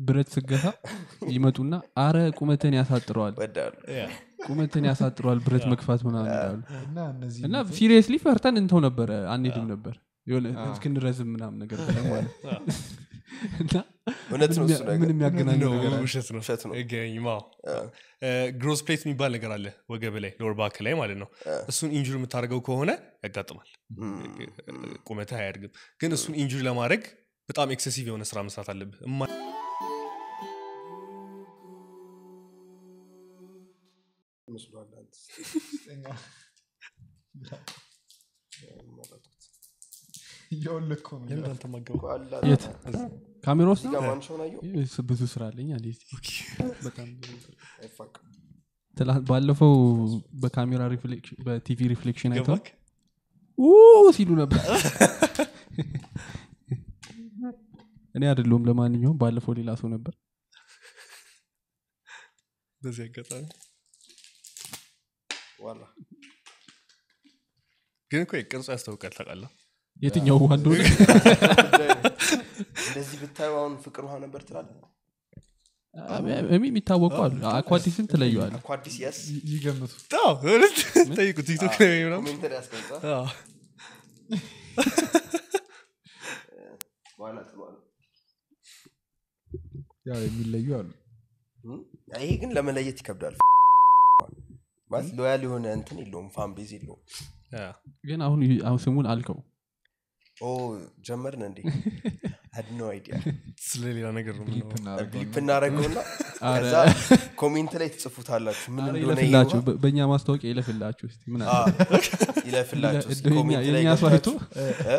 ብረት ስገታ ይመጡና አረ ቁመትን ያሳጥረዋል ወዳሉ ያ። ቁመትን ያሳጥረዋል ብረት መግፋት ምናምን ይላሉ እና እነዚህ እና ሲሪየስሊ ፈርተን እንተው ነበረ አንሄድም ነበር የሆነ እስክንረዝም ምናምን ነገር ብለን ማለት ነው። እና እውነት ነው እሱ ነገር ምን የሚያገናኘው ነው ነገር አለ? ውሸት ነው ውሸት ነው። አይገናኝም አዎ። ግሮስ ፕሌት የሚባል ነገር አለ ወገብ ላይ ሎወር ባክ ላይ ማለት ነው እሱን ኢንጁሪ የምታደርገው ከሆነ ያጋጥማል ቁመትህ አያድግም ግን እሱን ኢንጁሪ ለማድረግ በጣም ኤክሴሲቭ የሆነ ስራ መስራት አለብህ እማ- መስሏል አንተ። እያወለኩ ነው ለምን አንተ ማገቡ እኮ አለ የት ካሜራ ውስጥ እዚህ ነው ጋር ማንሻውን አየሁ ይህ ብዙ ስራ አለኝ አለ እስቲ። በጣም ብዙ ስራ። አይፋቅም ትላንት ባለፈው በካሜራ ሪፍሌክሽን በቲቪ ሪፍሌክሽን አይተው ገባክ ኡ ሲሉ ነበር እኔ አይደለሁም ለማንኛውም ባለፈው ሌላ ሰው ነበር በዚህ አጋጣሚ ዋላ ግን እኮ ቅርጹ ያስታውቃል ታውቃለህ የትኛው ውሃ እንደሆነ እንደዚህ ብታዩ አሁን ፍቅር ውሃ ነበር ትላለህ እሚ የሚታወቁ አሉ አኳዲስን ትለየዋል እኮ አዲስ የስ ይገምቱ አዎ፣ እውነት? ጠይቁ ቲክቶክ ላይ ወይ ምናምን ኮሜንተር ያስቀምጣ አዎ። በኋላ ጥሏል ያው የሚለዩ አሉ እም? ይሄ ግን ለመለየት ይከብዳል ማለት ሎያል የሆነ እንትን የለውም ፋን ቤዝ የለውም ያ። ግን አሁን አሁን ስሙን አልከው ኦ ጀመርን እንዴ had no idea ስለ ሌላ ነገር ነው ሊፕ የምናወራው። ብሊፕ እናደረገውና አረ። ከዛ ኮሜንት ላይ ትጽፉታላችሁ ምን ኧረ እንደሆነ ይለፍላችሁ ይሄማ። በ- በእኛ ማስታወቂያ ይለፍላችሁ እስቲ ምን አለ? አ፣ ይለፍላችሁ እስኪ እንደው የኛ- ኮሜንት ላይ የኛ ሰው አይቶ ገብታችሁ፣ እ?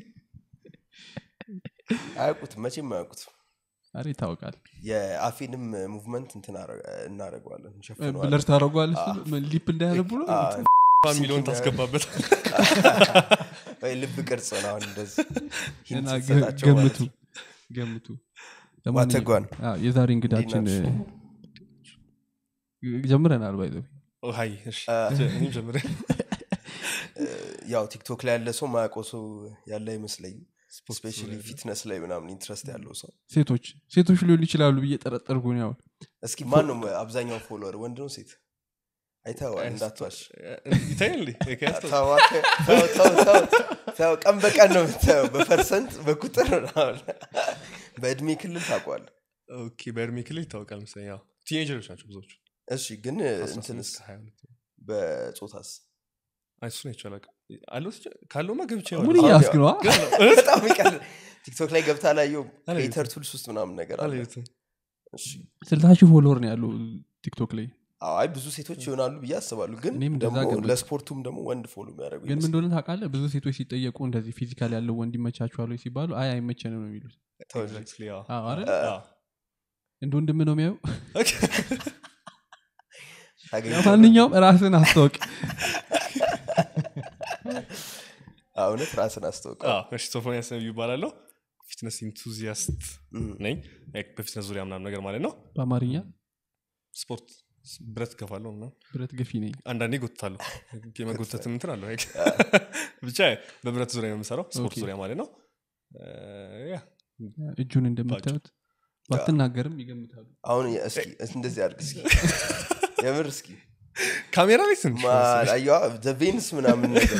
አያውቁትም መቼም አያውቁትም አረ ይታወቃል የአፌንም ሙቭመንት እንትን አረ- እናደርገዋለን እንሸፍነዋለን ብለር ታደረጓል ሊፕ እንዳያነቡ ነው አ፣ የሚለውን ታስገባበት ወይ ልብ ቅርጽ ነው አሁን እንደዚህ ሂንት እና ገ- ስትሰጣቸው ማለት ገምቱ ነው። ገምቱ ዋተጓን አዎ፣ የዛሬ እንግዳችን እንዴት እ፣ ጀምረናል ባይዘ ኦ፣ ሀይ እሺ፣ እኔም ጀምሬ ያው ቲክቶክ ላይ ያለ ሰው ማያውቀው ሰው ያለ አይመስለኝም ስፔሻሊ ፊትነስ ላይ ምናምን ኢንትረስት ያለው ሰው ሴቶች ሴቶች ሊሆኑ ይችላሉ ብዬ ጠረጠርኩ ነው ያሁን እስኪ ማን ነው አብዛኛው ፎሎወር ወንድ ነው ሴት አይተዋል እንዳትዋሽ ይታያል እንዴ? ከያዝተው? ተው ተው ተው ተው ተው ቀን በቀን ነው የምታየው በፐርሰንት በቁጥር ምናምን። በእድሜ ክልል ታውቋል ኦኬ በእድሜ ክልል ይታወቃል መሰለኝ ያው ቲኔጀሮች ናቸው ብዙዎቹ እሺ ግን 18 እንትንስ እስከ 22 በጾታስ አይ እሱን አይቼው አላውቅም። አለው እስኪ- ካለውማ ገብቼ ምን አየዋለሁ። እያስክ ነው በጣም ይቀል ቲክቶክ ላይ ገብታ ላየው አላየሁትም። ፔተር ቱልስ ውስጥ ምናምን ነገር አለ አላየሁትም። እሺ ስልሳ ሺህ ፎሎወር ነው ያለው ቲክቶክ ላይ አይ ብዙ ሴቶች ይሆናሉ ብዬ አስባሉ ግን እኔም እንደዛ ደግሞ ገመትኩ። ለስፖርቱም ደግሞ ወንድ ፎሎ የሚያደርጉ ግን ምን እንደሆነ ታውቃለህ ብዙ ሴቶች ሲጠየቁ እንደዚህ ፊዚካል ያለው ወንድ ይመቻችኋል ወይ ሲባሉ አይ አይመቸንም ነው የሚሉት Exactly, አዎ። አዎ አይደል? አዎ። እንደ ወንድም ነው የሚያዩ ኦኬ። ማንኛውም ራስን አስታወቅ እውነት ራስን አስታውቀ አዎ፣ እሺ ሶፎንያስ ነብዩ ይባላለሁ ፊትነስ ኢንቱዚያስት ነኝ Like በፊትነስ ዙሪያ ምናምን ነገር ማለት ነው በአማርኛ ስፖርት ብረት ገፋለሁ ምናምን ብረት ገፊ ነኝ አንዳንዴ ጎትታለሁ የመጎተት እንትን አለው like ብቻ በብረት ዙሪያ ነው የምሰራው ስፖርት ኦኬ። ዙሪያ ማለት ነው ያ እጁን እንደምታዩት ባትናገርም ይገምታሉ አሁን እስኪ እንደዚህ አድርግ እስኪ የምር እስኪ ካሜራ ላይ ትንሽ ማን አየዋ ዘቬንስ ምናምን ነገር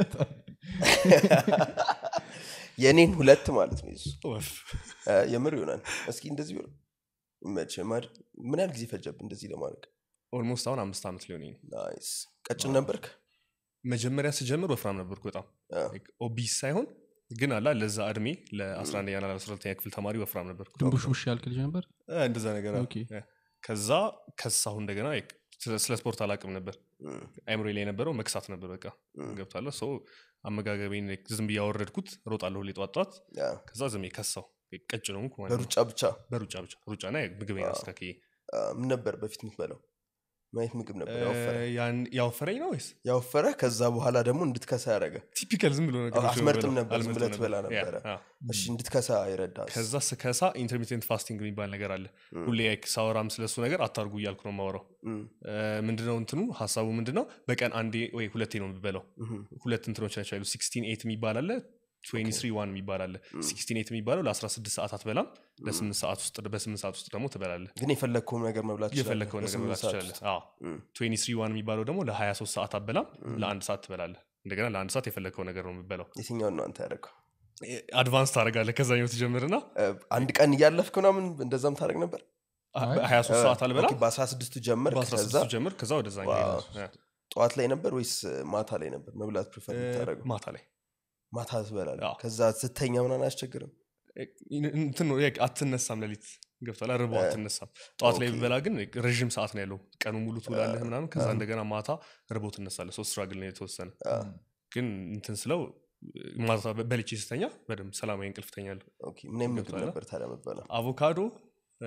የእኔን ሁለት ማለት ነው የሱ ወፍ። እ፣ የምር ይሆናል እስኪ እንደዚህ ቢሆን መቼ ማድ- ምን ያህል ጊዜ ፈጀብ እንደዚህ ለማድረግ ኦልሞስት አሁን አምስት ዓመት ሊሆን ነው ናይስ ቀጭን ነበርክ መጀመሪያ ስጀምር ወፍራም ነበርኩ በጣም አ፣ ኦቢስ ሳይሆን ግን አላ ለዛ እድሜ ለ11ኛ ና ለ12ኛ ክፍል ተማሪ ወፍራም ነበርኩ ድንቡሽ ውሽ ያልክ ልጅ ነበር እ፣ እንደዛ ነገር አዎ። ኦኬ። እ፣ ከዛ ከሳሁ እንደገና like ስለ- ስለ ስፖርት አላቅም ነበር እም፣ አይምሮ ላይ የነበረው መክሳት ነበር በቃ እም፣ ገብታለሁ ሰው አመጋገቤን like ዝም ብዬ ያወረድኩት ሮጣለሁ ሁሌ ጧት ጧት ያ፣ ከዛ ዝም ከሳው ቀጭ ነው ማለት ነው በሩጫ ብቻ በሩጫ ብቻ ሩጫና ምግቤን አስተካክዬ አ፣ ምን ነበር በፊት የምትበለው ማየት ምግብ ነበር ያወፈረ እ፣ ያን- ያወፈረኝ ነው ወይስ ያወፈረ ከዛ በኋላ ደግሞ እንድትከሳ ያደረገ ቲፒካል ዝም ብሎ ነገሮች ነው አትመርጥም የምበላው። ነበር፣ ዝም አልመርጥም ብለህ ትበላ ያ፣ ነበረ። አዎ። እሺ እንድትከሳ ይረዳል ከዛ ስከሳ ኢንተርሚቴንት ፋስቲንግ የሚባል ነገር አለ እም፣ ሁሌ like ሳወራም ስለሱ ነገር አታርጉ እያልኩ ነው የማወራው እም፣ እ፣ ምንድነው እንትኑ ሀሳቡ ምንድነው በቀን አንዴ ወይ ሁለቴ ነው የምበለው እም፣ ሁለት እንትኖች ናቸው ያሉ ሲክስቲን ኤት የሚባል አለ ትዌንቲ ዋን የሚባል አለ ሲክስቲን ኤት የሚባለው ለ16 ሰዓት አትበላም ለስምንት ሰዓት ውስጥ በስምንት ሰዓት ውስጥ ደግሞ ትበላለህ ግን የፈለግከውን ነገር መብላት ትችላለህ የፈለግከው ነገር በስምንት መብላት ሰዓት ትችላለህ ውስጥ። አዎ ትዌንቲ ዋን የሚባለው ደግሞ ለ23 ሰዓት አትበላም ለአንድ ሰዓት ትበላለህ እንደገና ለአንድ ሰዓት የፈለግከው ነገር ነው የምበላው የትኛውን ነው አንተ ያደረገው አድቫንስ ታደረጋለህ ከዛኛው ትጀምርና እ፣ አንድ ቀን እያለፍክ ምናምን እንደዛም ታደረግ ነበር 23 ሰዓት አልበላ ኦኬ፣ በአስራ ስድስቱ ጀመር ከዛ በ16 ጀምር ከዛ ወደዛኛው ዋው። ይሄዳል። ጠዋት ላይ ነበር ወይስ ማታ ላይ ነበር መብላት ፕሪፈር እ፣ የምታደረገው ማታ ላይ ማታ ትበላለህ አዎ። ከዛ ስተኛ ምናምን አያስቸግርም እንትን ነው like አትነሳም ሌሊት ገብቷል ርቦ አትነሳም ጠዋት ላይ ኦኬ። ብበላ ግን ረዥም ሰዓት ነው ያለው ቀኑ ሙሉ ትውላለህ ምናምን ከዛ እንደገና ማታ ርቦ ትነሳለህ ሶስት ስትራግል ነው የተወሰነ ግን እንትን ስለው ማታ በልቼ ስተኛ በደንብ ሰላማዊ እንቅልፍ ተኛለሁ ኦኬ፣ ምን አይነት ምግብ ገብቶሃል? ነበር ታዲያ የምትበላው አቮካዶ እ፣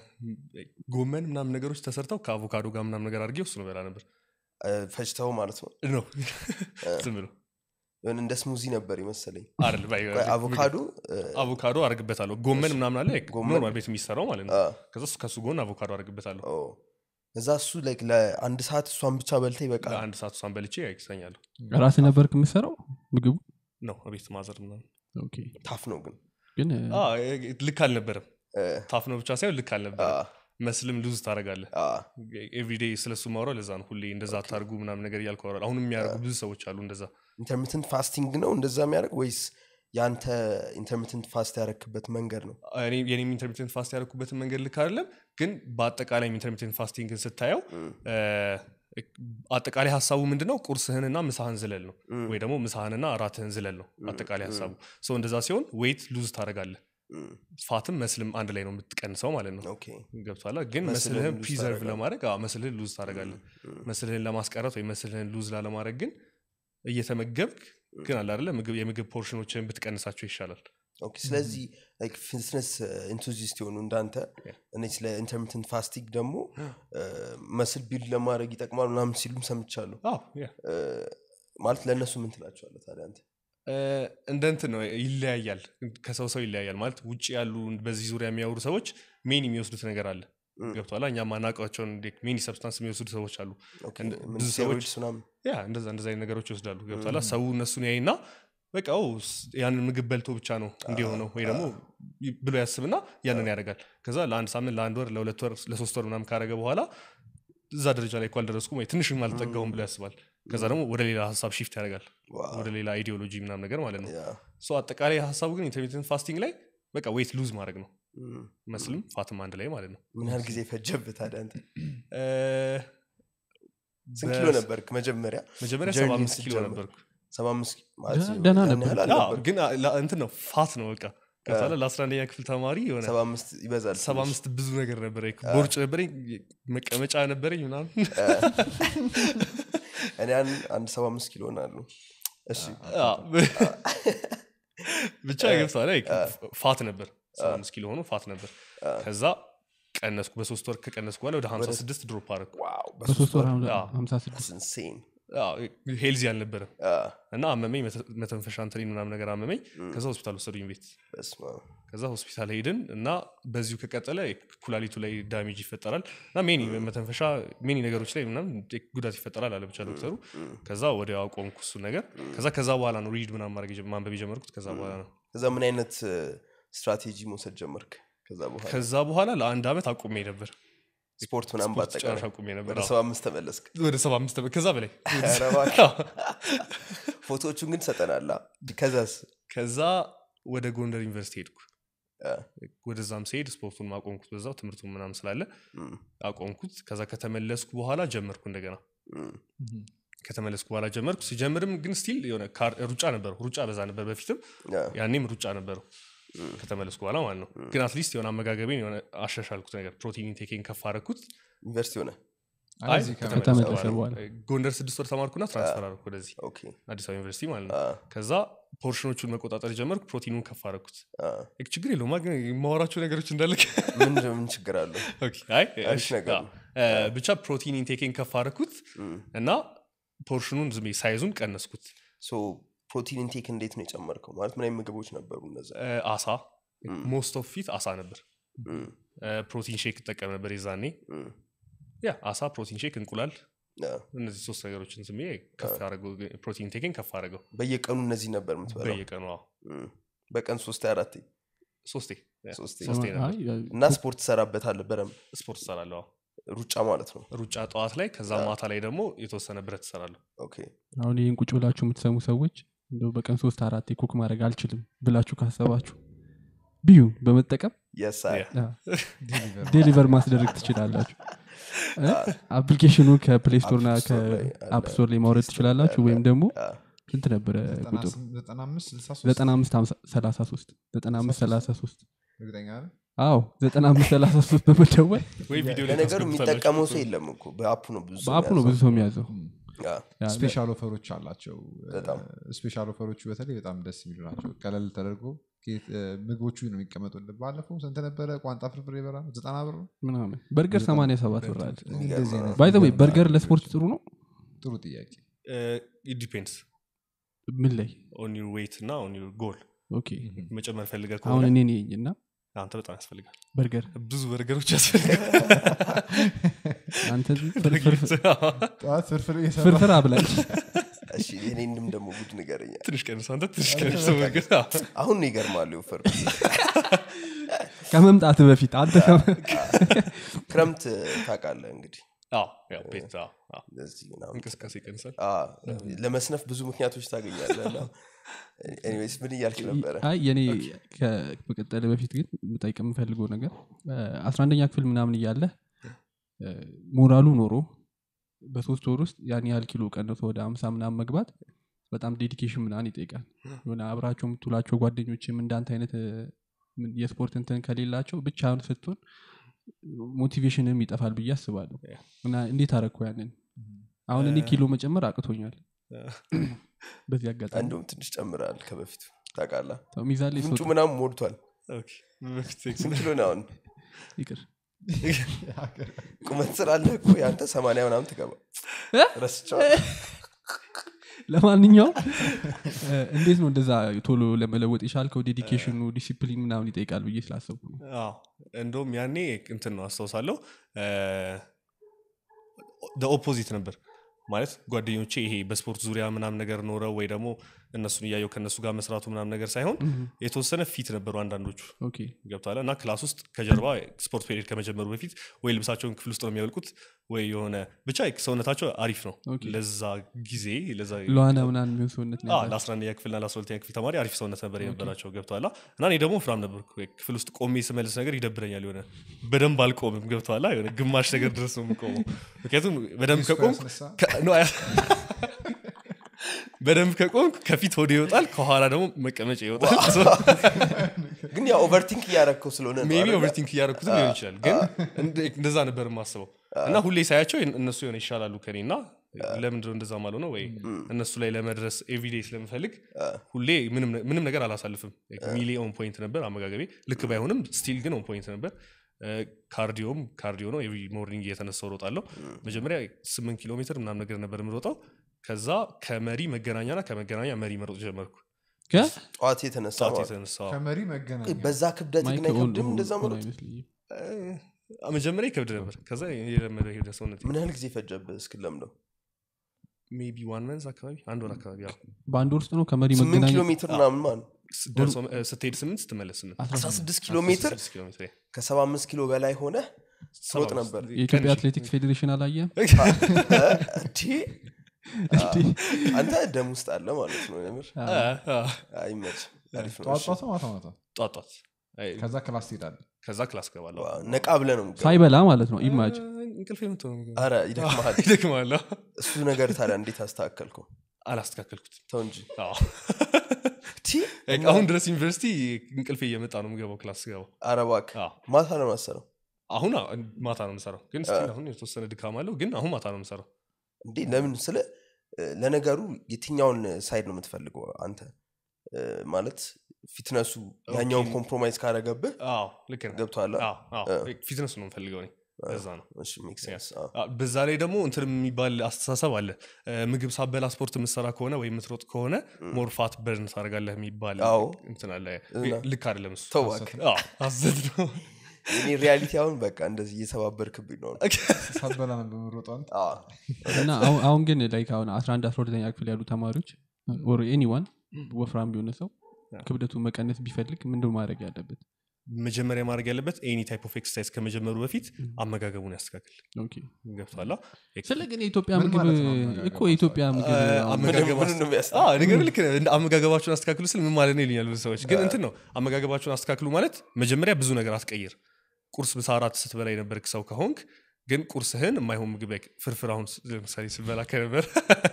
ጎመን ምናምን ነገሮች ተሰርተው ከአቮካዶ ጋር ምናምን ነገር አድርጌ እሱ ነው በላ ነበር እ፣ ፈጭተው ማለት ነው ነው ዝም ብሎ የሆነ እንደ ስሙዚ ነበር ይመሰለኝ አይደል ባይ- ቆይ፣ አቮካዶ እ፣ አቮካዶ አርግበታለሁ ጎመን ምናምን አለ ጎመን? ኖርማል ቤት የሚሰራው ማለት ነው አ፣ ከዛ እሱ- ከሱ ጎን አቮካዶ አርግበታለሁ ኦ። እዛ እሱ ላይክ ለአንድ ሰዓት እሷን ብቻ በልተ ይበቃል ለአንድ ሰዓት እሷን በልቼ ይተኛለሁ ራስ ነበር የምሰራው ምግቡ ነው ቤት ማዘር ምናምን ኦኬ። ታፍ ነው ግን ግን አ፣ ልክ አልነበረም እ፣ ታፍ ነው ብቻ ሳይሆን ልክ አ፣ አልነበረም መስልም ሉዝ ታደረጋለህ አ፣ ኤቭሪዴ ስለሱ ማውራው ለዛ ነው ሁሌ እንደዛ አታርጉ ምናምን ነገር እያልኩ አወራለሁ አሁንም የሚያደርጉ ብዙ ሰዎች አሉ እንደዛ ኢንተርሚትንት ፋስቲንግ ነው እንደዛ የሚያደርግ ወይስ የአንተ ኢንተርሚትንት ፋስት ያረክበት መንገድ ነው እኔ- የኔም ኢንተርሚቴንት ፋስት ያደረኩበትን መንገድ ልክ አይደለም ግን በአጠቃላይ ኢንተርሚቴንት ፋስቲንግን ስታየው እ፣ አጠቃላይ ሀሳቡ ምንድነው ቁርስህንና ምሳህን ዝለል ነው ወይ ደግሞ ምሳህንና እራትህን ዝለል ነው አጠቃላይ ሀሳቡ ሰው እንደዛ ሲሆን ዌይት ሉዝ ታደረጋለህ እም፣ ፋትም መስልም አንድ ላይ ነው የምትቀንሰው ማለት ነው ኦኬ ገብቷላ ግን መስልህን መስልህን lose ፕሪዘርቭ ታደርጋለህ። ለማድረግ አዎ፣ መስልህን ሉዝ ታደረጋለህ መስልህን ለማስቀረት ወይ መስልህን ሉዝ ላለማድረግ ግን እየተመገብክ ግን አለ አይደለ ምግብ የምግብ ፖርሽኖችን ብትቀንሳቸው ይሻላል ኦኬ ስለዚህ ፊትነስ ኢንቱዚስት የሆኑ እንዳንተ Yeah. እኔ ስለ ኢንተርሚትንት ፋስቲንግ ደግሞ መስል ቢልድ ለማድረግ ይጠቅማል ምናምን ሲሉም ሰምቻለሁ አዎ ያ እ፣ ማለት ለእነሱ ምን ትላቸዋለ ታዲያ አንተ እ፣ እንደ እንትን ነው ይለያያል ከሰው ሰው ይለያያል ማለት ውጭ ያሉ በዚህ ዙሪያ የሚያወሩ ሰዎች ሜን የሚወስዱት ነገር አለ እም። ገብቷላ እኛ ማናውቃቸውን ሜኒ ሰብስታንስ የሚወስዱ ሰዎች አሉ ኦኬ፣ እንደ- ምን ብዙ ሰዎች- ስቴሮይድስ ምናምን ያ እንደዛ እንደዛ አይነት ነገሮች ይወስዳሉ ገብቷላ ሰው እነሱን ያይና በቃ ኦ፣ ስ- ያንን ምግብ በልቶ ብቻ ነው እንዲሆነው ወይ ደግሞ ይ- ብሎ ያስብና ያንን ያደርጋል ከዛ ለአንድ ሳምንት ለአንድ ወር ለሁለት ወር ለሶስት ወር ምናምን ካደረገ በኋላ እዛ ደረጃ ላይ እኮ አልደረስኩም ወይ ትንሽም አልጠጋውም ብሎ ያስባል ከዛ ደግሞ ወደ ሌላ ሀሳብ ሺፍት ያደርጋል ዋው፣ ወደ ሌላ አይዲዮሎጂ ምናምን ነገር ማለት ነው ያ፣ ሶ አጠቃላይ ሀሳቡ ግን ኢንተርሚቴንት ፋስቲንግ ላይ በቃ ዌይት ሉዝ ማድረግ ነው እም። መስልም ፋትም አንድ ላይ ማለት ነው ምን ያህል ጊዜ ፈጀብህ ታዲያ አንተ እ፣ ስንት ኪሎ ነበርክ መጀመሪያ መጀመሪያ ጀርኒ ሰባ አምስት ኪሎ ስትጀምር? ነበርኩ ሰባ አምስት ማለት ደህና- ደህና ያን ነበር። ያህል አዎ፣ አልነበርክም። ግን አ- ላ- እንትን ነው ፋት ነው በቃ ከዛለ ለአስራ አንደኛ ክፍል ተማሪ የሆነ ሰባ አምስት ይበዛል ሰባ ትንሽ። አምስት ብዙ ነገር ነበረኝ ቦርጭ ነበረኝ መቀመጫ ነበረኝ ምናምን እኔ አንድ- አንድ ሰባ አምስት ኪሎ ናሉ እሺ አዎ። ብቻ ገብቷል ላይ ፋት ነበር ሰባ አምስት ኪሎ ሆኖ ፋት ነበር ከዛ ቀነስኩ በሶስት ወር ከቀነስኩ በኋላ ወደ ሀምሳ ስድስት ድሮፕ አደረኩ ዋው በሶስት ወር አዎ። ሀምሳ ስድስት ኢንሴን ሄልዚ አልነበረም እና አመመኝ መተ- መተንፈሻ እንትኔን ምናምን ነገር አመመኝ ከዛ ሆስፒታል ወሰዱኝ ቤት ከዛ ሆስፒታል ሄድን እና በዚሁ ከቀጠለ ኩላሊቱ ላይ ዳሜጅ ይፈጠራል እና ሜኒ መተንፈሻ ሜኒ ነገሮች ላይ ምናምን ጉዳት ይፈጠራል አለ ብቻ ዶክተሩ ከዛ ወደ አቆምኩ እሱ ነገር ከዛ ከዛ በኋላ ነው ሪድ ምናምን ማድረግ የጀ- ማንበብ የጀመርኩት ከዛ በኋላ ነው ከዛ ምን አይነት ስትራቴጂ መውሰድ ጀመርክ ከዛ በኋላ ከዛ በኋላ ለአንድ ዓመት አቁሜ ነበር ስፖርት ምናምን ስፖርት ጨራሽ ባጠቃላይ አቁሜ ነበር ወደ አዎ። ሰባ አምስት ተመለስክ ወደ ሰባ አምስት ዓመት ከዛ በላይ ኧረ እባክህ። ፎቶዎቹን ግን ሰጠናላ ከዛስ ከዛ ወደ ጎንደር ዩኒቨርሲቲ ሄድኩ አ፣ ወደዛም ሲሄድ ስፖርቱን ማቆምኩት በዛው ትምህርቱን ምናምን ስላለ እም፣ አቆምኩት ከዛ ከተመለስኩ በኋላ ጀመርኩ እንደገና እም፣ ከተመለስኩ በኋላ ጀመርኩ ሲጀምርም ግን ስቲል የሆነ ካር- ሩጫ ነበረው ሩጫ በዛ ነበር በፊትም አ፣ ያኔም ሩጫ ነበረው ከተመለስኩ በኋላ ማለት ነው ግን አትሊስት የሆነ አመጋገቤን የሆነ አሻሻልኩት ነገር ፕሮቲን ቴኬን ከፍ አረኩት ዩኒቨርሲቲ ሆነ አይ እዚህ ከተመለስኩ ከተመለሰ በኋላ በኋላ። ጎንደር ስድስት ወር ተማርኩና ትራንስፈር አረኩ ወደዚህ ኦኬ አዲስ አበባ ዩኒቨርሲቲ ማለት ነው አ፣ ከዛ ፖርሽኖቹን መቆጣጠር ጀመርኩ ፕሮቲኑን ከፍ አረኩት አ፣ ችግር የለውም ግን የማወራቸው ነገሮች እንዳለ ምን ምን ችግር አለው ኦኬ፣ አይ አሪፍ እሺ፣ ነገር አዎ። እ፣ ብቻ ፕሮቲን ኢንቴኬን ከፍ አረኩት እም፣ እና ፖርሽኑን ዝም ብዬ ሳይዙን ቀነስኩት ሶ ፕሮቲን ኢንቴክ እንዴት ነው የጨመርከው ማለት ምን አይነት ምግቦች ነበሩ እነዛ እ፣ አሳ ሞስት ኦፍ ፊት አሳ ነበር እም፣ እ፣ ፕሮቲን ሼክ እጠቀም ነበር የዛኔ እም፣ ያ አሳ ፕሮቲን ሼክ እንቁላል አ፣ እነዚህ ሶስት ነገሮችን ዝም ብዬ ከፍ ያደረገው ፕሮቲን ቴክን ከፍ አደረገው በየቀኑ እነዚህ ነበር የምትበላው በየቀኑ አዎ። እም፣ በቀን ሶስት አራት ሶስቴ ያ፣ ሶስቴ ሶስቴ ነበር አይ፣ እና ስፖርት ትሰራበታለህ በደንብ ስፖርት እሰራለሁ አዎ። ሩጫ ማለት ነው ሩጫ ጠዋት ላይ ከዛ ማታ ላይ ደግሞ የተወሰነ ብረት እሰራለሁ ኦኬ አሁን ይህን ቁጭ ብላችሁ የምትሰሙ ሰዎች እንደው በቀን ሶስት አራት ኩክ ማድረግ አልችልም ብላችሁ ካሰባችሁ ቢዩ በመጠቀም የስ ያ። ዴሊቨር ማስደረግ ትችላላችሁ አፕሊኬሽኑ ከፕሌይ ስቶር ና App Store ላይ ከአፕ አለ። ስቶር ላይ ማውረድ ትችላላችሁ ወይም ደግሞ ስንት ነበረ ቁጥሩ 95 33 95 33 እርግጠኛ ነህ? አዎ 95 33 በመደወል ወይ ቪዲዮ ላይ ለነገሩ ታስገቡታላችሁ። የሚጠቀመው ሰው የለም እኮ በአፑ ነው ብዙ ሰው በአፑ ነው ብዙ ሰው የሚያዘው ያ። ያ፣ ስፔሻል ኦፈሮች አላቸው በጣም። ስፔሻል ኦፈሮቹ በተለይ በጣም ደስ የሚሉ ናቸው ቀለል ተደርጎ ኬት- እ፣ ምግቦቹ ነው የሚቀመጡልን ባለፈው ስንት ነበረ ቋንጣ ፍርፍር የበራ ዘጠና ብር ነው ምናምን በርገር 87 ብር አለ እኔ እንደዚህ አይነት ባይ ዘ ወይ በርገር ለስፖርት ጥሩ ነው ጥሩ ጥያቄ ዲፔንድስ ምን ላይ ኦን ዩር ዌይት እና ኦን ዩር ጎል ኦኬ መጨመር ፈልገ አሁን ከሆነ እኔ ነኝ እና አንተ በጣም ያስፈልጋል በርገር ብዙ በርገሮች ያስፈልጋል አንተ ፍርፍር ጠዋት ፍርፍር እየሰራ ፍርፍር አብላኝ እሺ የኔንም ደግሞ ጉድ ንገረኛ ትንሽ ቀንስ አንተ ትንሽ ቀንስ በርገር አዎ። አሁን ነው ይገርማሉ የወፈር ከመምጣት በፊት አንተ ከመ- ክረምት ታውቃለህ እንግዲህ አዎ፣ ያው ቤት አዎ፣ አዎ። ለዚህ ምናምን እንቅስቃሴ ይቀንሳል አ፣ ለመስነፍ ብዙ ምክንያቶች ታገኛለህ እና ኤኒዌይስ ምን እያልክ ነበረ አይ የኔ ከመቀጠል በፊት ግን ምጠይቅ የምፈልገው ነገር አስራ አንደኛ ክፍል ምናምን እያለ ሞራሉ ኖሮ በሶስት ወር ውስጥ ያን ያህል ኪሎ ቀንሶ ወደ አምሳ ምናምን መግባት በጣም ዴዲኬሽን ምናምን ይጠይቃል የሆነ አብራቸው የምትውላቸው ጓደኞችም እንዳንተ አይነት እ፣ ምን- የስፖርት እንትን ከሌላቸው ብቻህን ስትሆን ሞቲቬሽንም ይጠፋል ብዬ አስባለሁ እና እንዴት አረግኩ ያንን አሁን እኔ ኪሎ መጨመር አቅቶኛል በዚህ አጋጣሚ እንደውም ትንሽ ጨምራል ከበፊቱ ታውቃለህ ተው፣ ሚዛን ላይ ምንጩ ሰው ምናምን ሞልቷል ኦኬ። በፊት ስንት ኪሎ ነው አሁን ይቅር ቁመት ስላለህ እኮ የአንተ ሰማንያ ምናምን ትገባ ረስቸዋል ለማንኛውም እ፣ እንዴት ነው እንደዛ ቶሎ ለመለወጥ የቻልከው ዴዲኬሽኑ ዲሲፕሊን ምናምን ይጠይቃል ብዬ ስላሰብኩ ነው አዎ እንደውም ያኔ እንትን ነው አስታውሳለሁ ኦፖዚት ነበር ማለት ጓደኞቼ ይሄ በስፖርት ዙሪያ ምናምን ነገር ኖረው ወይ ደግሞ እነሱን እያየው ከእነሱ ጋር መስራቱ ምናምን ነገር ሳይሆን የተወሰነ ፊት ነበሩ አንዳንዶቹ ኦኬ ገብቷል እና ክላስ ውስጥ ከጀርባ ስፖርት ፔሪድ ከመጀመሩ በፊት ወይ ልብሳቸውን ክፍል ውስጥ ነው የሚያወልቁት ወይ የሆነ ብቻ ሰውነታቸው አሪፍ ነው ኦኬ። ለዛ ጊዜ ለዛ ለዋና ምናምን የሚሆን ሰውነት ነው አዎ፣ ያላቸው። ለአስራአንደኛ ክፍልና ለአስራሁለተኛ ክፍል ተማሪ አሪፍ ሰውነት ነበር የነበራቸው ገብተዋላ እና እኔ ደግሞ ፍራም ነበር ክፍል ውስጥ ቆሜ ስመልስ ነገር ይደብረኛል የሆነ በደንብ አልቆምም ገብተዋላ የሆነ ግማሽ ነገር ድረስ ነው የምቆመው ምክንያቱም በደንብ ከቆም ያስነሳ? በደንብ ከቆምኩ ከፊት ወደ ይወጣል ከኋላ ደግሞ መቀመጫ ይወጣል ግን ያው ኦቨርቲንክ እያረግከው ስለሆነ ነው ሜቢ አይደለ? ኦቨርቲንክ እያደረኩትም ሊሆን ይችላል ግን እንደ- እንደዛ ነበር የማስበው እና ሁሌ ሳያቸው እነሱ የሆነ ይሻላሉ ከኔ እና ለምንድነው እንደዛ ማለ ነው ወይ እነሱ ላይ ለመድረስ ኤቭሪዴይ ስለምፈልግ ሁሌ ምንም ነ- ምንም ነገር አላሳልፍም ሚሊ ኦን ፖይንት ነበር አመጋገቤ ልክ ባይሆንም ስቲል ግን ኦን ፖይንት ነበር ካርዲዮም ካርዲዮ ነው ኤቭሪ ሞርኒንግ እየተነሳው ሮጣለሁ መጀመሪያ ስምንት ኪሎ ሜትር ምናምን ነገር ነበር የምሮጠው ከዛ ከመሪ መገናኛና ከመገናኛ መሪ መሮጥ ጀመርኩ ከ- ጠዋት የተነሳ ሰዓት ማለት የተነሳ ከመሪ መገናኛ በዛ ክብደት ግን ማይክ ኦን- አይከብድም እንደዛ ኦን መሮጥ አይመስለኝም። መጀመሪያ ይከብድ ነበር ከዛ የለመደ ሄደ ሰውነት ምን ያህል ጊዜ ፈጀብህ እስክለምደው ሜቢ ዋን መንዝ አካባቢ አንድ ወር አካባቢ ያው በአንድ ወር ውስጥ ነው ከመሪ ስምንት መገናኛ ኪሎ ሜትር ምናምን ማለት ስ- ደርሶ እ፣ ስትሄድ ስምንት ስትመለስ ስምንት አስራ ስድስት ኪሎ ሜትር 16 ኪሎ ሜትር ከሰባ አምስት ኪሎ በላይ ሆነ ትሮጥ ሰባ ነበር አምስት የኢትዮጵያ ቀንሽ። አትሌቲክስ ፌዴሬሽን አላየም እንዴ አንተ ደም ውስጥ አለ ማለት ነው የምር አ፣ አ፣ አይመች አሪፍ ነው ጠዋት እሺ። ጠዋት ማታ ማታ ጧት ጧት አይ፣ ከዛ ክላስ ትሄዳለ ከዛ ክላስ ገባለሁ ዋው፣ ነቃ ብለ ነው የምትገባው። ሳይበላ ማለት ነው ኢማጅ እንቅልፍ የምትሆነ አረ ይደክመሃል ይደክማለሁ እሱ ነገር ታዲያ እንዴት አስተካከልከው አላስተካከልኩት ተው እንጂ አዎ። ቲ አሁን ድረስ ዩኒቨርሲቲ እንቅልፍ እየመጣ ነው የምገባው ክላስ ስገባው አረ እባክህ አዎ። ማታ ነው ማሰረው አሁን አ- ማታ ነው የምሰራው ግን ስቲል አሁን የተወሰነ ድካም አለው ግን አሁን ማታ ነው የምሰራው እንዴ ለምን ስለ እ፣ ለነገሩ የትኛውን ሳይድ ነው የምትፈልገው አንተ እ፣ ማለት ፊትነሱ ያኛውን ኮምፕሮማይዝ ካረገብህ አዎ ልክ ነህ ገብቶሃል አዎ፣ አዎ። ፊትነስ ነው የምፈልገው እኔ ለዛ ነው እሺ ሜክ ሴንስ አ፣ በዛ ላይ ደግሞ እንትን የሚባል አስተሳሰብ አለ እ፣ ምግብ ሳበላ ስፖርት የምሰራ ከሆነ ወይ የምትሮጥ ከሆነ ሞር ፋት በርን ታደርጋለህ የሚባል አዎ። እንትን አለ እና? ልክ አይደለም እሱ ተው እባክህ አዎ፣ ሐሰት ነው የኔ ሪያሊቲ አሁን በቃ እንደዚህ እየሰባበርክብኝ ነው ሳበላ ነው በምሮጠው አንተ። አዎ። እና አሁን- አሁን ግን ላይክ አሁን 11 12ኛ ክፍል ያሉ ተማሪዎች ኦር ኤኒዋን ወፍራም ቢሆነ ሰው ክብደቱን መቀነስ ቢፈልግ ምንድን ማድረግ ያለበት መጀመሪያ ማድረግ ያለበት ኤኒ ታይፕ ኦፍ ኤክሰርሳይዝ ከመጀመሩ በፊት አመጋገቡን ያስተካክል ኦኬ። ገብቷላ ስለ ግን የኢትዮጵያ ምን ምግብ ማለት ነው አመጋገብ እኮ የኢትዮጵያ ምግብ አሁን አመጋገብ ምንም ነው የሚያስጠላው? ነገር ልክ ነህ። እንደ አመጋገባችሁን አስተካክሉ ስል ምን ማለት ነው ይሉኛል ብዙ ሰዎች ግን እንትን ነው አመጋገባችሁን አስተካክሉ ማለት መጀመሪያ ብዙ ነገር አትቀይር ቁርስ ምሳ አራት ስትበላ የነበርክ ሰው ከሆንክ ግን ቁርስህን የማይሆን ምግብ ላይ ፍርፍር አሁን ለምሳሌ ስበላ ከነበር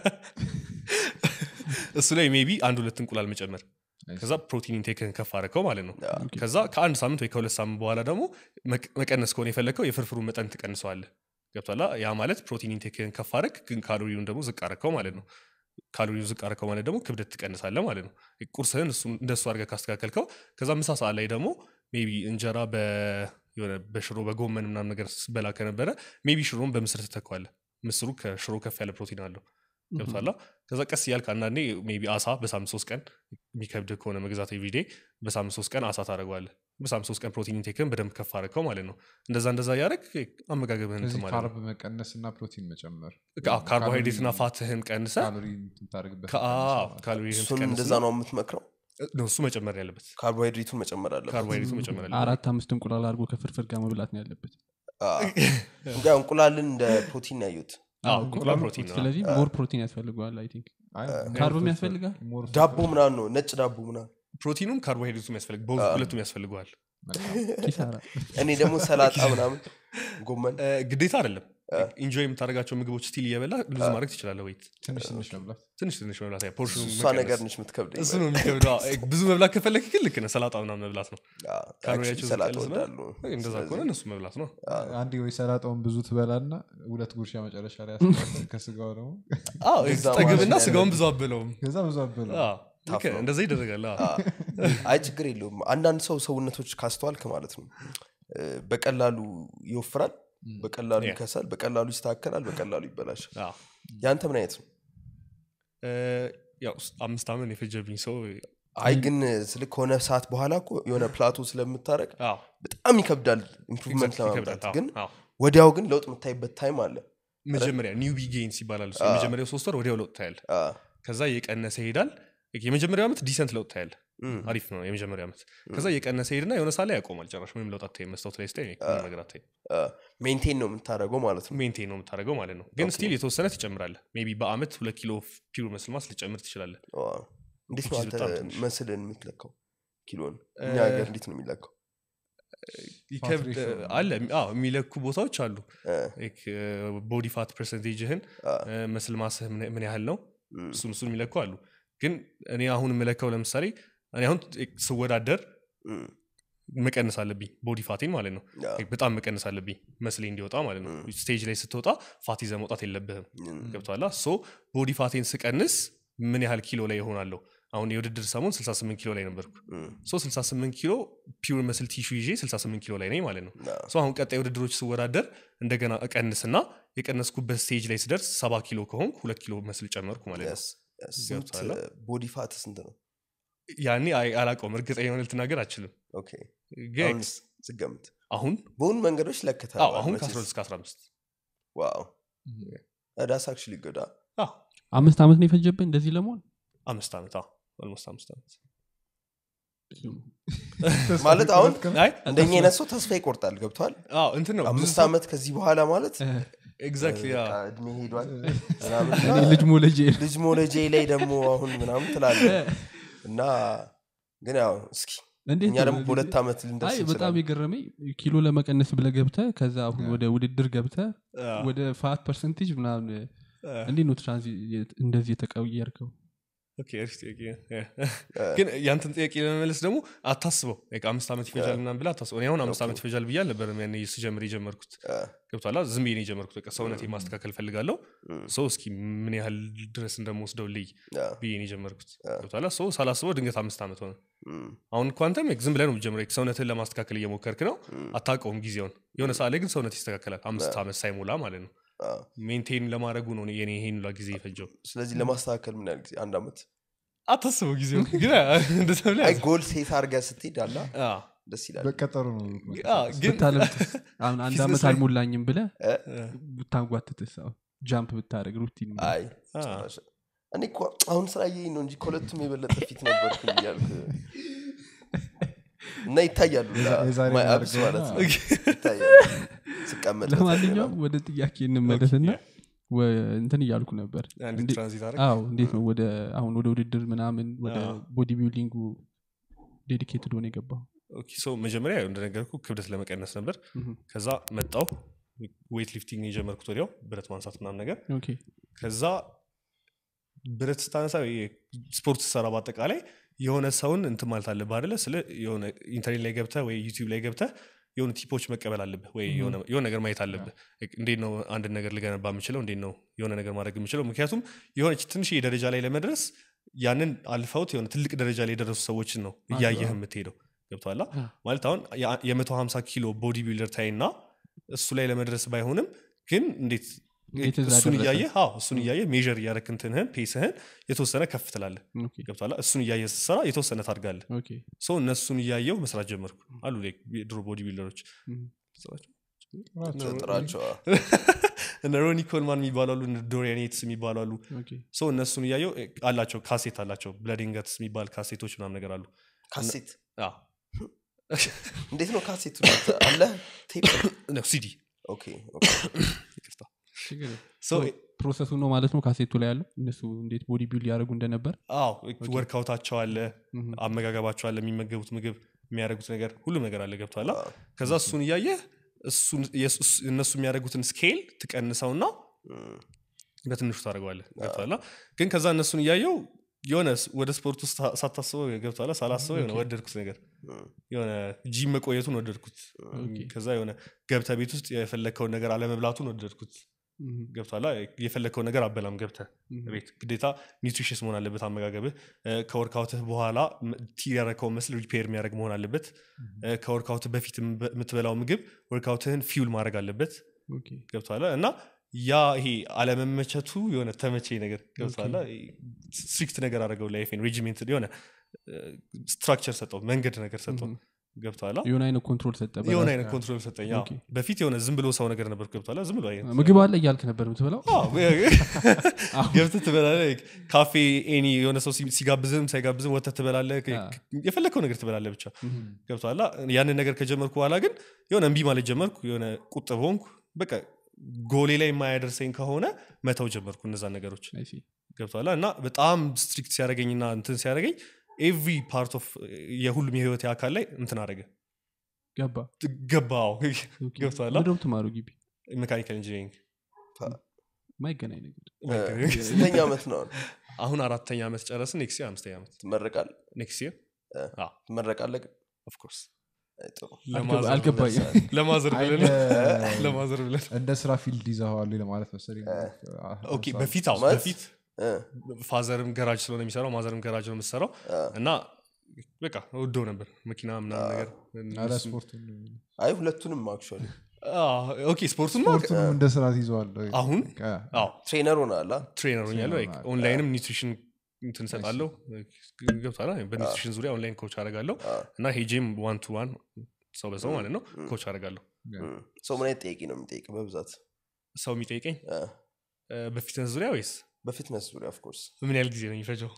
እሱ ላይ ሜቢ አንድ ሁለት እንቁላል መጨመር ከዛ ፕሮቲን ኢንቴክህን ከፍ አድርገው ማለት ነው ከዛ ከአንድ ሳምንት ወይ ከሁለት ሳምንት በኋላ ደግሞ መቅ- መቀነስ ከሆነ የፈለግከው የፍርፍሩን መጠን ትቀንሰዋለህ ገብቷላ ያ ማለት ፕሮቲን ኢንቴክህን ከፍ አድረግ ግን ካሎሪውን ደግሞ ዝቅ አድረግከው ማለት ነው ካሎሪውን ዝቅ አድረገው ማለት ደግሞ ክብደት ትቀንሳለህ ማለት ነው ቁርስህን እሱ- እንደሱ አድርገህ ካስተካከልከው ከዛ ምሳ ሰዓት ላይ ደግሞ ሜቢ እንጀራ በ- የሆነ በሽሮ በጎመን ምናምን ነገር ስበላ ከነበረ ሜቢ ሽሮን በምስር ትተካዋለህ ምስሩ ከሽሮ ከፍ ያለ ፕሮቲን አለው ገብቷላ ከዛ ቀስ እያልክ አንዳንዴ ሜቢ አሳ በሳምንት ሶስት ቀን የሚከብድ ከሆነ መግዛት ኤቭሪዴ በሳምንት ሶስት ቀን አሳ ታደረገዋለህ በሳምንት ሶስት ቀን ፕሮቲን ኢንቴክን በደንብ ከፍ አድርገው ማለት ነው እንደዛ እንደዛ እያደረግ አመጋገብህን እንትን ስለዚህ ማለት ነው ካርብ መቀነስ እና ፕሮቲን መጨመር አዎ፣ ካርቦሃይድሬትና ፋትህን ቀንሰ ካሎሪ የምታደርግበት ካሎሪህን እሱን እንደዛ ነው የምትመክረው ነው እሱ መጨመር ያለበት ካርቦሃይድሬቱን መጨመር አለበት ካርቦሃይድሬቱ መጨመር ያለበት አራት አምስት እንቁላል አድርጎ ከፍርፍር ጋር መብላት ነው ያለበት አዎ። እንግዲህ እንቁላልን እንደ ፕሮቲን ነው ያዩት አዎ፣ እንቁላል ፕሮቲን ነው ስለዚህ ሞር ፕሮቲን ያስፈልገዋል አይ ቲንክ አይ፣ ካርብም ሞር ያስፈልጋል? ሞር ዳቦ ምናምን ነው ነጭ ዳቦ ምናምን ፕሮቲኑም ካርቦሃይድሬቱም ያስፈልግ በሁለቱ ሁለቱም ያስፈልገዋል መልካም። ኪሳራ እኔ ደግሞ ሰላጣ ምናምን ጎመን እ፣ ግዴታ አይደለም ኢንጆይ የምታደርጋቸው ምግቦች ስቲል እየበላ ሉዝ ማድረግ ትችላለህ ወይት ትንሽ ትንሽ መብላት ትንሽ ትንሽ መብላት ያ ፖርሽኑ እሷ መቀነስ። ነገር ነች የምትከብደኝ እሱ ነው የሚከብደው አዎ፣ ብዙ መብላት ከፈለግ ግን ልክ ነህ ሰላጣ ምናምን መብላት ነው አዎ፣ ካሎሪያቸው actually ዝቅ ሰላጣ ያለ ስለሆነ እወዳለሁ እንደዛ ስለዚህ- ከሆነ እነሱ መብላት ነው አንዴ ወይ ሰላጣውን ብዙ ትበላና ሁለት ጉርሻ መጨረሻ ላይ ያስቀምጥ ከስጋው ደግሞ አዎ፣ እዛ ጠግብና ማለት ስጋውን ብዙ አበለውም ከዛ ብዙ አበላ ልክ ነህ፣ እንደዛ ይደረጋል አዎ። አይ ችግር የለውም አንዳንድ ሰው ሰውነቶች ካስተዋልክ ማለት ነው እ፣ በቀላሉ ይወፍራል በቀላሉ Yeah. ይከሳል በቀላሉ ይስተካከላል በቀላሉ ይበላሻል አዎ። ያንተ ምን አይነት ነው እ፣ ያው አምስት ዓመት የፈጀብኝ ሰው አይ ግን ስል ከሆነ ሰዓት በኋላ እኮ የሆነ ፕላቶ ስለምታረግ አዎ፣ በጣም ይከብዳል ኢምፕሩቭመንት exactly ለማምጣት ይከብዳል። ግን አዎ፣ አዎ። ወዲያው ግን ለውጥ የምታይበት ታይም አለ መጀመሪያ ኒው ቢጌንስ ይባላል እሱ። የመጀመሪያው ሶስት ወር ወዲያው ለውጥ ታያል አ፣ ከዛ እየቀነሰ ይሄዳል የመጀመሪያው ዓመት ዲሰንት ለውጥ ታያል እም፣ አሪፍ ነው የመጀመሪያው ዓመት ከዛ እየቀነሰ ሄድና የሆነ ሳ ላይ ያቆማል ጨራሽ ምንም ለውጥ አታይም መስታወት ላይ ስታይ ምንም ነገር አታይም አ፣ ሜንቴን ነው የምታደርገው ማለት ነው ሜንቴን ነው የምታደርገው ማለት ነው ግን ስቲል የተወሰነ ትጨምራለህ ሜይ ቢ በአመት ሁለት ኪሎ ፒውር መስል ማስ ልጨምር ትችላለህ ዋ፣ እንዴት ነው which is አንተ በጣም ትንሽ። መስልን የምትለካው ኪሎን እኛ እ፣ ሀገር እንዴት ነው የሚለካው ይከብድ ratio ነው። አለ አዎ የሚለኩ ቦታዎች አሉ እ፣ ቦዲ ፋት ፐርሰንቴጅህን አ፣ መስል ማስህ ምን- ምን ያህል ነው እም፣ እሱን እሱን የሚለኩ አሉ ግን እኔ አሁን የምለካው ለምሳሌ እኔ አሁን ስወዳደር እም፣ መቀነስ አለብኝ ቦዲ ፋቴን ማለት ነው አ፣ በጣም መቀነስ አለብኝ መስሌ እንዲወጣ ማለት ነው ስቴጅ ላይ ስትወጣ ፋት ይዘህ መውጣት የለብህም እም፣ ገብቷላ ሶ ቦዲ ፋቴን ስቀንስ ምን ያህል ኪሎ ላይ ይሆናለሁ አሁን የውድድር ሰሞን 68 ኪሎ ላይ ነበርኩ እም፣ ሶ 68 ኪሎ ፒውር መስል ቲሹ ይዤ 68 ኪሎ ላይ ነኝ ማለት ነው አ፣ ሶ አሁን ቀጣይ ውድድሮች ስወዳደር እንደገና እቀንስና የቀነስኩበት ስቴጅ ላይ ስደርስ ሰባ ኪሎ ከሆንኩ ሁለት ኪሎ መስል ጨመርኩ ማለት ነው yes፣ yes። ስንት ገብቶሃል? ቦዲ ፋት ስንት ነው ያኔ አይ- አላውቀውም እርግጠኛ የሆነ ልትናገር አልችልም ኦኬ ግን አሁንስ ስገምት አሁን በሆኑ መንገዶች ለክታል አዎ፣ አሁን ከ12 እስከ 15 ዋው ዳስ አክቹሊ ገዳ አዎ፣ አምስት ዓመት ነው የፈጀብህ እንደዚህ ለመሆን አምስት ዓመት ኦልሞስት አምስት ዓመት ማለት አሁን አይ እንደኛ አይነት ሰው ተስፋ ይቆርጣል ገብቷል አዎ እንትን ነው ብዙ አምስት ሰው- ዓመት ከዚህ በኋላ ማለት ኤግዛክትሊ በቃ እድሜ ሄዷል ምናምን እኔ እና ልጅ ሞለጄ ልጅ ሞለጄ ላይ ደግሞ አሁን ምናምን ትላለ እና ግን ያው እስኪ እንዴት እኛ ነው ደግሞ በዚህ- በሁለት ዓመት ልንደርስ አይ በጣም እንችላለን የገረመኝ ኪሎ ለመቀነስ ብለ ገብተ ከዛ አሁን ወደ ውድድር ገብተ አዎ፣ ወደ ፋት ፐርሰንቴጅ ምናምን አዎ። እንዴት ነው ትራንዚ እንደዚህ የተቀየርከው ኦኬ፣ አሪፍ ጥያቄ ነው። ግን ያንተን ጥያቄ ለመመለስ ደግሞ አታስበው like አምስት ዓመት ይፈጃል ምናምን ብለህ አታስበው እኔ አሁን አምስት ዓመት ይፈጃል ብዬ አልነበረም ያኔ ስጀምር የጀመርኩት ገብቷላ ዝም ብዬ ነው የጀመርኩት በቃ ሰውነቴ ማስተካከል ፈልጋለሁ ሰው እስኪ ምን ያህል ድረስ እንደምወስደው ልይ ብዬ ነው የጀመርኩት ገብቷላ ሰው ሳላስበው ድንገት አምስት ዓመት ሆነ አሁን እኮ አንተም ዝም ብለህ ነው የምትጀምረው ሰውነትን ለማስተካከል እየሞከርክ ነው አታውቀውም ጊዜውን የሆነ ሰዓት ላይ ግን ሰውነት ይስተካከላል አምስት ዓመት ሳይሞላ ማለት ነው ሜንቴን ለማድረጉ ነው የኔ ይሄን ሁላ ጊዜ የፈጀው ስለዚህ ለማስተካከል ምን ያህል ጊዜ አንድ ዓመት አታስበው ጊዜው ግን እንደዛ ብለህ አይ ያዝ። ጎል ሴት አድርገህ ስትሄድ አላ አዎ። ደስ ይላል በቀጠሩ ነው አዎ፣ ግን ብታለምጥስ አሁን አንድ ፊትነስ ዓመት ላይ- አልሞላኝም ብለ እ? ብታንጓትትስ አሁን ጃምፕ ብታደረግ ሩቲን አይ አ። ጭራሽ። እኔ እኮ አሁን ስላየኝ ነው እንጂ ከሁለቱም የበለጠ ፊት ነበርኩ እያልኩ እና ይታያሉ የዛሬ ማይ አብስ እናድርገውና- ማለት ነው ይታያሉ ስቀመጥ ለማንኛውም ወደ ጥያቄ እንመለስና ወ- እንትን እያልኩ ነበር አንድ እንዴ- ትራንዚት አረግ አዎ እንዴት ነው ወደ አሁን ወደ ውድድር ምናምን ወደ አዎ። ቦዲ ቢልዲንጉ ዴዲኬትድ ሆነ የገባው ኦኬ ሶ መጀመሪያ ያው እንደነገርኩ ክብደት ለመቀነስ ነበር ምሁም። ከዛ መጣው ዌት ሊፍቲንግ የጀመርኩት ወዲያው ብረት ማንሳት ምናምን ነገር ኦኬ ከዛ ብረት ስታነሳ ወይ ስፖርት ስሰራ በአጠቃላይ የሆነ ሰውን እንትን ማለት አለብህ አደለ ስለ የሆነ ኢንተርኔት ላይ ገብተህ ወይ ዩቲዩብ ላይ ገብተህ የሆኑ ቲፖች መቀበል አለብህ ወይ የሆነ የሆነ ነገር ማየት አለብህ እንዴት ነው አንድን ነገር ልገነባ የምችለው እንዴት ነው የሆነ ነገር ማድረግ የምችለው ምክንያቱም የሆነች ትንሽ ደረጃ ላይ ለመድረስ ያንን አልፈውት የሆነ ትልቅ ደረጃ ላይ የደረሱ ሰዎችን ነው እያየህ የምትሄደው ገብቶሃል አ። ማለት አሁን የ- የመቶ ሀምሳ ኪሎ ቦዲ ቢልደር ታይ እና እሱ ላይ ለመድረስ ባይሆንም ግን እንዴት እንዴት እዛ እሱን ደረሰ? እያየህ አዎ እሱን እያየህ ሜዥር እያደረክ እንትንህን ፔስህን የተወሰነ ከፍ ትላለህ ኦኬ ገብቶሃል እሱን እያየህ ስትሰራ የተወሰነ ታድጋለህ ኦኬ ሰው እነሱን እያየው መስራት ጀመርኩ አሉ like የድሮ ቦዲ ቢልደሮች ምሁም። ጥራቸው እነ ሮኒ ኮልማን የሚባሉ አሉ እነ ዶሪያን የትስ የሚባሉ አሉ ኦኬ ሰው እነሱን እያየው እ, አላቸው ካሴት አላቸው ብለዲንገትስ የሚባል ካሴቶች ምናምን ነገር አሉ ካሴት አዎ። እንዴት ነው ካሴቱ አለ ቴፕ ነው ሲዲ ኦኬ ኦኬ። ይቅርታ ችግር የለም። ሰው ፕሮሰሱ ነው ማለት ነው ካሴቱ ላይ ያለው እነሱ እንዴት ቦዲ ቢልድ ያደረጉ እንደነበር አዎ ወርካውታቸው አለ ምሁም። አመጋገባቸው አለ የሚመገቡት ምግብ የሚያደርጉት ነገር ሁሉም ነገር አለ ገብቷላ አዎ። ከዛ እሱን እያየህ እሱን የሱ- እነሱ የሚያደርጉትን ስኬል ትቀንሰውና እም፣ በትንሹ ታደርገዋለህ ገብቷላ ግን ከዛ እነሱን እያየው የሆነ ስ- ወደ ስፖርት ውስጥ ሳ- ሳታስበው ገብቷላ ሳላስበው የሆነ ወደድኩት ነገር እም፣ የሆነ ጂም መቆየቱን ወደድኩት ኦኬ። ከዛ የሆነ ገብተ ቤት ውስጥ የፈለግከውን ነገር አለመብላቱን ወደድኩት ምሁም። ገብቷላ የፈለግከውን ነገር አበላም ገብተ ምሁም። ቤት ግዴታ ኒውትሪሽስ መሆን አለበት አመጋገብህ እ፣ ከወርካውትህ በኋላ ም- ቲር ያረከውን መስል ሪፔር የሚያደርግ መሆን አለበት እ፣ ከወርካውትህ በፊት የምበ- የምትበላው ምግብ ወርካውትህን ፊውል ማድረግ አለበት ኦኬ ገብቷላ እና ያ ይሄ አለመመቸቱ የሆነ ተመቼ ነገር ገብቷላ ስትሪክት ነገር አደረገው ላይፌን ሬጂሜንት የሆነ ስትራክቸር ሰጠው መንገድ ነገር ሰጠው ምሁም። ገብቷላ የሆነ አይነት ኮንትሮል ሰጠ የሆነ በራስ። አይነት ኮንትሮል ሰጠኝ አዎ። ኦኬ። በፊት የሆነ ዝም ብሎ ሰው ነገር ነበር ገብቷላ ዝም ብሎ አይ- ምግብ አለ እያልክ ነበር የምትበላው አዎ፣ ገብተህ ትበላለህ ካፌ ኤኒ የሆነ ሰው ሲ- ሲጋብዝም ሳይጋብዝም ወተት ትበላለህ አ። የፈለግከው ነገር ትበላለህ ብቻ ምሁም። ገብቶሃል ያንን ነገር ከጀመርኩ በኋላ ግን የሆነ እምቢ ማለት ጀመርኩ የሆነ ቁጥብ ሆንኩ በቃ ጎሌ ላይ የማያደርሰኝ ከሆነ መተው ጀመርኩ እነዛን ነገሮች I see። ገብቶሃል እና በጣም ስትሪክት ሲያደረገኝና እንትን ሲያደረገኝ ኤቭሪ ፓርት ኦፍ የሁሉም የህይወት አካል ላይ እንትን አደረገ ገባ ገባው ኦኬ። ገብቶሃል ምንድን ነው የምትማረው ግቢ ሜካኒካል ኢንጂኒሪንግ ማይገናኝ ነገር ስንተኛ ዓመት ነው አሁን? አሁን አራተኛ ዓመት ጨረስን ኔክስት አምስተኛ ዓመት ትመረቃል ኔክስት ይር ትመረቃለህ ግን ኦፍኮርስ አይ፣ ጥሩ አልገባ- አልገባኝም ለማዘር አይ፣ ብለን እንደ- ለማዘር ብለን እንደ ስራ ፊልድ ይዘዋል ለማለት መሰለኝ ኦኬ በፊት አዎ ማለት- በፊት እ፣ ፋዘርም ገራጅ ስለሆነ የሚሰራው ማዘርም ገራጅ ነው የምትሰራው አ፣ እና በቃ ወደው ነበር መኪና ምናምን ነገር አረ እሱን- ስፖርቱን አይ ሁለቱንም አክቹዋሊ አዎ፣ ኦኬ ስፖርቱን ስፖርቱንም እንደ ስራ ይዘዋል አሁን አዎ ትሬነር ሆናላ ትሬነር ሆኛለሁ ትሬነር ሆናል። ኦንላይንም ኒውትሪሽን እንትን እሰጣለሁ ገብቷል በኒውትሪሽን ዙሪያ ኦንላይን ኮች አደርጋለሁ እና ሄጄም ዋን ቱ ዋን ሰው በሰው ማለት ነው ኮች አደርጋለሁ ሰው ምን አይነት ጠያቂ ነው የሚጠይቅ በብዛት ሰው የሚጠይቀኝ አ፣ እ፣ በፊትነስ ዙሪያ ወይስ በፊትነስ ዙሪያ ኦፍኮርስ ምን ያህል ጊዜ ነው የሚፈጀው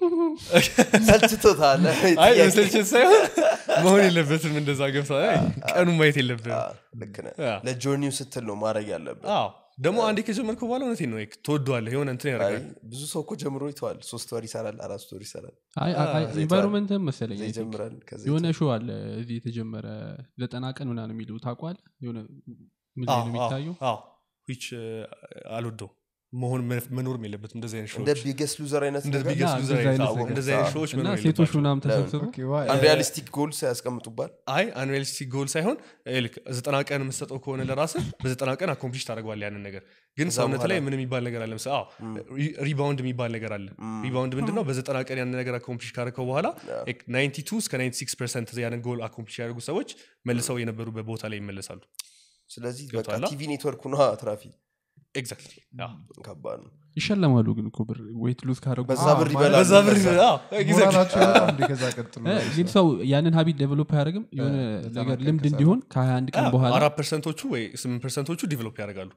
ሰልችቶታል አይ ጥያቄ። መሰልቸት ሳይሆን መሆን የለበትም እንደዛ ገብታ ቀኑ ማየት አ፣ የለብንም ልክ ነህ አ። ለጆርኒው ስትል ነው ማድረግ ያለብን አዎ ደግሞ አንዴ ከጀመርከው በኋላ እውነቴን ነው ትወደዋለህ የሆነ እንትን አይ ያደርጋል ብዙ ሰው እኮ ጀምሮ ይተዋል ሶስት ወር ይሰራል አራት ወር ይሰራል ኢንቫይሮንመንትም መሰለኝ እዛ I think። ይጀምራል ከዛ የሆነ ሾው አለ እዚህ የተጀመረ ዘጠና ቀን ምናምን የሚሉ ታቋል የሆነ ምን ላይ ነው የሚታየው ዊች አልወደው መሆን መኖርም የለበትም እንደዚህ አይነት እንደ ሾዎች ቢገስ ሉዘር አይነት እንደ ነገር biggest ያ፣ loser እንደዚህ አይነት አይነት አዎ፣ ነገር። እንደዚህ አይነት ሾዎች እና መኖር ሴቶች የለባቸውም። ምናምን ተሰብስበው አንሪያሊስቲክ ጎል ሳያስቀምጡባል አይ አንሪያሊስቲክ ጎል ሳይሆን ይኸውልህ፣ ዘጠና ቀን የምትሰጠው ከሆነ ለራስህ በዘጠና ቀን አኮምፕሊሽ ታደርገዋል ያንን ነገር ግን ከዛ ሰውነት ላይ በኋላ- ምን የሚባል ነገር አለ ምሳ ሪባውንድ የሚባል ነገር አለ ሪባውንድ ምንድን ነው በዘጠና ቀን ያንን ነገር አኮምፕሊሽ ካደረገው በኋላ 92 እስከ 96 ፐርሰንት ያንን ጎል አኮምፕሊሽ ያደርጉ ሰዎች መልሰው የነበሩበት ቦታ ላይ ይመለሳሉ ስለዚህ በቃ ገብቶሃል? ቲቪ ኔትወርኩ ነ ትራፊ ኤግዛክትሊ ከባድ ነው ይሸለማሉ ግን እኮ ብር ዌት ሉዝ ካደረጉ በዛ አዎ፣ ብር ማለት ይበላሉ በዛ ብር በዛ። አዎ፣ exactly። ሞራላቸው በጣም እንደ ከዛ ቀጥሎ እ፣ ግን ሰው ያንን ሀቢት ዴቨሎፕ አያደርግም የሆነ ዘጠና ነገር ቀን ልምድ ከሰራ። እንዲሆን ከ21 ቀን አዎ፣ በኋላ አራት ፐርሰንቶቹ ወይ ስምንት ፐርሰንቶቹ ዲቨሎፕ ያደርጋሉ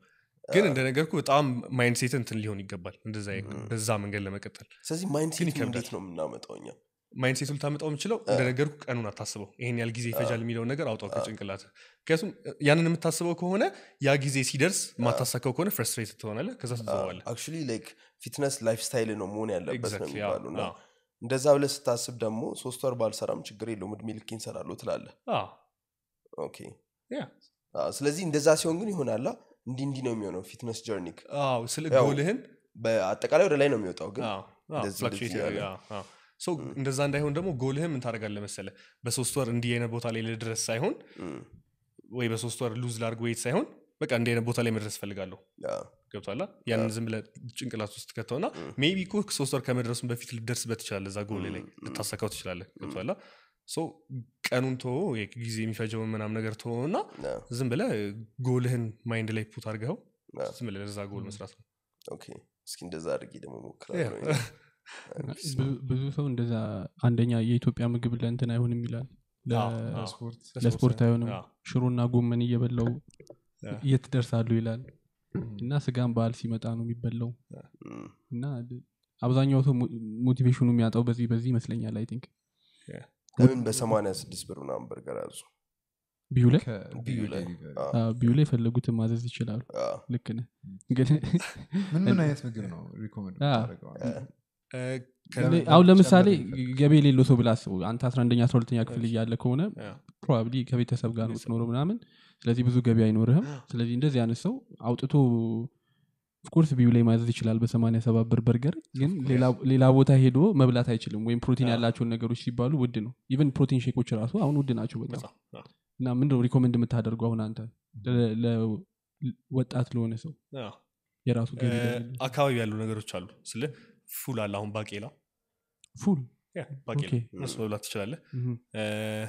ግን እንደነገርኩ በጣም ማይንድሴት እንትን ሊሆን ይገባል እንደዛ በዛ መንገድ ለመቀጠል ስለዚህ ማይንድ ግን ሴት ይከብዳል። እንዴት ነው የምናመጣው እኛ ማይንድሴቱ ልታመጣው የምችለው እንደነገርኩ ቀኑን አታስበው ይሄን ያህል ጊዜ ይፈጃል የሚለውን ነገር አውጣው ከጭንቅላት ምክንያቱም ያንን የምታስበው ከሆነ ያ ጊዜ ሲደርስ የማታሳካው ከሆነ ፍረስትሬት ትሆናለህ ከዛ ትዘዋለህ አክቹሊ ላይክ ፊትነስ ላይፍ ስታይል ነው መሆን ያለበት ነው Exactly, አዎ፣ የሚባሉ እና አዎ። እንደዛ ብለህ ስታስብ ደግሞ ሶስት ወር ባልሰራም ችግር የለውም እድሜ ልክ እንሰራለሁ ትላለህ አዎ፣ ኦኬ ያ። አዎ፣ ስለዚህ እንደዛ ሲሆን ግን ይሆናላ እንዲህ እንዲህ ነው የሚሆነው ፊትነስ ጀርኒክ አዎ፣ ስለ ያው ጎልህን በአጠቃላይ ወደ ላይ ነው የሚወጣው ግን አዎ፣ አዎ፣ እንደዚህ fluctuate እንደዚህ ያደርግ- ያለ። አዎ፣ አዎ። So እንደዛ እንዳይሆን ደግሞ ጎልህን ምን ታደርጋለህ መሰለ በሶስት ወር እንዲህ አይነት ቦታ ላይ ልድረስ ሳይሆን እም፣ ወይ በሶስት ወር ሉዝ ላርግ ወይት ሳይሆን በቃ እንዲህ አይነት ቦታ ላይ መድረስ ፈልጋለሁ አዎ፣ ገብቷላ ያንን ዝም ብለህ ጭንቅላት ውስጥ ከተውና ሜቢ እኮ ሶስት ወር ከመድረሱን በፊት ልደርስበት ትችላለህ እዛ ጎል ላይ ልታሳካው ትችላለህ ገብቷላ ሶ ቀኑን ቶ ጊዜ የሚፈጀውን ምናም ነገር ቶ እና አዎ፣ ዝም ብለህ ጎልህን ማይንድ ላይ ፑት አድርገው አዎ። ዝም ብለህ ለዛ ጎል መስራት ነው ኦኬ እስኪ እንደዛ አድርጌ ደግሞ ሞክራለሁ ብዙ- ብዙ ሰው እንደዛ አንደኛ የኢትዮጵያ ምግብ ለእንትን አይሆንም ይላል ለ- አዎ፣ አዎ። ስፖርት ለስፖርት አይሆንም አዎ። ሽሮና ጎመን እየበላው አዎ። የት ደርሳሉ ይላል እና ስጋን በዓል ሲመጣ ነው የሚበላው እም፣ እና አብዛኛው ሰው ሞ- ሞቲቬሽኑ የሚያጣው በዚህ በዚህ ይመስለኛል አይ ቲንክ ለምን በሰማንያ ስድስት ብር ምናምን በርገር አዙ ቢዩ ላይ ቢዩ ላይ አዎ፣ ቢዩ ላይ የፈለጉትን ማዘዝ ይችላሉ አዎ፣ ልክ ነህ ግን ምን ምን አይነት ምግብ ነው ሪኮመንድ አዎ። የምታደርገው? እ፣ ለምን አሁን ጨምር ለምሳሌ የሚፈልግ? ገቢ የሌለው ሰው ብላ አስበው አንተ አስራ አንደኛ አስራ ሁለተኛ ክፍል እያለ ከሆነ አዎ። ፕሮባብሊ ከቤተሰብ ጋር ነው የምትኖረው ምናምን ስለዚህ ብዙ ገቢ አይኖርህም ስለዚህ እንደዚህ አይነት ሰው አውጥቶ ኦፍኮርስ ቢዩ ላይ ማዘዝ ይችላል በሰማንያ ሰባት ብር በርገር ግን ሌላ- ሌላ ቦታ ሄዶ መብላት አይችልም ወይም ፕሮቲን ያላቸውን ነገሮች ሲባሉ ውድ ነው ኢቨን ፕሮቲን ሼኮች ራሱ አሁን ውድ ናቸው በጣም በጣም፣ አዎ። እና ምንድነው ሪኮመንድ የምታደርገው አሁን አንተ ለ- ለ- ወጣት ለሆነ ሰው አዎ። የራሱ ገቢ እ፣ ለሌለው? አካባቢ ያሉ ነገሮች አሉ ስለ ፉል አለ አሁን ባቄላ ፉል ያ፣ ባቄላ ኦኬ። እነሱ መብላት ትችላለህ ምሁም። እ፣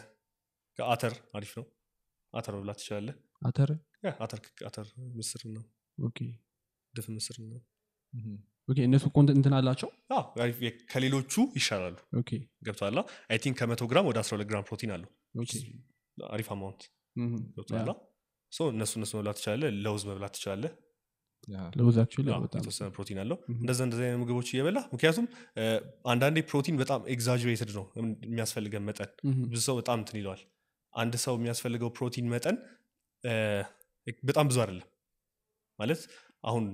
አተር አሪፍ ነው አተር መብላት ትችላለህ አተር ያ፣ አተር አተር ምስር ነው ኦኬ ድፍ ምስር ነው ምሁም። ኦኬ እነሱ ኮንት እንትን አላቸው አዎ፣ አሪፍ የ- ከሌሎቹ ይሻላሉ ኦኬ ገብቷላ አይ ቲንክ ከመቶ ግራም ወደ 12 ግራም ፕሮቲን አለው ኦኬ አሪፍ አማውንት ምሁም። ገብቷላ ያ፣ ሶ እነሱ እነሱ መብላት ትችላለህ ለውዝ መብላት ትችላለህ ያ። ለውዝ actually አዎ፣ በጣም የተወሰነ ፕሮቲን አለው ምሁም። እንደዛ እንደዚ አይነት ምግቦች እየበላ ምክንያቱም እ፣ አንዳንዴ ፕሮቲን በጣም ኤግዛጅሬትድ ነው የሚያስፈልገን መጠን ምሁም። ብዙ ሰው በጣም እንትን ይለዋል አንድ ሰው የሚያስፈልገው ፕሮቲን መጠን እ፣ በጣም ብዙ አይደለም ማለት አሁን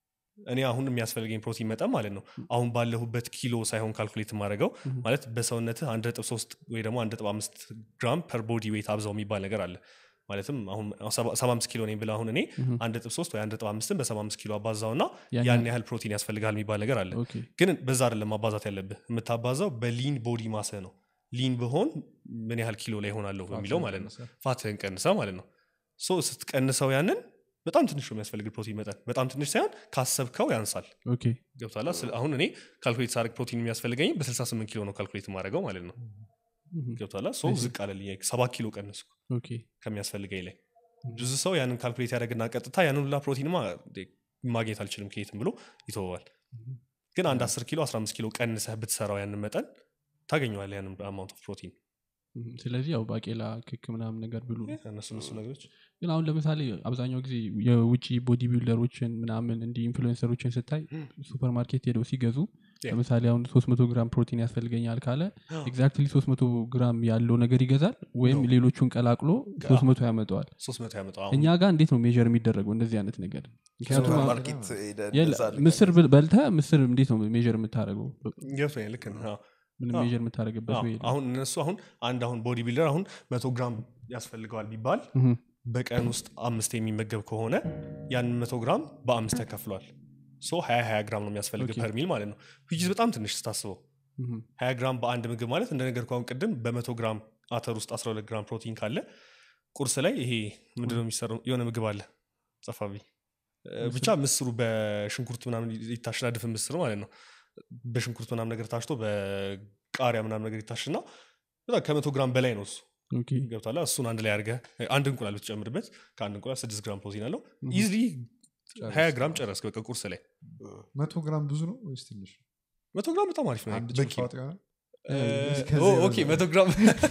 እኔ አሁን የሚያስፈልገኝ ፕሮቲን መጠን ማለት ነው አሁን ባለሁበት ኪሎ ሳይሆን ካልኩሌት የማደርገው Mhm. ማለት በሰውነትህ አንድ ነጥብ ሶስት ወይ ደግሞ አንድ ነጥብ አምስት ግራም ፐር ቦዲ ዌይት አብዛው የሚባል ነገር አለ ማለትም አሁን ሰባ አምስት ኪሎ ነኝ ብለህ አሁን እኔ Mhm. አንድ ነጥብ ሶስት ወይ አንድ ነጥብ አምስትን በሰባ አምስት ኪሎ አባዛው እና ያን ያን ያህል ፕሮቲን ያስፈልጋል የሚባል ነገር አለ ኦኬ ግን በዛ አይደለም ማባዛት ያለብህ የምታባዛው በሊን ቦዲ ማስህ ነው ሊን ብሆን ምን ያህል ኪሎ ላይ ሆናለሁ በሚለው ማለት ነው ፋትህን ቀንሰ ማለት ነው ሶ ስትቀንሰው ያንን በጣም ትንሽ ነው የሚያስፈልግ ፕሮቲን መጠን በጣም ትንሽ ሳይሆን ካሰብከው ያንሳል ኦኬ ገብቷላ ስለ- አሁን እኔ ካልኩሌት ሳደርግ ፕሮቲን የሚያስፈልገኝ በ68 ኪሎ ነው ካልኩሌት የማደርገው ማለት ነው ምሁም። ገብቷላ ሶ ዝቅ አለልኝ ሰባት ኪሎ ቀነስኩ ኦኬ ከሚያስፈልገኝ ላይ ብዙ ሰው ያንን ካልኩሌት ያደርግና ቀጥታ ያንን ሁላ ፕሮቲንማ እንዴ ማግኘት አልችልም ከየትም ብሎ ይተወዋል ግን አንድ 10 ኪሎ 15 ኪሎ ቀንሰህ ብትሰራው ያንን መጠን ታገኘዋል ያንን አማውንት ኦፍ ፕሮቲን ምሁም። ስለዚህ ያው ባቄላ ክክ ምናምን ነገር ብሉ ነው እነሱ እነሱ ነገሮች ግን አሁን ለምሳሌ አብዛኛው ጊዜ የውጭ ቦዲ ቢልደሮችን ምናምን እንዲህ ኢንፍሉዌንሰሮችን ስታይ ሱፐር ማርኬት ሄደው ሲገዙ Yeah. ለምሳሌ አሁን 300 ግራም ፕሮቲን ያስፈልገኛል ካለ ኤግዛክትሊ 300 ግራም ያለው ነገር ይገዛል ወይም ሌሎቹን ቀላቅሎ 300 ያመጠዋል 300 ያመጣው እኛ ጋር እንዴት ነው ሜር የሚደረገው እንደዚህ አይነት ነገር ምክንያቱም ሱፐር አሁን- ማርኬት ሄደህ የለ- እንደዛ አድርገህ ምስር ብል- በልተህ ምስር እንዴት ነው ሜር የምታደረገው ገብቶኛል ልክ ነህ። አዎ። ምንም አዎ። ሜር የምታደረግበት አዎ። ወይ የለም። አሁን እነሱ አሁን አንድ አሁን ቦዲ ቢልደር አሁን መቶ ግራም ያስፈልገዋል ቢባል ምሁም። በቀን ውስጥ አምስት የሚመገብ ከሆነ ያን መቶ ግራም በአምስት ተከፍሏል ሶ ሀያ ሀያ ግራም ነው የሚያስፈልግ ኦኬ። ፐርሚል ማለት ነው ዊች ኢዝ በጣም ትንሽ ስታስበው ምሁም። ሀያ ግራም በአንድ ምግብ ማለት እንደነገርኩህ አሁን ቅድም በመቶ ግራም አተር ውስጥ 12 ግራም ፕሮቲን ካለ ቁርስ ላይ ይሄ ምንድነው የሚሰራው የሆነ ምግብ አለ ጸፋቢ ብቻ ምስሩ በሽንኩርት ምናምን ይታሽና ድፍን ምስር ማለት ነው በሽንኩርት ምናምን ነገር ታሽቶ በቃሪያ ምናምን ነገር ይታሽና በጣም ከመቶ ግራም በላይ ነው እሱ ኦኬ። ገብቷላ እሱን አንድ ላይ አድርገህ አንድ እንቁላል ብትጨምርበት ከአንድ እንቁላል ስድስት ግራም ፕሮቲን አለው ኢዝሊ ሀያ ግራም ጨረስክ በቃ ቁርስ ላይ መቶ ግራም ብዙ ነው ወይስ ትንሽ መቶ ግራም በጣም አሪፍ ነው አንድ በቂ ጭልፋ ወጥ ይሆናል እስከዚህ ኦ፣ ኦኬ በላይ። መቶ ግራም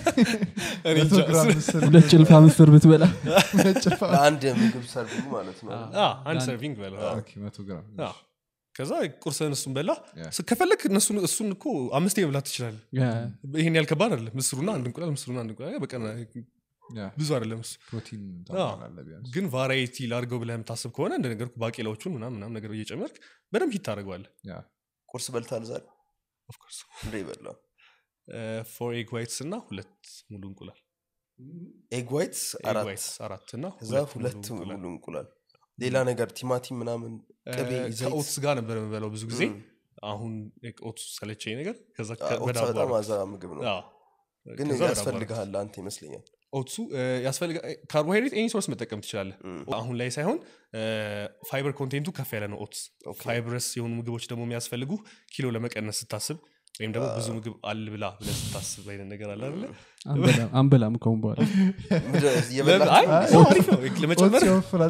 እኔ መቶ እንጃ። ግራም ምስር ሁለት ጭልፋ ምስር ብትበላ ጭልፋ ለአንድ ምግብ ሰርቪንግ ማለት ነው አ፣ አንድ ሰርቪንግ በለው አ። ኦኬ፣ መቶ ግራም አ። ከዛ ቁርስህን እሱን በላ ያ። ስ- ከፈለግ እነሱን እሱን እኮ አምስቴ መብላት ትችላለህ ያ፣ ይሄን ያህል ከባድ አይደለም ምስሩና አንድ እንቁላል ምስሩና አንድ እንቁላል በቀን ያ፣ ብዙ አይደለም እሱ ፕሮቲን ታሟላለህ ቢያንስ ግን ቫራይቲ ላድርገው ብለህ የምታስብ ከሆነ እንደ ነገርኩ ባቄላዎቹን ምናምን ምናምን ነገር እየጨመርክ በደንብ ሂት ታደርገዋለህ ያ ቁርስ በልታል ዛሬ ኦፍኮርስ እንደ ይበላ ፎር ኤግ ዋይትስ እና ሁለት ሙሉ እንቁላል ኤግ ዋይትስ ኤግ አራት ዋይትስ አራት እና ከዛ ሁለት ሁለት ሙሉ እንቁላል። ሙሉ እንቁላል ሌላ ነገር ቲማቲም ምናምን ቅቤ እ፣ ዘይት ከኦትስ ጋር ነበር የምበላው ብዙ ጊዜ ም። አሁን ኦትስ ሰለቸኝ ነገር ከዛ አ፣ ከ- ኦትስ በዳቦ በጣም አደረኩት። አዛ ምግብ ነው አዎ። ግን ከዛ በዳቦ ያስፈልግሃል አንተ ይመስለኛል ኦትሱ ያስፈልጋ ካርቦሃይድሬት ኤኒ ሶርስ መጠቀም ትችላለህ ም። አሁን ላይ ሳይሆን ፋይበር ኮንቴንቱ ከፍ ያለ ነው ኦትስ ኦኬ። ፋይብረስ የሆኑ ምግቦች ደግሞ የሚያስፈልጉ ኪሎ ለመቀነስ ስታስብ ወይም ደግሞ ብዙ ምግብ አልብላ ብለህ ስታስብ አይነት ነገር አለ አይደለ አንበላም- አንበላም ከሁን በኋላ ምንድን- ለምን- እየበላችሁ አይ፣ ነው? ሰው አሪፍ ነው ለመጨመር ኦትስ ይወፍራል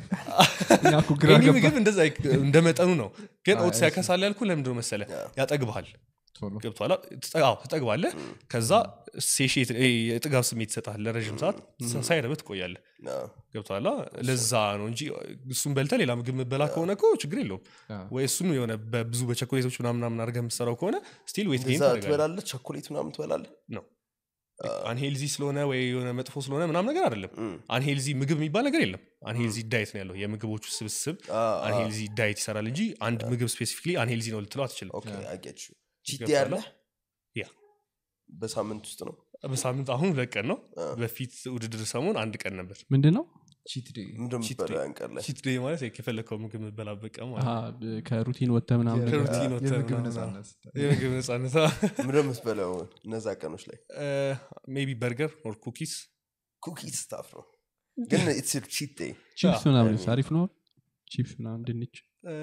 እኛ እኮ ግራ ኤኒ ገባ ምግብ እንደዛ እንደ መጠኑ ነው ግን አይ፣ ኦትስ ያከሳል ያልኩ ለምንድነው መሰለ ያጠግብሃል ቶሎ ገብቶሃል አዎ ትጠግባለህ ከዛ ሴሽት የጥጋብ ስሜት ይሰጣል ለረዥም ሰዓት ሳይረብህ ትቆያለህ አ፣ ገብቶሃል ለዛ ነው እንጂ እሱን በልተህ ሌላ ምግብ የምበላ ከሆነ እኮ ችግር የለውም ያ። ወይ እሱን የሆነ በብዙ በቸኮሌቶች ምናምን ምናምን አድርገህ የምትሰራው ከሆነ ስቲል ዌት ጌን እንደዛ ታደርጋለህ ትበላለህ ቸኮሌት ምናምን ትበላለህ ነው አንሄልዚ ስለሆነ ወይ የሆነ መጥፎ ስለሆነ ምናምን ነገር አይደለም ም። አንሄልዚ ምግብ የሚባል ነገር የለም አንሄልዚ ዳይት ነው ያለው የምግቦቹ ስብስብ አ፣ አ፣ አንሄልዚ ዳይት ይሰራል እንጂ አንድ ምግብ ስፔሲፊክሊ አንሄልዚ ነው ልትለው አትችልም ኦኬ አጌች ቺት ገብቶሃል? ያለ ያ በሳምንት ውስጥ ነው በሳምንት አሁን ሁለት ቀን ነው አ። በፊት ውድድር ሰሞን አንድ ቀን ነበር ምንድን ነው ቺት ዴይ ምንድን ነው ቺት የምትበላው ዴይ። ያን ቀን ላይ ቺት ዴይ ማለት የፈለግከው ምግብ የምትበላበት ቀን ማለት አሃ፣ ነው። ከሩቲን ወጥተ ምናምን ነገር ከሩቲን ወጥተህ የምግብ ምናምን ነፃነት የምግብ ነጻነት ምንድን ነው የምትበላው እነዛ ቀኖች ላይ ሜቢ በርገር ኦር ኩኪስ ኩኪስ ስታፍ ነው ግን ኢትስ ቺት ዴይ ቺፕስ ምናምን አይ፣ አሪፍ ነው ቺፕስ ምናምን ድንች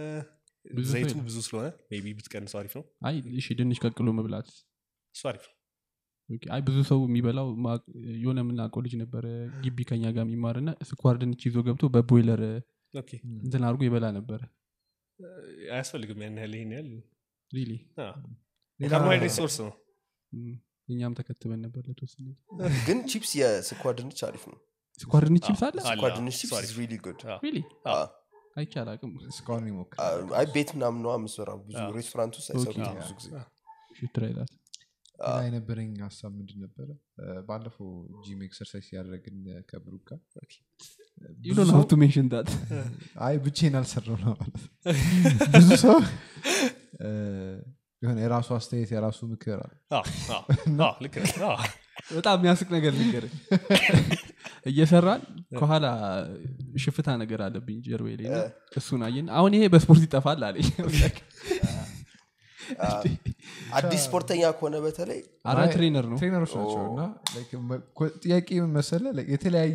ብዙ ሰው ዘይቱ የለም። ብዙ ስለሆነ ሜቢ ብትቀንሰው አሪፍ ነው አይ እሺ ድንች ቀቅሎ መብላት እሱ አሪፍ ነው ኦኬ፣ አይ ብዙ ሰው የሚበላው ማ- የሆነ የምናውቀው ልጅ ነበረ ግቢ ከኛ ጋር የሚማርና ስኳር ድንች ይዞ ገብቶ በቦይለር ኦኬ እንትን አድርጎ ይበላ ነበረ አያስፈልግም ያን ያህል ይሄን ያህል ሪሊ ካርቦሃይድሬት ሶርስ ነው እኛም ተከትበን ነበር ለተወሰነ ጊዜ። ግን ቺፕስ የስኳር ድንች አሪፍ ነው ስኳር ድንች ቺፕስ አለ አለ፣ ስኳር አዎ፣ ድንች እሱ ቺፕስ አሪፍ። ሪሊ ጉድ አዎ። ሪሊ አዎ። አይቼ አላቅም እስካሁን ይሞክር አይ ቤት ምናምን ነዋ የምትሰራው ብዙ አዎ። ሬስቶራንት ውስጥ አይሰሩትም ኦኬ። ብዙ ጊዜ ሽትራይላት አዎ። ሌላ የነበረኝ ሀሳብ ምንድን ነበረ እ፣ ባለፈው ጂም ኤክሰርሳይዝ ያደረግን ከብሩክ ጋር ዩ ዶንት ሃቭ ቱ ሜንሽን ዳት አይ ብቼን አልሰራው ነው ማለት ነው። ብዙ ሰው እ፣ የሆነ የራሱ አስተያየት የራሱ ምክር አለ አዎ፣ አዎ፣ አዎ፣ ልክ ነህ። አዎ። በጣም የሚያስቅ ነገር ልንገር እየሰራን ከኋላ ሽፍታ ነገር አለብኝ ጀርቤ ላይ እና እሱን አየን አሁን ይሄ በስፖርት ይጠፋል አለኝ አዲስ ስፖርተኛ ከሆነ በተለይ አራ አይ፣ ትሬነር ነው ትሬነሮች ናቸው እና like መ- ኮ- ጥያቄ ምን መሰለህ like የተለያየ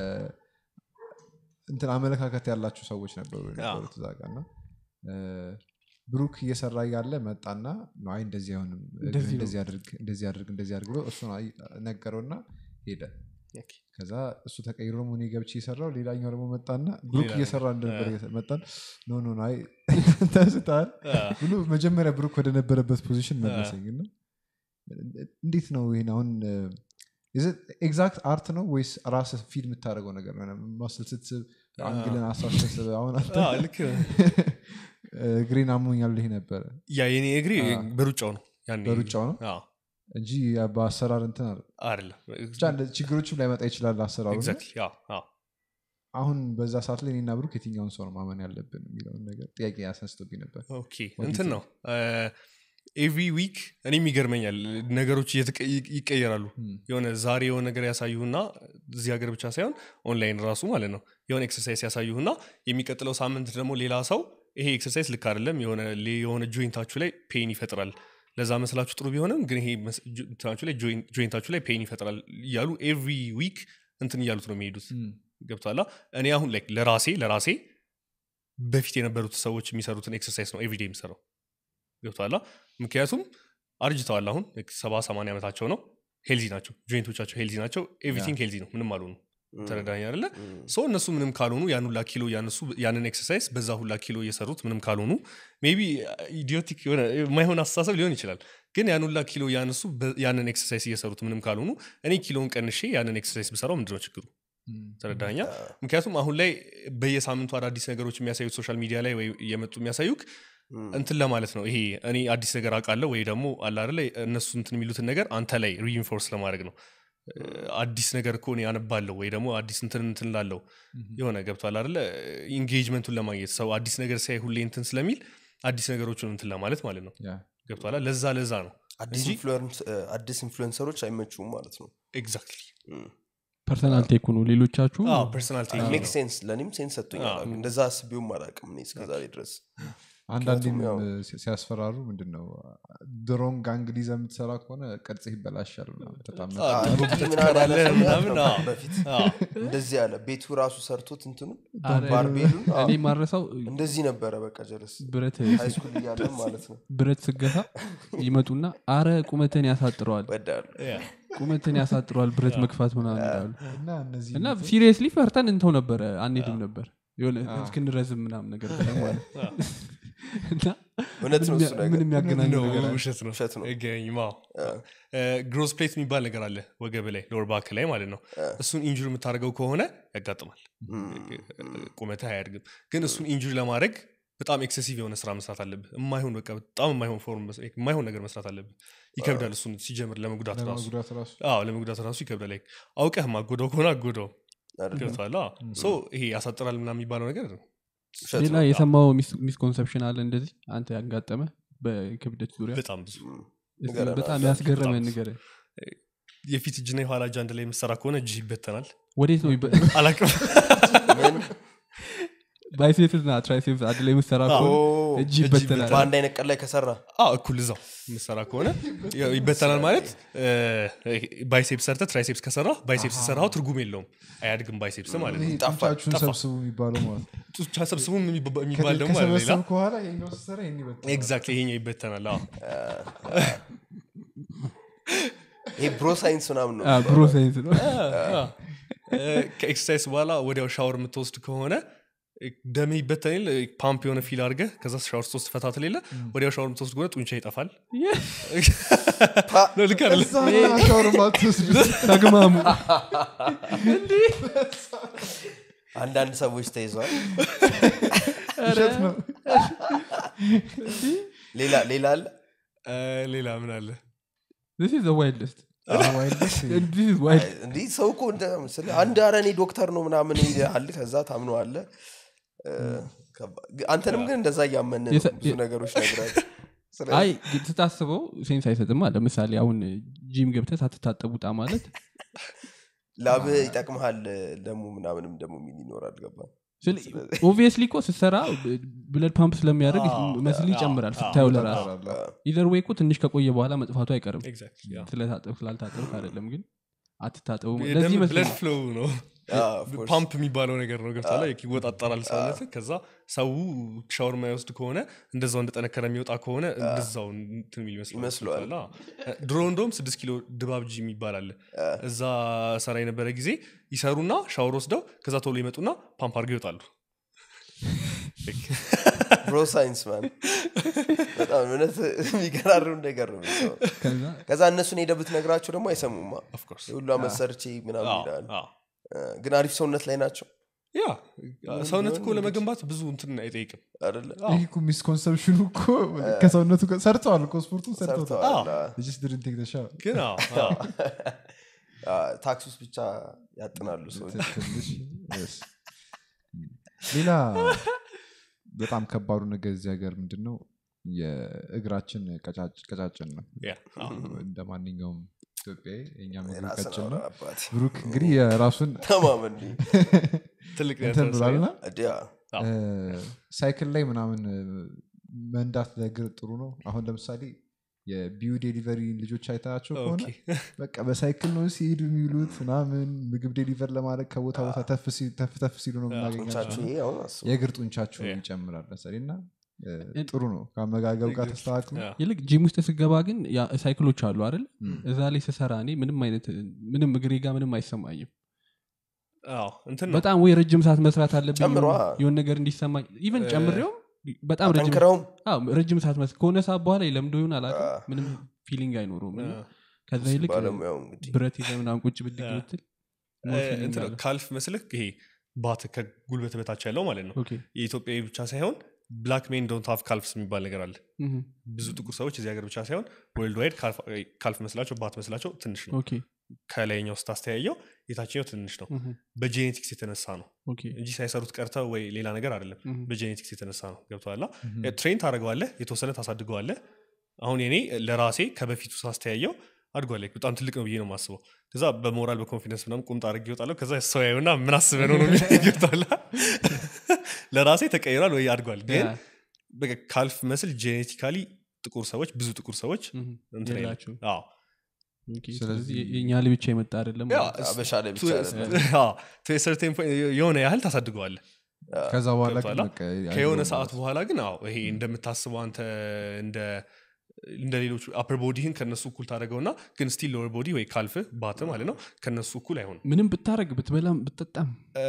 እንትን አመለካከት ያላቸው ሰዎች ነበሩ የነበሩት እዛ ጋር እና እ፣ ብሩክ እየሰራ እያለ መጣና ነው አይ እንደዚህ አይሆንም እንደዚህ ነው። እንደዚህ አድርግ እንደዚህ አድርግ እንደዚህ አድርግ ብሎ እሱን አይ- ነገረውና ሄደ ኦኬ። ከዛ እሱ ተቀይሮ ደግሞ እኔ ገብቼ የሰራው ሌላኛው ደግሞ መጣና ብሩክ ሌላ እየሰራ እንደነበር እየሰ- መጣን ኖ ኖ ኖ፣ አይ ተስታል አዎ። ብሎ መጀመሪያ ብሩክ ወደነበረበት ፖዚሽን መለሰኝ እና እንዴት ነው ይሄን አሁን ኤግዛክት አርት ነው ወይስ ራስ ፊል የምታደርገው ነገር ነው ማስል ስትስብ አንግልን አሳስተስብ አሁን አንተ አዎ፣ ልክ ነህ። ግሬን አሞኛል ይሄ ነበረ ያ የኔ እግሬ አዎ። በሩጫው ነው ያኔ በሩጫው ነው አዎ፣ እንጂ በአሰራር እንትን አለ አይደለም ብቻ እንደ ችግሮችም ላይመጣ ይችላል አሰራሩ እና ኤግዛክትሊ አዎ፣ አዎ። አሁን በዛ ሰዓት ላይ እኔና ብሩክ የትኛውን ሰው ነው ማመን ያለብን የሚለውን ነገር ጥያቄ ያስነስቶብኝ ነበር ኦኬ እንትን ነው ኤቭሪ ዊክ እኔም ይገርመኛል ነገሮች እየተቀ- ይ- ይቀየራሉ Hmm. የሆነ ዛሬ የሆነ ነገር ያሳዩና እዚህ ሀገር ብቻ ሳይሆን ኦንላይን ራሱ ማለት ነው የሆነ ኤክሰርሳይዝ ያሳዩና የሚቀጥለው ሳምንት ደግሞ ሌላ ሰው ይሄ ኤክሰርሳይዝ ልክ አይደለም የሆነ ሌ- የሆነ ጆይንታችሁ ላይ ፔን ይፈጥራል ለዛ መስላችሁ ጥሩ ቢሆንም ግን ይሄ መስ- ጆ- እንትናችሁ ላይ ጆይን- ጆይንታችሁ ላይ ፔን ይፈጥራል እያሉ ኤቭሪ ዊክ እንትን እያሉት ነው የሚሄዱት ገብቷላ እኔ አሁን like ለራሴ ለራሴ በፊት የነበሩት ሰዎች የሚሰሩትን ኤክሰርሳይዝ ነው ኤቭሪዴ የሚሰራው ገብቷላ ምክንያቱም አርጅተዋል አሁን like ሰባ ሰማንያ ዓመታቸው ነው ሄልዚ ናቸው ጆይንቶቻቸው ሄልዚ ናቸው ኤቭሪቲንግ ሄልዚ ነው ምንም አልሆኑ ተረዳኝ አለ ሰው እነሱ ምንም ካልሆኑ ያን ሁላ ኪሎ ያነሱ ያንን ኤክሰርሳይዝ በዛ ሁላ ኪሎ እየሰሩት ምንም ካልሆኑ ሜቢ ኢዲዮቲክ የሆነ የማይሆን አስተሳሰብ ሊሆን ይችላል ግን ያን ሁላ ኪሎ ያነሱ በ- ያንን ኤክሰርሳይዝ እየሰሩት ምንም ካልሆኑ እኔ ኪሎውን ቀንሼ ያንን ኤክሰርሳይዝ ብሰራው ምንድነው ችግሩ ተረዳኛ ምክንያቱም አሁን ላይ በየሳምንቱ አዳዲስ ነገሮች የሚያሳዩት ሶሻል ሚዲያ ላይ ወይ እየመጡ የሚያሳዩክ እንትን ለማለት ነው ይሄ እኔ አዲስ ነገር አውቃለሁ ወይ ደግሞ አለ አይደለ እነሱ እንትን የሚሉትን ነገር አንተ ላይ ሪኢንፎርስ ለማድረግ ነው አዲስ ነገር እኮ እኔ አነባለሁ ወይ ደግሞ አዲስ እንትን እንትን ላለው የሆነ ገብቷል አይደለ ኢንጌጅመንቱን ለማግኘት ሰው አዲስ ነገር ሲያይ ሁሌ እንትን ስለሚል አዲስ ነገሮችን እንትን ለማለት ማለት ነው ያ ገብቷላ ለዛ ለዛ ነው አዲስ ኢንፍሉዌንስ- እ፣ አዲስ ኢንፍሉዌንሰሮች አይመቹም ማለት ነው ኤግዛክትሊ ፐርሰናል ቴኩ ነው ሌሎቻችሁ ፐርሰናል ሜክ ሴንስ ለእኔም ሴንስ ሰጥቶኛል እንደዛ አስቤውም አላውቅም እኔ እስከዛሬ ድረስ አንዳንዴም ምክንያቱም ያው- ሲ- ሲያስፈራሩ ምንድን ነው ድሮንግ አንግል ይዘህ የምትሰራ ከሆነ ቅርጽህ ይበላሻል ምናምን በጣም አዎ፣ መጣ- አንድ ልጅ ምን ትቀራለህ አለ ምናምን፣ ነበር አዎ። በፊት አዎ። እንደዚህ ያለ ቤቱ ራሱ ሰርቶት እንትኑ አረ፣ ባርቤሉን አዎ፣ እኔ ማረሳው እንደዚህ ነበረ በቃ ጀለስ ብረት ሃይስኩል እያለን ማለት ነው ብረት ስገታ ይመጡና አረ ቁመትን ያሳጥረዋል ወዳሉ ቁመትን ያሳጥረዋል ብረት መግፋት ምናምን ይላሉ እና እነዚህ እና ሲሪየስሊ ፈርተን እንተው ነበረ አንሄድም ነበር የሆነ እስክንረዝም ምናምን ነገር ብለን ማለት ነው። እና እውነት ነው እሱ ነገር ምን የሚያገናኘው ነገር አለ? ውሸት ነው ውሸት ነው። አይገናኝም አዎ። ግሮዝ ፕሌት የሚባል ነገር አለ ወገብ ላይ ሎወር ባክ ላይ ማለት ነው እሱን ኢንጁሪ የምታደርገው ከሆነ ያጋጥማል ቁመትህ አያድግም ግን እሱን ኢንጁሪ ለማድረግ በጣም ኤክሴሲቭ የሆነ ስራ መስራት አለብህ የማይሆን በቃ በጣም የማይሆን ፎርም መስ- የማይሆን ነገር መስራት አለብህ ይከብዳል እሱን ሲጀምር ለመጉዳት ራሱ ለመጉዳት ራሱ አዎ ለመጉዳት ራሱ ይከብዳል like አውቀህ ማጎዳው ከሆነ አጎዳው አይደለም? ገብቷል ሶ ይሄ ያሳጥራል ምናምን የሚባለው ነገር ውሸት ሌላ ነው። የሰማው ሚስኮንሰፕሽን አለ እንደዚህ አንተ ያጋጠመ በክብደት ዙሪያ በጣም ብዙ እስኪ ንገረን በጣም አለ። ያስገረመ በጣም ነገር የፊት እጅና የኋላ እጅ አንድ ላይ የምሰራ ከሆነ እጅ ይበተናል ወዴት ነው አላቅም ምን? ባይሴፕስ ና ትራይሴፕስ አንድ ላይ የምትሰራ ኦ፣ ከሆነ እጅ ይበተናል በአንድ አይነት ቀን ላይ ከሰራ አዎ እኩል እዛው የምሰራ ከሆነ ያው ይበተናል ማለት ባይሴፕስ ሰርተ ትራይሴፕስ ከሰራ ባይሴፕስ ሰራው ትርጉም የለውም አያድግም ባይሴፕስ ማለት ይሄ ነው ጠፋ- ጡንቻችሁን ጠፋ። ሰብስቡ የሚባለው ማለት ነው። ጡንቻ ሰብስቡ የሚባ- የሚባል ደግሞ አለ ሌላ ከሰበሰብ ከኋላ ይሄኛው ስትሰራ ይሄን ይበልጣል። ኤግዛክትሊ ይሄኛው ይበተናል አዎ ይሄ ብሮ ሳይንስ ምናምን ነው ብሮ ሳይንስ ነው ከኤክሰርሳይዝ በኋላ ወዲያው ሻወር የምትወስድ ከሆነ ደሜ ይበተናል ፓምፕ የሆነ ፊል አድርገ ከዛ ሻወር ስትወስድ ፈታት ሌለ ወዲያው ሻወር የምትወስድ ከሆነ ጡንቻ ይጠፋል ነው ልክ አይደለ? እዛ ና ሻወር ማትወስድ ተግማሙ አንዳንድ ሰዎች ተይዘዋል ውሸት ነው ሌላ ሌላ አለ እ፣ ሌላ ምን አለ this is the wildest ዋይልድስ this is wild እንዲህ ሰው እኮ እንደ ስለ አንድ አረ እኔ ዶክተር ነው ምናምን ይልሃል ከዛ ታምኖ አለ አንተንም ግን እንደዛ እያመን ነው የሰ- ብዙ ነገሮች ነግራል አይ ግን ስታስበው ሴንስ አይሰጥማ ለምሳሌ አሁን ጂም ገብተህ ሳትታጠቡ ውጣ ማለት ላብ ይጠቅመሃል ደግሞ ምናምንም ደግሞ ሚል ይኖራል ገባ ኦብቪየስሊ እኮ ስትሰራ ብለድ ፓምፕ ስለሚያደርግ አዎ፣ መስል አዎ፣ ይጨምራል አዎ፣ ስታየው ለራሱ ይጠራል። ኢዘር ወይ እኮ ትንሽ ከቆየ በኋላ መጥፋቱ አይቀርም Exactly, አዎ። ስለታጠብ ስላልታጠብ አይደለም ግን አትታጠቡ የደም ለዚህ ብለድ ይመስለኛል ፍሎው ነው ፓምፕ የሚባለው ነገር ነው ገብታ ላይ ይወጣጠራል ሰውነት ከዛ ሰው ሻወር የማይወስድ ከሆነ እንደዛው እንደጠነከረ የሚወጣ ከሆነ እንደዛው እንትን የሚል ይመስለዋል። ይመስለዋል። ገብቶሃል? አዎ። ድሮ እንደውም ስድስት ኪሎ ድባብ ጂ የሚባል አለ እዛ ሰራ የነበረ ጊዜ ይሰሩና ሻወር ወስደው ከዛ ቶሎ ይመጡና ፓምፕ አድርገው ይወጣሉ ብሮ ሳይንስ ማን በጣም እውነት የሚገራርም ነገር ነው የሚሰማው። ከዛ ከዛ እነሱን ሄደህ ብትነግራቸው ደግሞ አይሰሙማ Of course። የሁሉ አመት ሰርቼ ምናምን አዎ፣ ይላል አዎ። ግን አሪፍ ሰውነት ላይ ናቸው ያ ሰውነት እኮ ለመገንባት ብዙ እንትን አይጠይቅም አደለ ይህ እኮ ሚስኮንሰፕሽኑ እኮ ከሰውነቱ ጋር ሰርተዋል እኮ ስፖርቱ ሰርተዋል ሰርተዋል አዎ። ድርን ቴክ ተሻ ግን አዎ፣ አዎ። ታክሲ ውስጥ ብቻ ያጥናሉ ሰዎች ትንሽ yes። ሌላ በጣም ከባዱ ነገር እዚህ ሀገር ምንድን ነው የእግራችን ቀጫጭ- ቀጫጭን ነው ያ፣ አዎ። እንደ ማንኛውም ኢትዮጵያዊ የእኛም እግር ራስን ቀጭን አውራ ነው አባት ብሩክ እንግዲህ የራሱን ተማመን ትልቅ እንትን ነገር ብሏልና እዲያ አዎ። ሳይክል ላይ ምናምን እ፣ መንዳት ለእግር ጥሩ ነው አሁን ለምሳሌ የቢዩ ዴሊቨሪ ልጆች አይታቸው ከሆነ ኦኬ። በቃ በሳይክል ነው ሲሄዱ የሚውሉት ምናምን ምግብ ዴሊቨር ለማድረግ ከቦታ ቦታ ተፍ ሲ- ተፍ ተፍ ሲሉ ነው ጡንቻችሁ የምናገኛቸው ይሄ አሁን አስቡ የእግር ጡንቻቸው Yeah. ይጨምራል መሰለኝ እና እ፣ ጥሩ ነው ከአመጋገብ ጋር ተስተካክሎ ያ። ይልቅ ጂም ውስጥ ስገባ ግን ያ ሳይክሎች አሉ አይደል ም። እዛ ላይ ስሰራ እኔ ምንም አይነት ምንም እግሬ ጋር ምንም አይሰማኝም አዎ እንትን ነው በጣም ወይ ረጅም ሰዓት መስራት አለብኝ ጨምሯ። የሆነ ነገር እንዲሰማኝ ኢቨን ጨምሬውም በጣም ረጅም ጠንክረውም አዎ፣ ረጅም ሰዓት መስ ከሆነ ሰዓት በኋላ ለምዶ ይሆን አላውቅም አዎ። ምንም ፊሊንግ አይኖረውም እና አ፣ ከዛ ይልቅ ባለሙያው እንግዲህ ብረት ይዘህ ምናምን ቁጭ ብድግ አ። ብትል እ፣ more feeling እንትን ነው፣ አለው። ካልፍ መስልህ ይሄ ባት ከጉልበት በታች ያለው ማለት ነው ኦኬ የኢትዮጵያዊ ብቻ ሳይሆን ብላክ ሜን ዶንት ሃቭ ካልፍስ የሚባል ነገር አለ እህ፣ ብዙ ጥቁር ሰዎች እዚህ ሀገር ብቻ ሳይሆን ወርልድ ዋይድ ካልፍ መስላቸው ባት መስላቸው ትንሽ ነው ኦኬ ከላይኛው ስታስተያየው የታችኛው ትንሽ ነው እህ፣ በጄኔቲክስ የተነሳ ነው ኦኬ እንጂ ሳይሰሩት ቀርተው ወይ ሌላ ነገር አይደለም እህ፣ በጄኔቲክስ የተነሳ ነው ገብተዋላ ትሬን ታደርገዋለህ የተወሰነ ታሳድገዋለህ አሁን እኔ ለራሴ ከበፊቱ ሳስተያየው አድጓል በጣም ትልቅ ነው ብዬ ነው የማስበው ከዛ በሞራል በኮንፊደንስ ምናምን ቁምጣ አድርጌ ይወጣለሁ ከዛ ሰው ያዩና ምን አስበህ ነው ነው የሚለኝ ገብቶሃል? ለራሴ ተቀይሯል ወይ አድጓል ግን ያ፣ በቃ ካልፍ መስል ጄኔቲካሊ ጥቁር ሰዎች ብዙ ጥቁር ሰዎች እህ፣ እንትን አይልም። የላቸውም። አዎ። ኦኬ፣ ስለዚህ- ስለዚህ የእኛ ላይ ብቻ የመጣ አይደለም ያ፣ ማለት ነው። አበሻ ላይ ብቻ ቱ- አይደለም። አዎ፣ to a certain point የሆነ ያህል ታሳድገዋለህ ከዛ በኋላ ግን ገብቶሃል? በቃ ከየሆነ አይኖርም ሰዓት ማለት ነው። በኋላ ግን አዎ ይሄ እንደምታስበው አንተ እንደ እንደ ሌሎቹ አፐር ቦዲህን ከነሱ እኩል ታደረገውና ግን ስቲል ሎወር ቦዲ ወይ ካልፍ ባት ማለት ነው ከነሱ እኩል አይሆንም ምንም ብታረግ ብትበላም ብትጠጣም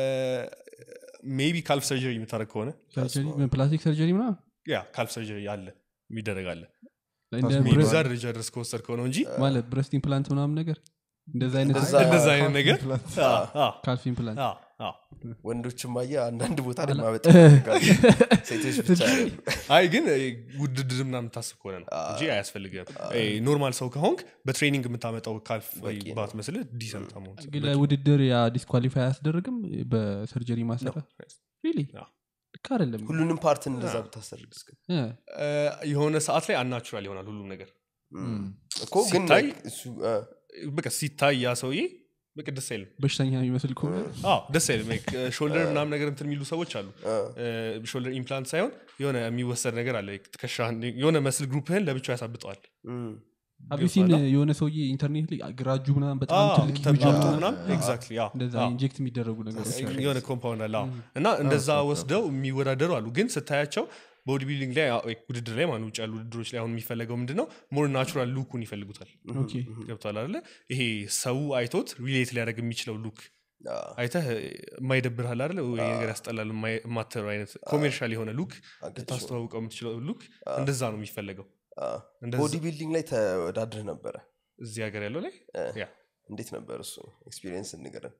ሜቢ ካልፍ ሰርጀሪ የምታደረግ ከሆነ ሰርጀሪ ፕላስቲክ ሰርጀሪ ምናምን ያ ካልፍ ሰርጀሪ አለ የሚደረግ አለ እንደ ሜቢ ብረ- እዛ ደረጃ ድረስ ከወሰድከው ነው እንጂ ማለት ብረስት ኢምፕላንት ምናምን ነገር እንደዛ አይነት እንደዛ- እንደዛ አይነት ነገር ኢምፕላንት። አዎ፣ አዎ፣ ካልፍ ኢምፕላንት አዎ፣ አዎ። ወንዶችም አየ አንዳንድ ቦታ ላይ አላ- ማበጥ ይፈልጋሉ። ሴቶች ብቻ አይደሉም። አይ ግን እ, ውድድር ምናምን የምታስብ ከሆነ ነው እንጂ አያስፈልግም እ, ኖርማል ሰው ከሆንክ በትሬኒንግ የምታመጣው ካልፍ ወይ በቂ ነው። ባት መስልህ ዲሰንት መሆን ግን ለውድድር ያ ዲስኳሊፋይ አያስደርግም በሰርጀሪ ማሰራት ሪሊ አዎ። ልክ አይደለም ሁሉንም ፓርት እንደዛ ብታሰርግ እስከ እ፣ እ፣ የሆነ ሰዓት ላይ አናቹራል ይሆናል ሁሉም ነገር እኮ ግን ሲታይ- like እሱ አ፣ በቃ ሲታይ ያ ሰውዬ በቃ ደስ አይልም በሽተኛ የሚመስል ከሆነ አዎ ደስ አይልም ሾልደር ምናምን ነገር እንትን የሚሉ ሰዎች አሉ አ፣ ሾልደር ኢምፕላንት ሳይሆን የሆነ የሚወሰድ ነገር አለ ትከሻህን የሆነ መስል ግሩፕህን ለብቻው ያሳብጠዋል እም፣ አቢሲን ገብቶሃል? የሆነ ሰውዬ ኢንተርኔት ላይ ግራጁ ምናምን በጣም አዎ፣ ትልቅ huge ተብላልቶ አውጥቶ ምናምን ኤግዛክትሊ አዎ፣ እንደዛ አዎ። ኢንጀክት የሚደረጉ ነገሮች አሉ። የሆነ ኮምፓውንድ አለ አዎ። እና እንደዛ ወስደው የሚወዳደሩ አሉ ግን ስታያቸው ቦዲ ቢልዲንግ ላይ አዎ፣ ውድድር ላይ ማን ውጭ ያሉ ውድድሮች ላይ አሁን የሚፈለገው ምንድን ነው ሞር ናቹራል ሉኩን ይፈልጉታል ኦኬ ገብቷል አለ ይሄ ሰው አይቶት ሪሌት ሊያደርግ የሚችለው ሉክ አ፣ አይተህ የማይደብርሃል አይደለ ወይ ነገር ያስጠላል የማይ- የማትለው አይነት ኮሜርሻል የሆነ ሉክ አገጭ ነው። ልታስተዋውቀው የምትችለው ሉክ እንደዛ ነው የሚፈለገው አ፣ እንደዛ- ቦዲ ቢልዲንግ ላይ ተወዳድረህ ነበረ እዚህ ሀገር ያለው ላይ አ፣ ያ እንዴት ነበር እሱ ኤክስፒሪየንስ እንገረን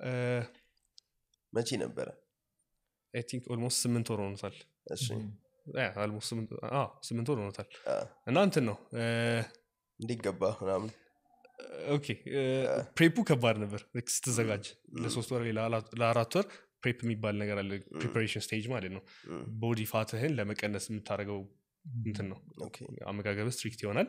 መቼ ነበረ አይ ቲንክ ኦልሞስት ስምንት ወር ሆኖታል እሺ ያ፣ almost ስምንት አዎ፣ ስምንት ወር ሆኖታል አ፣ እና እንትን ነው እ፣ እንዴት ገባ ምናምን ኦኬ እ፣ ፕሬፑ ከባድ ነበር ልክ ስትዘጋጅ ለሶስት ወር ወይ ለአላ- ለአራት ወር ፕሬፕ የሚባል ነገር አለ ፕሪፓሬሽን ስቴጅ ማለት ነው እም፣ ቦዲ ፋትህን ለመቀነስ የምታደርገው እንትን ነው ኦኬ አመጋገብ ስትሪክት ይሆናል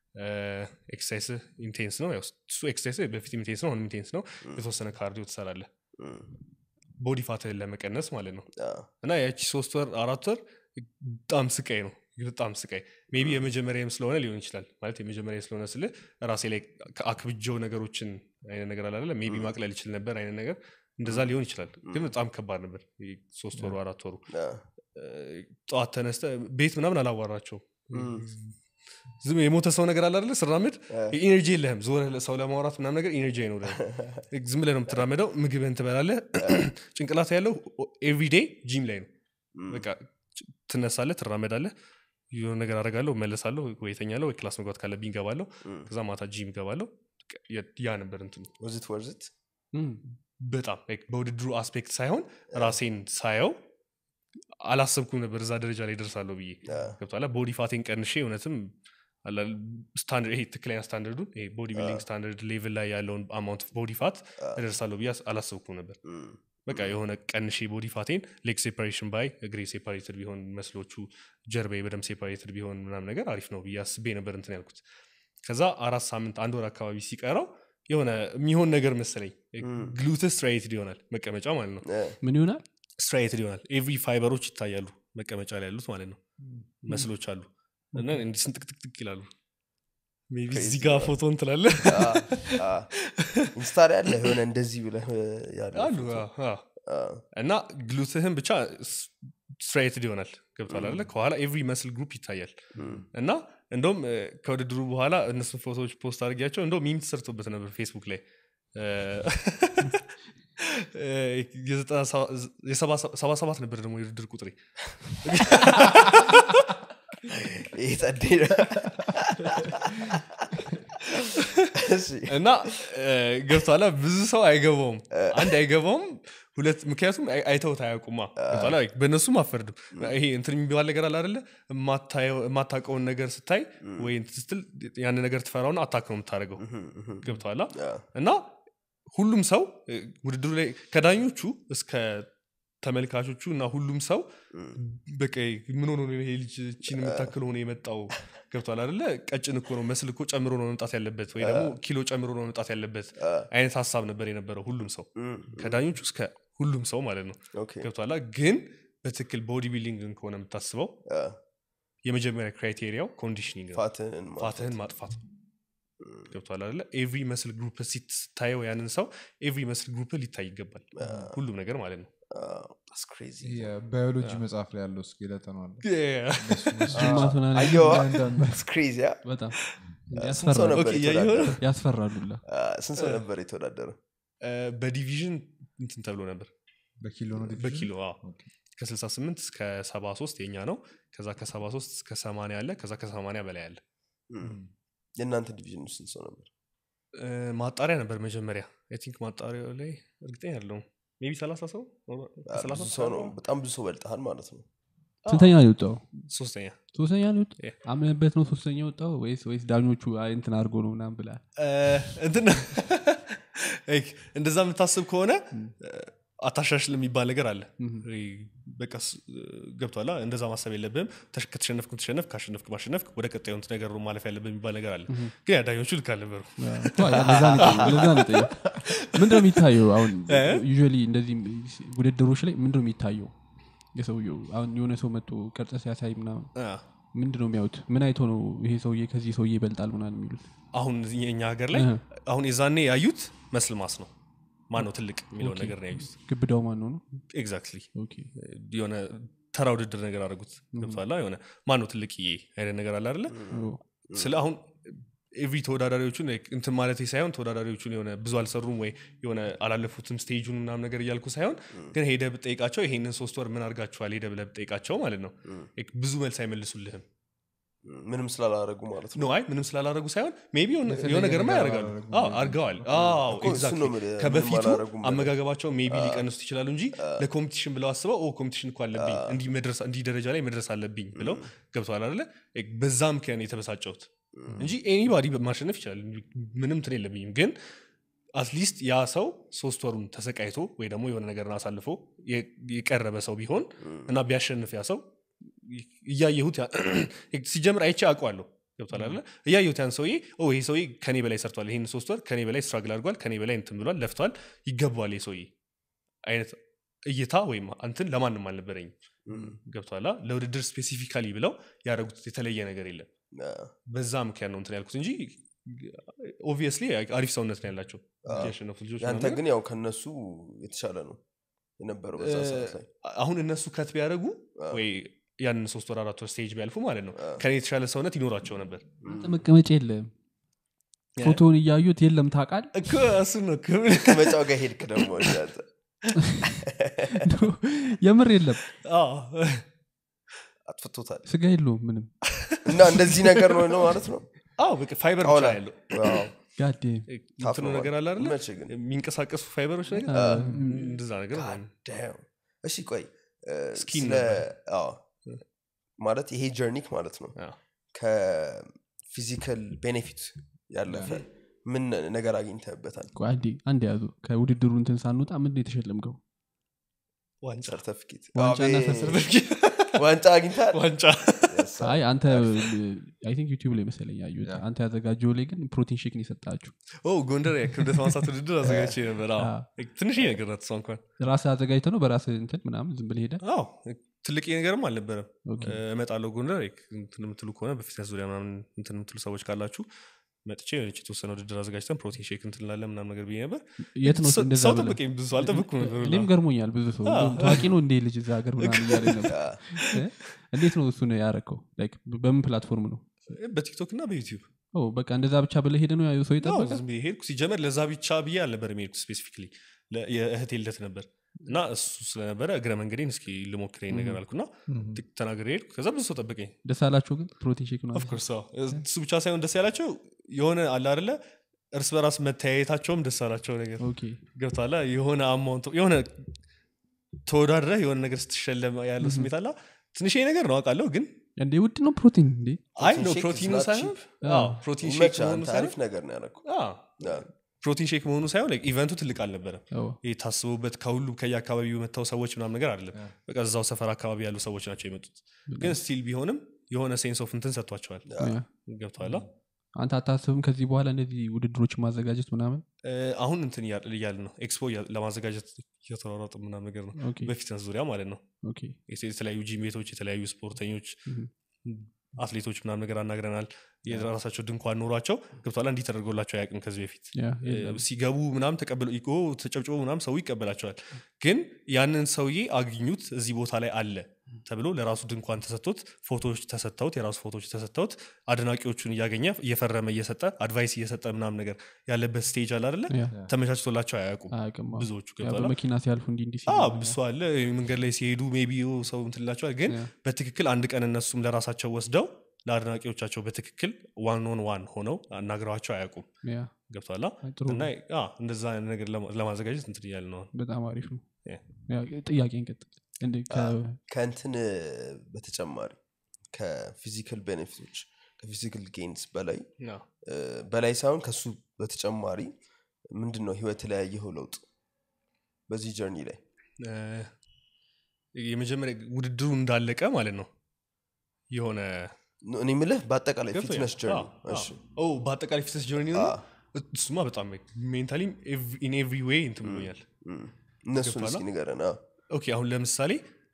ኤክሰርሳይስ ኢንቴንስ ነው ያው እሱ ኤክሰርሳይስ በፊት ኢንቴንስ ነው አሁንም ኢንቴንስ ነው የተወሰነ ካርዲዮ ትሰራለህ እም፣ ቦዲ ፋትህን ለመቀነስ ማለት ነው አ፣ እና ያቺ ሶስት ወር አራት ወር በጣም ስቃይ ነው በጣም ስቃይ ሜቢ የመጀመሪያም ስለሆነ ሊሆን ይችላል ማለት የመጀመሪያ ስለሆነ ስል ራሴ ላይ አክብጀው ነገሮችን አይነት ነገር አላለ ሜቢ ማቅለል ይችል ነበር አይነት ነገር እንደዛ ሊሆን ይችላል ግን በጣም ከባድ ነበር ይሄ ሶስት ወሩ አራት ወሩ አ፣ ጠዋት ተነስተ ቤት ምናምን አላዋራቸው እም፣ ዝም የሞተ ሰው ነገር አለ አይደለ ስራምድ አ፣ ኢነርጂ የለህም ዞር ሰው ለማውራት ምናምን ነገር ኢነርጂ አይኖርህም ዝም ብለህ ነው የምትራመደው ምግብህን ትበላለህ ጭንቅላት ያለው ኤቭሪዴ ጂም ላይ ነው እም፣ በቃ ጭ- ትነሳለህ ትራመዳለህ የሆነ ነገር አደርጋለሁ መለሳለሁ ወይ ተኛለሁ ወይ ክላስ መግባት ካለብኝ ገባለሁ እም። ከዛ ማታ ጂም ገባለሁ በቃ ያ- ያ ነበር እንትኑ Was it worth it? እም፣ በጣም like በውድድሩ አስፔክት ሳይሆን ራሴን ሳየው አላሰብኩም ነበር እዛ ደረጃ ላይ ደርሳለሁ ብዬ አ፣ ገብቷላ ቦዲ ፋቴን ቀንሼ እውነትም አላ- ስታንዳርድ ይሄ ትክክለኛ ስታንዳርዱን ይሄ ቦዲ ቢልዲንግ ስታንዳርድ ሌቭል ላይ ያለውን አማውንት ቦዲ ፋት እደርሳለሁ ብዬ አስ- አላሰብኩም ነበር እም፣ በቃ የሆነ ቀንሼ ቦዲ ፋቴን ሌግ ሴፓሬሽን ባይ እግሬ ሴፓሬትድ ቢሆን መስሎቹ ጀርባዬ በደም ሴፓሬትድ ቢሆን ምናምን ነገር አሪፍ ነው ብዬ አስቤ ነበር እንትን ያልኩት ከዛ አራት ሳምንት አንድ ወር አካባቢ ሲቀረው የሆነ የሚሆን ነገር መሰለኝ ግሉት ስትራይትድ ይሆናል መቀመጫ ማለት ነው አ፣ ምን ይሆናል ስትራይትድ ይሆናል ኤቭሪ ፋይበሮች ይታያሉ መቀመጫ ላይ ያሉት ማለት ነው መስሎች አሉ እና እንዲህ ስንጥቅጥቅጥቅ ይላሉ ሜይ ቢ Crazy እዚህ ጋር ነው። ፎቶ እንትላለ አ፣ አ። ኢንስታር ያለ የሆነ እንደዚህ ብለህ ያለ አሉ ፎቶ። አዎ፣ አዎ። አ፣ እና ግሉትህን ብቻ ስትራይትድ ይሆናል ገብቷል አለ ከኋላ ኤቭሪ መስል ግሩፕ ይታያል እም፣ እና እንደውም እ፣ ከውድድሩ በኋላ እነሱን ፎቶዎች ፖስት አድርጊያቸው እንደውም ሚም ተሰርቶበት ነበር ፌስቡክ ላይ እ፣ እ፣ የዘጠና ሰባ- የሰባ ሰባ ሰባት ነበር ደግሞ የውድድር ቁጥሬ ይሄ ጸዴ ነው። እሺ፣ እና ገብቷላ ብዙ ሰው አይገባውም አንድ አይገባውም ሁለት ምክንያቱም አይ- አይተውት አያውቁማ ገብቶሃል? አይ፣ በእነሱም አፈርድም ይሄ እንትን የሚባል ነገር አለ አይደለ የማታየው- የማታውቀውን ነገር ስታይ ወይ እንትን ስትል ያን ነገር ትፈራውና አታክ ነው የምታደርገው ገብተዋላ አ፣ እና ሁሉም ሰው እ፣ ውድድሩ ላይ ከዳኞቹ እስከ ተመልካቾቹ እና ሁሉም ሰው በቃ ምን ሆኖ ነው ይሄ ልጅ ቺን የምታክል ሆኖ የመጣው ገብቷል አደለ ቀጭን እኮ ነው መስል እኮ ጨምሮ ነው መምጣት ያለበት ወይ ደግሞ ኪሎ ጨምሮ ነው መምጣት ያለበት አይነት ሀሳብ ነበር የነበረው ሁሉም ሰው እም፣ ከዳኞቹ እስከ ሁሉም ሰው ማለት ነው ኦኬ፣ ገብቷላ ግን በትክክል ቦዲ ቢልዲንግን ከሆነ የምታስበው አ፣ የመጀመሪያ ክራይቴሪያው ኮንዲሽኒንግ ነው ፋትህን ማጥፋት። ፋትህን ማጥፋት ነው ገብቷል አለ ኤቭሪ መስል ግሩፕ ስታየው ያንን ሰው ኤቭሪ መስል ግሩፕ ሊታይ ይገባል ሁሉም ነገር ማለት ነው አ፣ that's crazy። የባዮሎጂ መጽሐፍ ላይ ያለው ስኬለተን አለ ጅማት ምናምን አየዋ? አንዳንድ That's crazy፣ አ? በጣም ስንት ሰው ያስፈራሉ ነበር ኦኬ፣ እያየሁ ነው። የተወዳደረው? ያስፈራሉላ አ፣ ስንት ሰው ነበር የተወዳደረው? በዲቪዥን እንትን ተብሎ ነበር በኪሎ ነው ዲቪዥን? በኪሎ አዎ። ከ68 እስከ 73 የኛ ነው ከዛ ከ73 እስከ 80 አለ ከዛ ከ80 በላይ አለ እም። የእናንተ ዲቪዥን ውስጥ ስንት ሰው ነበር? እ፣ ማጣሪያ ነበር መጀመሪያ አይ ቲንክ ማጣሪያው ላይ እርግጠኛ ያለው ሜቢ 30 ሰው አ፣ ብዙ ሰው ነው። በጣም ብዙ ሰው በልጠሃል ማለት ነው። ስንተኛ ነው የወጣው ሶስተኛ ሶስተኛ ነው የወጣው Yeah. አምነበት ነው ሶስተኛ የወጣው ወይስ ወይስ ዳኞቹ አይ እንትን አድርጎ ነው ምናምን ብላ እ፣ እንትን ላይክ እንደዛ የምታስብ ከሆነ አታሻሽል የሚባል ነገር አለ በቃ ስ- ገብቷላ እንደዛ ማሰብ የለብም ተሽ- ከተሸነፍክ ተሸነፍ ካሸነፍክ ማሸነፍክ ወደ ቀጣዩ እንትን ነገር ነው ማለፍ ያለብን የሚባል ነገር አለ ግን ያዳኞቹ ልክ አልነበሩ ምንድነው የሚታየው አሁን ዩዥዋሊ እንደዚህ ውድድሮች ላይ ምንድነው የሚታየው የሰውየው አሁን የሆነ ሰው መጥቶ ቅርጽ ሲያሳይ ምናምን ምንድነው የሚያዩት ምን አይቶ ነው ይሄ ሰውዬ ከዚህ ሰውዬ ይበልጣል ምናምን የሚሉት አሁን እዚህ እኛ ሀገር ላይ እህ። አሁን የዛኔ ያዩት መስል ማስ ነው ማን ነው ትልቅ የሚለውን ነገር ነው ያዩት ግብዳው ማን ነው ነው ኤግዛክትሊ ኦኬ የሆነ ተራ ውድድር ነገር አድርጉት ገብቷላ የሆነ ማን ነው ትልቅዬ አይነት ነገር አለ አይደለ ኦ፣ ስለ አሁን ኤቭሪ ተወዳዳሪዎቹን like እንትን ማለት ሳይሆን ተወዳዳሪዎቹን የሆነ ብዙ አልሰሩም ወይ የሆነ አላለፉትም ስቴጁን ምናምን ነገር እያልኩ ሳይሆን ግን ሄደ ብጠይቃቸው ይሄንን ሶስት ወር ምን አድርጋችኋል ሄደ ብለህ ብጠይቃቸው ማለት ነው like ብዙ መልስ አይመልሱልህም እም፣ ምንም ስላላረጉ ማለት ነው። ኖ አይ ምንም ስላላረጉ ሳይሆን ሜቢ የሆነ የተለየ ነገርማ ነገር ያደርጋሉ አላደረጉም አዎ፣ ማለት ነው። አድርገዋል አዎ፣ እኮ እሱን exactly። ነው የምልህ፣ ምንም ከበፊቱ አላደረጉም ብለህ። አመጋገባቸው ሜቢ ሊቀንሱት ይችላሉ እንጂ ለኮምፒቲሽን ብለው አስበው ኦ ኮምፒቲሽን እኮ አለብኝ እንዲህ መድረስ- እንዲህ ደረጃ ላይ መድረስ አለብኝ ብለው ገብተዋል አለ በዛ ምክንያት ነው የተበሳጨሁት እንጂ ኤኒባዲ ማሸነፍ ይችላል ምንም እንትን የለብኝም ግን አትሊስት ያ ሰው ሶስት ወሩን ተሰቃይቶ ወይ ደግሞ የሆነ ነገርን አሳልፎ የ- የቀረበ ሰው ቢሆን እና ቢያሸንፍ ያ ሰው እያየሁት ያ- ሲጀምር አይቼ አውቀዋለሁ ገብቷል አለ እያየሁት ያን ሰውዬ ኦ ይሄ ሰውዬ ከኔ በላይ ሰርቷል ይህን ሶስት ወር ከኔ በላይ ስትራግል አድርጓል ከኔ በላይ እንትን ብሏል ለፍቷል ይገባዋል ይህ ሰውዬ አይነት እይታ ወይም እንትን ለማንም አልነበረኝም እም፣ ገብቷላ ለውድድር ስፔሲፊካሊ ብለው ያደረጉት የተለየ ነገር የለም አ፣ በዛ ምክንያት ነው እንትን ያልኩት እንጂ ኦብቪየስሊ አሪፍ ሰውነት ነው ያላቸው ያሸነፉት ልጆች ያንተ ምናምን ግን ያው ከነሱ የተሻለ ነው የነበረው በዛ ሰዓት ላይ። አሁን እነሱ ከት ቢያደርጉ ወይ ያንን ሶስት ወር አራት ወር ስቴጅ ቢያልፉ ማለት ነው ከኔ የተሻለ ሰውነት ይኖራቸው ነበር አንተ መቀመጫ የለም ፎቶውን እያዩት የለም ታውቃል እኮ እሱ ነው እኮ። ከመጫው ጋር ሄድክ ደግሞ አንተ። የምር የለም አዎ። አጥፍቶታል ስጋ የለውም ምንም እና እንደዚህ ነገር ነው ነው ማለት ነው አዎ በቃ ፋይበር ብቻ ጣውላ። ነው ያለው ዋው፣ ጋዴ ታፍ እንትኑ ነው ነገር አለ አይደለ መቼ ግን የሚንቀሳቀሱ ፋይበሮች ነገር እንደዛ ነገር ማለት ነው። Damn። እሺ ቆይ እ፣ ስኪን ስለ አዎ፣ ማለት ይሄ ጀርኒክ ማለት ነው አዎ። ከፊዚካል ቤኔፊት ያለፈ ምን ነገር አግኝተበታል ቆይ አንዴ አንድ ያዙ ከውድድሩ እንትን ሳንወጣ ምንድን የተሸለምከው ዋንጫ ሰርተፊኬት ዋንጫና አቤት። ሰርተፊኬት ዋንጫ አግኝታል ዋንጫ Yes, sir. አይ አንተ አይ ቲንክ ዩቲዩብ ላይ መሰለኝ ያዩት አንተ ያዘጋጀው ላይ ግን ፕሮቲን ሼክ ነው የሰጣችሁ ኦ ጎንደር የክብደት ማንሳት ውድድር አዘጋጅቼ ነበር አዎ። አዎ። ትንሽ ነገር ናት እሷ እንኳን ራስህ አዘጋጅተ ነው በራስህ እንትን ምናምን ዝም ብለህ ሄደ አዎ ትልቅ ነገርም አልነበረም ኦኬ። እመጣለሁ ጎንደር እንትን የምትሉ ከሆነ በፊትነስ ዙሪያ ምናምን እንትን የምትሉ ሰዎች ካላችሁ መጥቼ የሆነች የተወሰነ ውድድር አዘጋጅተን ፕሮቲን ሼክ እንትን እንላለን ምናምን ነገር ብዬ ነበር የት ነው ሰው- እንደዛ ሰው ብለህ? ጠበቀኝ ብዙ ሰው አልጠበቅኩም ነበር ሁላ። እኔም ገርሞኛል ብዙ ሰው እንደውም ታዋቂ ነው እንዴ ልጅ እዛ ሀገር ምናምን እያለ ነበር እ? እንዴት ነው እሱን ያረከው ላይክ በምን ፕላትፎርም ነው በቲክቶክ እና በዩቲዩብ ኦ በቃ እንደዛ ብቻ ብለህ ሄደ ነው ያዩ ሰው አዎ፣ ይጠበቃል ዝም ብዬ ሄድኩ ሲጀመር ለዛ ብቻ ብዬ አልነበር የሚሄድኩት ስፔሲፊክሊ ለ- የእህቴ ልደት ነበር እና እሱ ስለነበረ እግረ መንገዴን እስኪ ልሞክር ይሄን ነገር አልኩና ት- ተናግሬ ሄድኩ ከዛ ብዙ ሰው ጠበቀኝ ደስ አላቸው ግን ፕሮቲን ሼክ ነው ኦፍኮርስ እሱ ብቻ ሳይሆን ደስ ያላቸው የሆነ አለ አደለ እርስ በራስ መተያየታቸውም ደስ አላቸው ነገር ኦኬ ገብቷላ የሆነ አማውንት የሆነ ተወዳድረህ የሆነ ነገር ስትሸለም ያለው ስሜት አላ ትንሽ ነገር ነው አውቃለሁ ግን እንዴ ውድ ነው ፕሮቲን እንዴ አይ ፕሮቲን ነው ሼክ ፕሮቲኑ is not ሳይሆን cheap። አዎ፣ ፕሮቲን ሼክ ይመችህ፣ መሆኑ አንተ ሳይሆን አሪፍ ነገር ነው ያደረኩ አዎ፣ ፕሮቲን ሼክ መሆኑ ሳይሆን like ኢቨንቱ ትልቅ አልነበረም አዎ። ይህ ታስቡበት ከሁሉ ከየአካባቢው መጥተው ሰዎች ምናምን ነገር አይደለም በቃ እዛው ሰፈር አካባቢ ያሉ ሰዎች ናቸው የመጡት ግን ስቲል ቢሆንም የሆነ ሴንስ ኦፍ እንትን ሰጥቷቸዋል ያ። ገብተዋላ አንተ አታስብም ከዚህ በኋላ እንደዚህ ውድድሮች ማዘጋጀት ምናምን አሁን እንትን እያል ነው ኤክስፖ እያ- ለማዘጋጀት እየተሯሯጥ ምናምን ነገር ነው ኦኬ በፊትነስ ዙሪያ ማለት ነው ኦኬ የተ- የተለያዩ ጂም ቤቶች የተለያዩ ስፖርተኞች Mhm. አትሌቶች ምናምን ነገር አናግረናል የራሳቸው ድንኳን ኖሯቸው ገብቷላ እንዲህ ተደርጎላቸው አያውቅም ከዚህ በፊት ያ እ፣ የለም። ሲገቡ ምናም ተቀብለው ኢኮ ተጨብጭቦ ምናም ሰው ይቀበላቸዋል ግን ያንን ሰውዬ አግኙት እዚህ ቦታ ላይ አለ ተብሎ ለራሱ ድንኳን ተሰጥቶት ፎቶዎች ተሰጥተውት የራሱ ፎቶዎች ተሰጥተውት አድናቂዎቹን እያገኘ እየፈረመ እየሰጠ አድቫይስ እየሰጠ ምናም ነገር ያለበት ስቴጅ አለ አደለ ያ ተመቻችቶላቸው አያውቁም አያውቅም አዎ። ብዙዎቹ ያ ገብቷላ በመኪና ሲያልፉ እንዲህ እንዲህ ሲሉ አዎ ምናምን። ብሱ አለ መንገድ ላይ ሲሄዱ ሜቢ ሰው እንትላቸዋል ግን ያ። በትክክል አንድ ቀን እነሱም ለራሳቸው ወስደው ለአድናቂዎቻቸው በትክክል ዋን ኦን ዋን ሆነው አናግረዋቸው አያውቁም ያ ገብቷላ ጥሩ እና አ፣ እንደዛ አይነት ነገር ለማ- ለማዘጋጀት እንትን እያለ ነው በጣም አሪፍ ነው ያ። ያ፣ ጥያቄ እንቀጥል እንዴ ከ- ከእንትን በተጨማሪ ከፊዚካል ቤኔፊቶች ከፊዚካል ጌንስ በላይ አ፣ እ፣ በላይ ሳይሆን ከሱ በተጨማሪ ምንድን ነው ህይወት ላይ ያየኸው ለውጥ በዚህ ጀርኒ ላይ እ፣ የመጀመሪያ ውድድሩ እንዳለቀ ማለት ነው የሆነ እኔ ምልህ በአጠቃላይ ገብቶኛል። ፊትነስ ጀርኒ አ፣ አ። ኦ፣ በአጠቃላይ ፊትነስ ጆርኒ ነው እሱማ በጣም ሜንታሊም ኢን ኤቭሪ ዌይ እንትን ብሎኛል እነሱን ገብቶሃል? እስኪ ንገረን አዎ። ኦኬ አሁን ለምሳሌ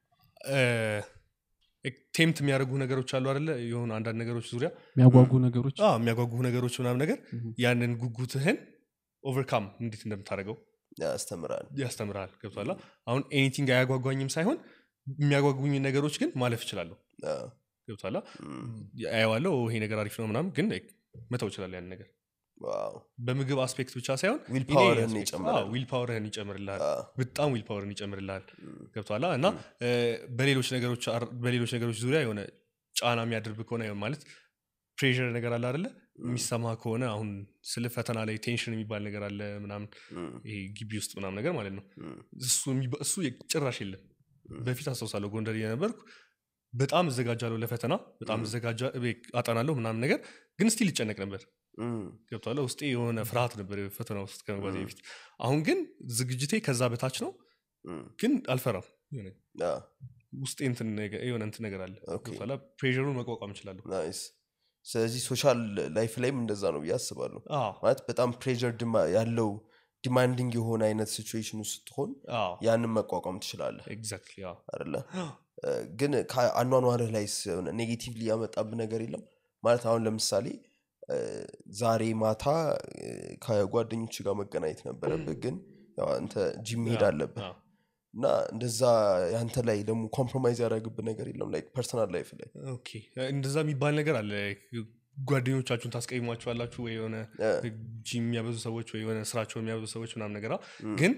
ቴምት የሚያደርጉ ነገሮች አሉ አደለ የሆኑ አንዳንድ ነገሮች ዙሪያ የሚያጓጉ ነገሮች አዎ፣ የሚያጓጉ ነገሮች ምናምን ነገር Mhm. ያንን ጉጉትህን ኦቨርካም እንዴት እንደምታደርገው ያስተምራል ያስተምርሃል ገብቷላ አሁን ኤኒቲንግ አያጓጓኝም ሳይሆን የሚያጓጉኝ ነገሮች ግን ማለፍ እችላለሁ አዎ። ገብቷላ እም፣ አየዋለው ይሄ ነገር አሪፍ ነው ምናምን ግን like መተው እችላለሁ ያን ነገር ዋው በምግብ አስፔክት ብቻ ሳይሆን ዊል ኢን ኤኒ ፓወርህን አስፔክት፣ ይጨምራል አዎ፣ ዊል ፓወርህን ይጨምርልሃል አዎ። በጣም ዊል ፓወርን ይጨምርልሃል እም፣ ገብቷላ እና እ፣ በሌሎች ነገሮች አር- በሌሎች ነገሮች ዙሪያ የሆነ ጫና የሚያደርግ ከሆነ የሆነ ማለት ፕሬር ነገር አለ አደለ የሚሰማ ከሆነ አሁን ስለ ፈተና ላይ ቴንሽን የሚባል ነገር አለ ምናምን እም፣ ይሄ ግቢ ውስጥ ምናምን ነገር ማለት ነው እም፣ እሱ የሚባ- እሱ ጭራሽ የለም በፊት አስታውሳለሁ ጎንደር እየነበርኩ በጣም እዘጋጃለሁ ለፈተና በጣም እዘጋጃ ቤ- አጠናለሁ ምናምን ነገር ግን ስቲል ይጨነቅ ነበር እም፣ ገብቷለ ውስጤ የሆነ ፍርሃት ነበር ፈተና ውስጥ ከመግባቴ በፊት አሁን ግን ዝግጅቴ ከዛ በታች ነው እም፣ ግን አልፈራም የሆነ አዎ። ውስጤ እንትን ነገር- የሆነ እንትን ነገር አለ ኦኬ። ገብቷላ ፕሬሩን መቋቋም እችላለሁ ናይስ ስለዚህ ሶሻል ላይፍ ላይም እንደዛ ነው ብዬ አስባለሁ አዎ፣ ማለት በጣም ፕሬር ያለው ዲማንዲንግ የሆነ አይነት ሲቹዌሽን ውስጥ ስትሆን አዎ፣ ያንን መቋቋም ትችላለህ ኤግዛክትሊ አዎ። አደለ እ፣ ግን ከአኗኗርህ ላይ ሆነ ኔጌቲቭሊ ያመጣብህ ነገር የለም ማለት አሁን ለምሳሌ እ፣ ዛሬ ማታ እ፣ ከጓደኞች ጋር መገናኘት ነበረብህ ግን ያው አንተ ጂም መሄድ አዎ፣ አለብህ አዎ። እና እንደዛ ያንተ ላይ ደግሞ ኮምፕሮማይዝ ያደረግብህ ነገር የለም ላይክ ፐርሰናል ላይፍ ላይ ኦኬ እንደዛ የሚባል ነገር አለ ጓደኞቻችሁን ታስቀይሟቸዋላችሁ ወይ የሆነ እ፣ ጂም የሚያበዙ ሰዎች ወይ የሆነ ስራቸውን የሚያበዙ ሰዎች ምናምን ነገር እም፣ ግን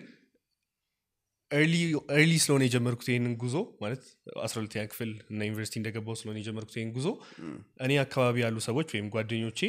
ኤርሊ ስለሆነ የጀመርኩት ይህንን ጉዞ ማለት አስራ ሁለተኛ ክፍል እና ዩኒቨርሲቲ እንደገባው ስለሆነ የጀመርኩት ይህን ጉዞ እም፣ እኔ አካባቢ ያሉ ሰዎች ወይም ጓደኞቼ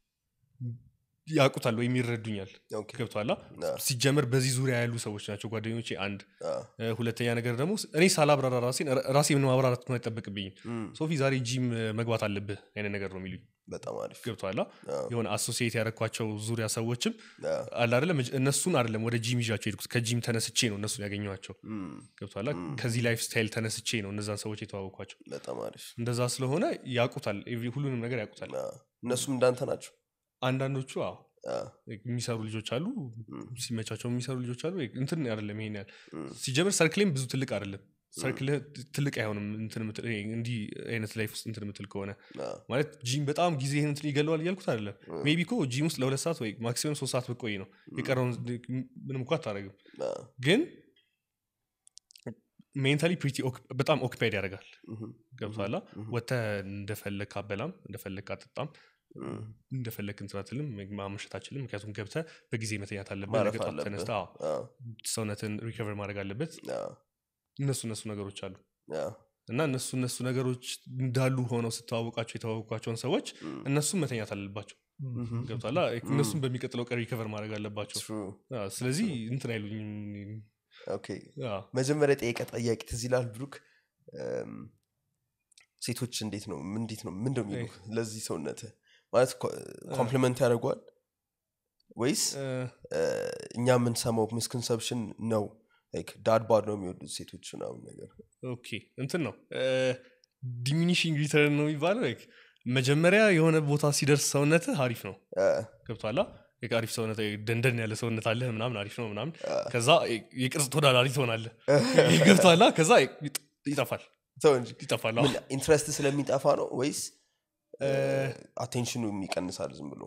ያውቁታል ወይም ይረዱኛል ኦኬ፣ ገብቷላ አዎ፣ ሲጀመር በዚህ ዙሪያ ያሉ ሰዎች ናቸው ጓደኞቼ አንድ አዎ፣ እ፣ ሁለተኛ ነገር ደግሞ እኔ ሳላብራራ ራሴን ራሴ ምን ማብራራት አይጠበቅብኝም እም፣ ሶፊ ዛሬ ጂም መግባት አለብህ አይነት ነገር ነው የሚሉኝ በጣም አሪፍ ገብቷላ አዎ፣ የሆነ አሶሲዬት ያደረኳቸው ዙሪያ ሰዎችም አዎ፣ አለ አይደለም እነሱን አይደለም ወደ ጂም ይዣቸው ሄድኩት ከጂም ተነስቼ ነው እነሱን ያገኘኋቸው እም፣ ገብቷላ ከዚህ ላይፍ ስታይል ተነስቼ ነው እነዛን ሰዎች የተዋወቅኳቸው በጣም አሪፍ እንደዛ ስለሆነ ያውቁታል ኤቭሪ- ሁሉንም ነገር ያውቁታል አዎ። እነሱም እንዳንተ ናቸው አንዳንዶቹ አዎ አዎ፣ የሚሰሩ ልጆች አሉ ሲመቻቸው የሚሰሩ ልጆች አሉ እንትን አይደለም ይሄን ያህል እም፣ ሲጀምር ሰርክሌም ብዙ ትልቅ አይደለም ሰርክል ትልቅ አይሆንም እንትን የምትል- ይሄ እንዲህ አይነት ላይፍ ውስጥ እንትን የምትል ከሆነ አዎ፣ ማለት ጂም በጣም ጊዜ እንትን ይገለዋል እያልኩት አይደለም ሜቢ እኮ ጂም ውስጥ ለሁለት ሰዓት ወይ ማክሲመም ሶስት ሰዓት ብቆይ ነው የቀረውን ምንም እኮ አታደረግም አዎ፣ ግን ሜንታሊ በጣም ኦኪፓይድ ያደርጋል እም፣ ገብቷላ ወተ እንደፈለግ አበላም እንደፈለግ አጠጣም እንደፈለግ እንትን አትልም ማመሸት አችልም ምክንያቱም ገብተ በጊዜ መተኛት አለበት ማረፍ ነገ ጠዋት አለብህ። ተነስተህ አዎ፣ አዎ፣ ሰውነትን ሪከቨር ማድረግ አለበት አዎ፣ እነሱ እነሱ ነገሮች አሉ አዎ። እና እነሱ እነሱ ነገሮች እንዳሉ ሆነው ስተዋወቃቸው የተዋወቋቸውን ሰዎች እነሱም መተኛት አለባቸው ምሁም። ገብቷላ እነሱም በሚቀጥለው ቀን ሪከቨር ማድረግ አለባቸው True. አዎ፣ ስለዚህ እንትን አይሉኝም ኦኬ አዎ። መጀመሪያ ጠየቀ ጠያቂ ትዝ ይላል ብሩክ እም፣ ሴቶች እንዴት ነው እንዴት ነው ምን ነው የሚሉ ለዚህ ሰውነት ማለት ኮምፕሊመንት ያደርጓል ወይስ እ፣ እ፣ እኛ የምንሰማው ሚስኮንሰፕሽን ነው ዳድ ባድ ነው የሚወዱት ሴቶች ምናምን ነገር ኦኬ እንትን ነው ዲሚኒሽንግ ሪተርን ነው የሚባለው like መጀመሪያ የሆነ ቦታ ሲደርስ ሰውነት አሪፍ ነው እ፣ ገብቷላ like አሪፍ ሰውነት ደንደን ያለ ሰውነት አለ ምናምን አሪፍ ነው ምናምን እ፣ ከዛ የቅርጽ ተወዳዳሪ ትሆናለ ገብቷላ ከዛ ይጥ- ይጠፋል ተው እንጂ ይጠፋል ምን ኢንትረስት ስለሚጠፋ ነው ወይስ አቴንሽኑ ይቀንሳል ዝም ብሎ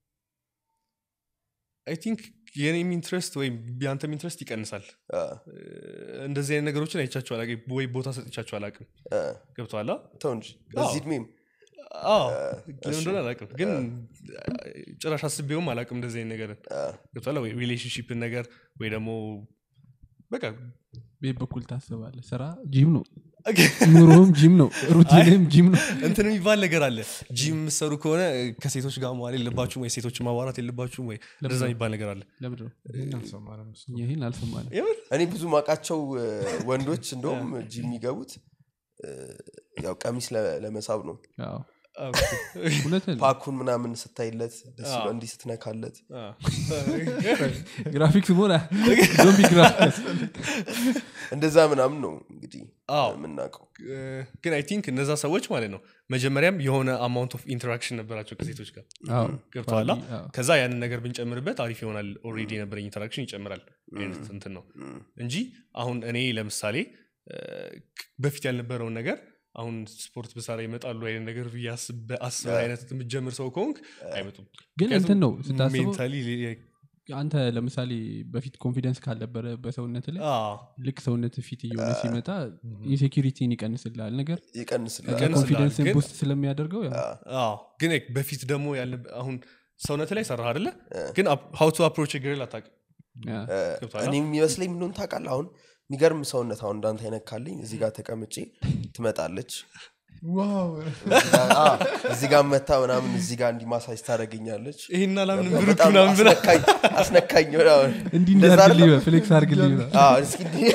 አይ ቲንክ የኔም ኢንትረስት ወይም የአንተም ኢንትረስት ይቀንሳል እ፣ እ፣ እንደዚህ አይነት ነገሮችን አይቻቸው አላቅም ወይ ቦታ ሰጥቻቸው አላቅም እ፣ ገብቷላ ተው እንጂ በዚህ እድሜም አዎ ለምን እንደሆነ አላቅም ግን ጭራሽ አስቤውም አላቅም እንደዚህ አይነት ነገርን እ፣ ገብቷላ ወይ ሪሌሽንሽፕን ነገር ወይ ደግሞ በቃ ቤት በኩል ታስባለ ስራ ጂም ነው ኑሮም ጂም ነው ሩቲንም ጂም ነው እንትን የሚባል ነገር አለ ጂም የምሰሩ ከሆነ ከሴቶች ጋር መዋል የለባችሁም ወይ ሴቶች ማዋራት የለባችሁም ወይ እንደዛ የሚባል ነገር አለ ለምንድን ነው ይህን አልሰማንም እሱ። ይህን አልሰማንም የምር እኔ ብዙ ማቃቸው ወንዶች እንደውም ጂ የሚገቡት እ፣ ያው ቀሚስ ለ- ለመሳብ ነው አዎ። አዎ፣ እውነትህን ነው። ፓኩን ምናምን ስታይለት ደስ አዎ። ይላል እንዲህ ስትነካለት አዎ። ግራፊክስ መሆን ዞምቢ ግራፊክስ እንደዛ ምናምን ነው እንግዲህ አዎ። የምናውቀው እ፣ ግን አይ ቲንክ እነዛ ሰዎች ማለት ነው መጀመሪያም የሆነ አማውንት ኦፍ ኢንተራክሽን ነበራቸው ከሴቶች ጋር አዎ። ገብተዋላ አዎ። ከዛ ያንን ነገር ብንጨምርበት አሪፍ ይሆናል ኦልሬዲ የነበረኝ ኢንተራክሽን ይጨምራል አይነት እንትን ነው እም፣ እንጂ አሁን እኔ ለምሳሌ እ፣ በፊት ያልነበረውን ነገር አሁን ስፖርት ብሰራ ይመጣሉ አይነት ነገር ብዬ አስበ- አስበህ አይነት የምትጀምር ሰው ከሆንክ አይመጡም ግን እንትን ነው ስታስበው ሜንታሊ አንተ ለምሳሌ በፊት ኮንፊደንስ ካልነበረ በሰውነት ላይ ልክ ሰውነት ፊት እየሆነ ሲመጣ ኢንሴኪሪቲን ይቀንስልሃል ነገር ይቀንስላል ይቀንስልሃል፣ ኮንፊደንስን ግን- ቡስት ስለሚያደርገው ያው ግን በፊት ደግሞ ያለ አሁን ሰውነት ላይ ሰራህ አደለ ግን ሀው ቱ አፕሮች ግርል አታውቅም ያ፣ ገብቶሃል? እኔ የሚመስለኝ ምንሆን ታውቃለህ አሁን የሚገርም ሰውነት አሁን እንዳንተ አይነት ካለኝ እዚህ ጋር ተቀምጬ ትመጣለች ዋው እዚህ ጋር- አ፣ እዚህ ጋር መታ ምናምን እዚህ ጋር እንዲህ ማሳጅ ታደረገኛለች ይህን አላምንም ብሩክ በጣም ምናምን ብላ አስነካኝ አስነካኝ ምናምን እንዲህ እንደዛ እንዲያርግልኝ አይደለም? ፍሌክስ አርግልኝ አዎ፣ እስኪ እንዲህ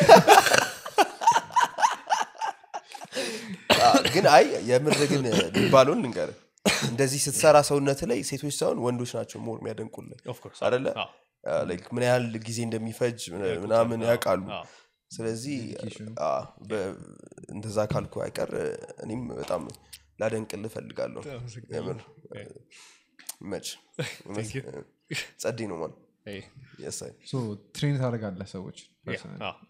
አዎ፣ ግን አይ የምር ግን የሚባለውን ልንገር እንደዚህ ስትሰራ ሰውነት ላይ ሴቶች ሳይሆን ወንዶች ናቸው ሞር የሚያደንቁልን Of course፣ አደለ አዎ። ላይክ ምን ያህል ጊዜ እንደሚፈጅ ምናምን ያውቃሉ አዎ። ስለዚህ አ፣ በ- እንደዛ ካልኩ አይቀር እኔም በጣም ላደንቅል እፈልጋለሁ የምር መች Thank you። ጸዴ ነው ማለት Hey፣ የሳይ ትሬን ታደርጋለህ ሰዎች yeah፣ personally? አዎ።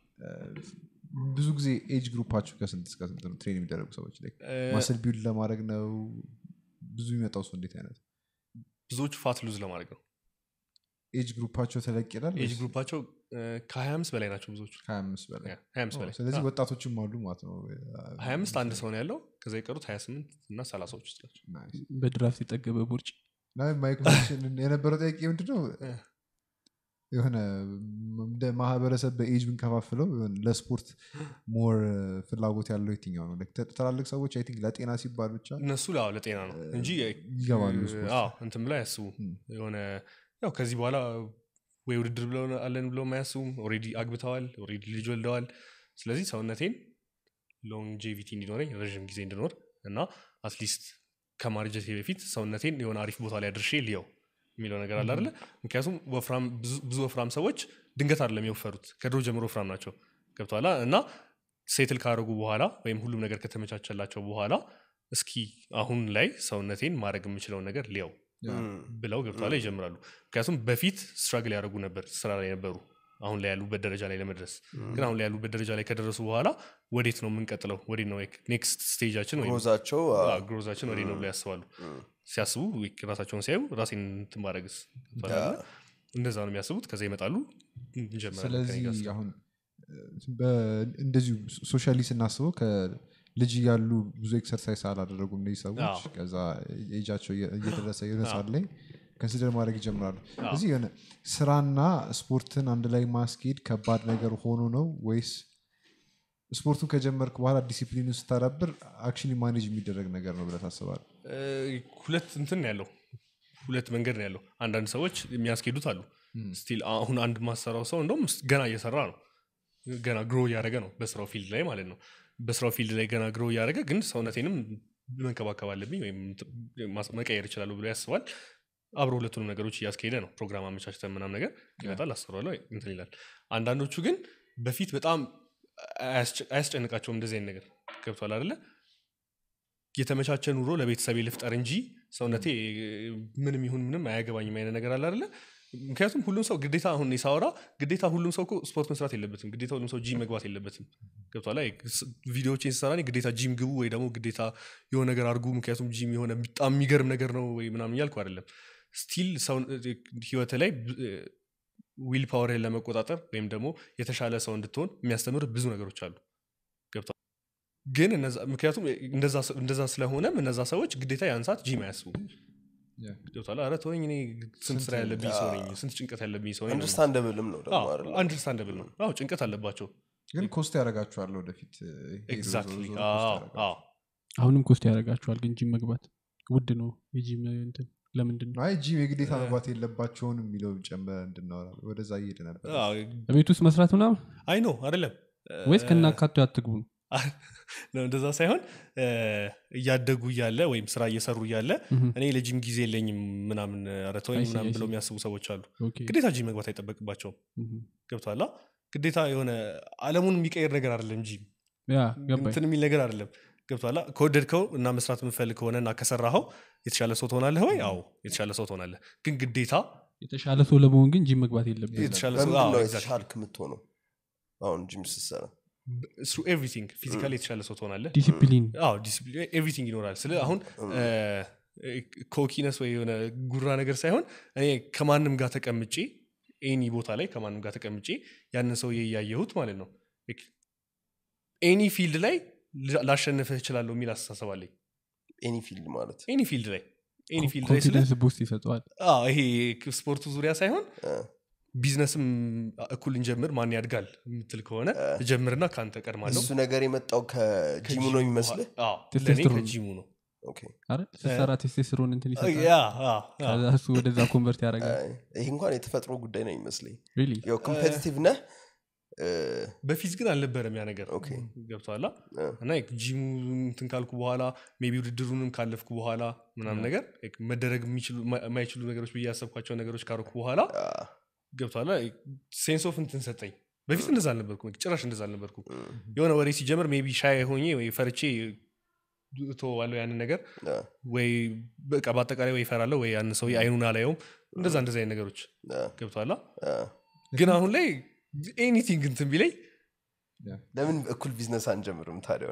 ብዙ ጊዜ ኤጅ ግሩፓችሁ ከስንት እስከ ስንት ነው ትሬን የሚደረጉ ሰዎች ላይ እ፣ ማስል ቢውል ለማድረግ ነው ብዙ የሚመጣው ሰው እንዴት አይነት ብዙዎቹ ፋት ሉዝ ለማድረግ ነው ኤጅ ግሩፓቸው ተለቅ ይላል ኤጅ ግሩፓቸው ከ25 በላይ ናቸው ብዙዎቹ ከሀያ አምስት በላይ 25 በላይ ስለዚህ ወጣቶችም አሉ ማለት ነው 25 አንድ ሰው ነው ያለው ከዛ የቀሩት 28 እና 30ዎች ውስጥ ናቸው Nice. በድራፍት የጠገበ ቦርጭ እና ማይክ ኮኔክሽን የነበረው ጥያቄ ምንድነው እ። የሆነ እንደ ማህበረሰብ በኤጅ ብንከፋፍለው የሆነ ለስፖርት ሞር ፍላጎት ያለው የትኛው ነው Like ተ- ትላልቅ ሰዎች አይ ቲንክ ለጤና ሲባል ብቻ እነሱ አዎ ለጤና ነው እንጂ ይገባሉ እ፣ ስፖርት። አዎ እንትን ብላ ያስቡ ም። የሆነ ያው ከዚህ በኋላ ወይ ውድድር ብለው አለን ብለው አያስቡም ኦልሬዲ አግብተዋል ኦልሬዲ ልጅ ወልደዋል ስለዚህ ሰውነቴን ሎንጄቪቲ እንዲኖረኝ ረዥም ጊዜ እንድኖር እና አትሊስት ከማርጀቴ በፊት ሰውነቴን የሆነ አሪፍ ቦታ ላይ አድርሼ ልየው የሚለው ነገር አለ አይደለ ምክንያቱም ወፍራም ብዙ- ብዙ ወፍራም ሰዎች ድንገት አይደለም የወፈሩት ከድሮ ጀምሮ ወፍራም ናቸው ገብተዋላ እና ሴትል ካደረጉ በኋላ ወይም ሁሉም ነገር ከተመቻቸላቸው በኋላ እስኪ አሁን ላይ ሰውነቴን ማድረግ የምችለውን ነገር ሊያው ብለው ገብተዋላ ይጀምራሉ ምክንያቱም በፊት ስትራግል ያደረጉ ነበር ስራ ላይ ነበሩ አሁን ላይ ያሉበት ደረጃ ላይ ለመድረስ ግን አሁን ላይ ያሉበት ደረጃ ላይ ከደረሱ በኋላ ወዴት ነው የምንቀጥለው ወዴት ነው ኔክስት ስቴጃችን ወይም ሮዛቸው ግሮዛችን ወዴት ነው ብለው ያስባሉ ሲያስቡ ራሳቸውን ሲያዩ ራሴን እንትን ማድረግስ እንደዛ ነው የሚያስቡት ከዛ ይመጣሉ እንጀምራለን ከእኔ ጋር ስለዚህ ስራ። አሁን እ፣ በ- እንደዚሁ ሶሻሊ ስናስበው ከ- ልጅ እያሉ ብዙ ኤክሰርሳይዝ አላደረጉም እነዚህ ሰዎች አዎ። ከዛ ኤጃቸው እየ- እየደረሰ የሆነ ሰዓት ላይ ከንሲደር ማድረግ ይጀምራሉ እዚህ የሆነ ስራና ስፖርትን አንድ ላይ ማስኬድ ከባድ ነገር ሆኖ ነው ወይስ ስፖርቱን ከጀመርክ በኋላ ዲሲፕሊኑ ስታዳብር አክሽን ማኔጅ የሚደረግ ነገር ነው ብለህ ታስባለህ እ፣ ሁለት እንትን ነው ያለው ሁለት መንገድ ነው ያለው አንዳንድ ሰዎች የሚያስኬዱት አሉ ስቲል አሁን አንድ ማሰራው ሰው እንደውም ስ- ገና እየሰራ ነው ገና ግሮ እያደረገ ነው በስራው ፊልድ ላይ ማለት ነው በስራው ፊልድ ላይ ገና ግሮ እያደረገ ግን ሰውነቴንም መንከባከብ አለብኝ ወይም ት- ማስ- መቀየር ይችላሉ ብሎ ያስባል አብሮ ሁለቱንም ነገሮች እያስኬደ ነው ፕሮግራም አመቻችተን ምናም ነገር ይመጣል አሰሯለሁ እንትን ይላል አንዳንዶቹ ግን በፊት በጣም አያስጨ- አያስጨንቃቸውም እንደዚህ አይነት ነገር ገብቷል አደለ የተመቻቸ ኑሮ ለቤተሰቤ ልፍጠር እንጂ ሰውነቴ ምንም ይሁን ምንም አያገባኝም አይነት ነገር አለ አይደለ ምክንያቱም ሁሉም ሰው ግዴታ አሁን እኔ ሳወራ ግዴታ ሁሉም ሰው እኮ ስፖርት መስራት የለበትም ግዴታ ሁሉም ሰው ጂም መግባት የለበትም ገብቷል ላይ ቪዲዮዎችን ስሰራ እኔ ግዴታ ጂም ግቡ ወይ ደግሞ ግዴታ የሆነ ነገር አድርጉ ምክንያቱም ጂም የሆነ በጣም የሚገርም ነገር ነው ወይ ምናምን እያልኩ አይደለም ስቲል ሰው ህይወት ላይ ዊል ፓወርህን ለመቆጣጠር ወይም ደግሞ የተሻለ ሰው እንድትሆን የሚያስተምር ብዙ ነገሮች አሉ ገብቷል ግን እነዛ- ምክንያቱም እንደዛ ስ- እንደዛ ስለሆነም እነዛ ሰዎች ግዴታ ያን ሰዓት ጂም አያስቡ Yeah. ገብቷል ኧረ ተወኝ እኔ ስንት ስራ ያለብኝ ሰው ነኝ ስንት ጭንቀት ያለብኝ ሰው ነኝ አንደርስታንደብልም ነው ደግሞ አይደለ? አንደርስታንደብል ነው አዎ ጭንቀት አለባቸው ግን ኮስት ያደርጋችኋል ወደፊት ሄዶ ዞሮ ኤግዛክትሊ ዞሮ ኮስት ያደርጋል። አሁንም ኮስት ያደርጋቸዋል ግን ጂም መግባት ውድ ነው የጂም እንትን ለምንድን ነው አይ ጂም የግዴታ መግባት የለባቸውን የሚለው ጨምረ እንድናወራ ወደዛ እየሄደ ነበር ቤት ውስጥ መስራት ምናምን አይ ነው አይደለም ወይስ ከናካቴ አትግቡ ነው ነው እንደዛ ሳይሆን እ፣ እያደጉ እያለ ወይም ስራ እየሰሩ እያለ ምሁም። እኔ ለጂም ጊዜ የለኝም ምናምን ኧረ ተወኝ I see, ምናምን I ብለው see. የሚያስቡ ሰዎች አሉ ኦኬ። ግዴታ ጂም መግባት አይጠበቅባቸውም ምሁም። ገብቷላ ግዴታ የሆነ አለሙን የሚቀይር ነገር አይደለም ጂም ያ ገባኝ እንትን የሚል ነገር አይደለም ገብቷላ ከወደድከው እና መስራት የምፈልግ ከሆነ እና ከሰራኸው የተሻለ ሰው ትሆናለህ ወይ አዎ የተሻለ ሰው ትሆናለህ ግን ግዴታ የተሻለ ሰው ለመሆን ግን ጂም መግባት የለብን የተሻለ ሰው በምንድን አዎ፣ ነው exactly. የተሻልክ የምትሆነው አሁን ጂም ስትሰራ through everything ፊዚካሊ የተሻለ ሰው ትሆናለህ ዲሲፕሊን አዎ ዲሲፕሊን ኤቭሪቲንግ ይኖራል ስለ አሁን ኮኪነስ ወይ የሆነ ጉራ ነገር ሳይሆን እኔ ከማንም ጋር ተቀምጬ ኤኒ ቦታ ላይ ከማንም ጋር ተቀምጬ ያንን ሰው እያየሁት ማለት ነው ኤኒ ፊልድ ላይ ላ- ላሸንፍህ እችላለሁ የሚል አስተሳሰብ አለኝ ኤኒ ፊልድ ማለት ኤኒ ፊልድ ላይ ኤኒ ፊልድ ላይ ስለ ኮንፊደንስ ቡስት ይሰጠዋል አዎ፣ ይሄ ስፖርቱ ዙሪያ ሳይሆን እ፣ ቢዝነስም እኩል እንጀምር ማን ያድጋል የምትል ከሆነ እጀምርና ከአንተ ቀድማለሁ እሱ ነገር የመጣው ከጂሙ ነው የሚመስልህ አዎ፣ ለእኔ ቴስቶስትሮን። ከጂሙ ነው ኦኬ። አይደል ስትሰራ ቴስቴስትሮን እንትን ይሰጣል ያ፣ አ፣ አ። ከዛ እሱ ወደዛ ኮንቨርት ያደርጋል አይ፣ ይህ እንኳን የተፈጥሮ ጉዳይ ነው ይመስለኝ ሪሊ ያው ኮምፔቲቲቭ ነህ እ፣ በፊት ግን አልነበረም ያ ነገር ኦኬ። ገብተዋላ እ፣ እና ጂሙ እንትን ካልኩ በኋላ ሜቢ ውድድሩንም ካለፍኩ በኋላ ምናምን ነገር like መደረግ የሚችሉ- ማ- የማይችሉ ነገሮች ብዬ ያሰብኳቸው ነገሮች ካረኩ በኋላ አ፣ ገብተዋላ ሴንስ ኦፍ እንትን ሰጠኝ በፊት እንደዛ አልነበርኩ ጭራሽ እንደዛ አልነበርኩ የሆነ ወሬ ሲጀምር ሜቢ ሻይ ሆኜ ወይ ፈርቼ እተወዋለሁ ያንን ነገር አ፣ ወይ በቃ በአጠቃላይ ወይ ይፈራለሁ ወይ ያን ሰው አይኑን አላየውም እንደዛ እንደዚ አይነት ነገሮች አ፣ ገብተዋላ አ። ግን አሁን ላይ ኤኒቲንግ እንትን ቢለኝ ለምን እኩል ቢዝነስ አንጀምርም ታዲያ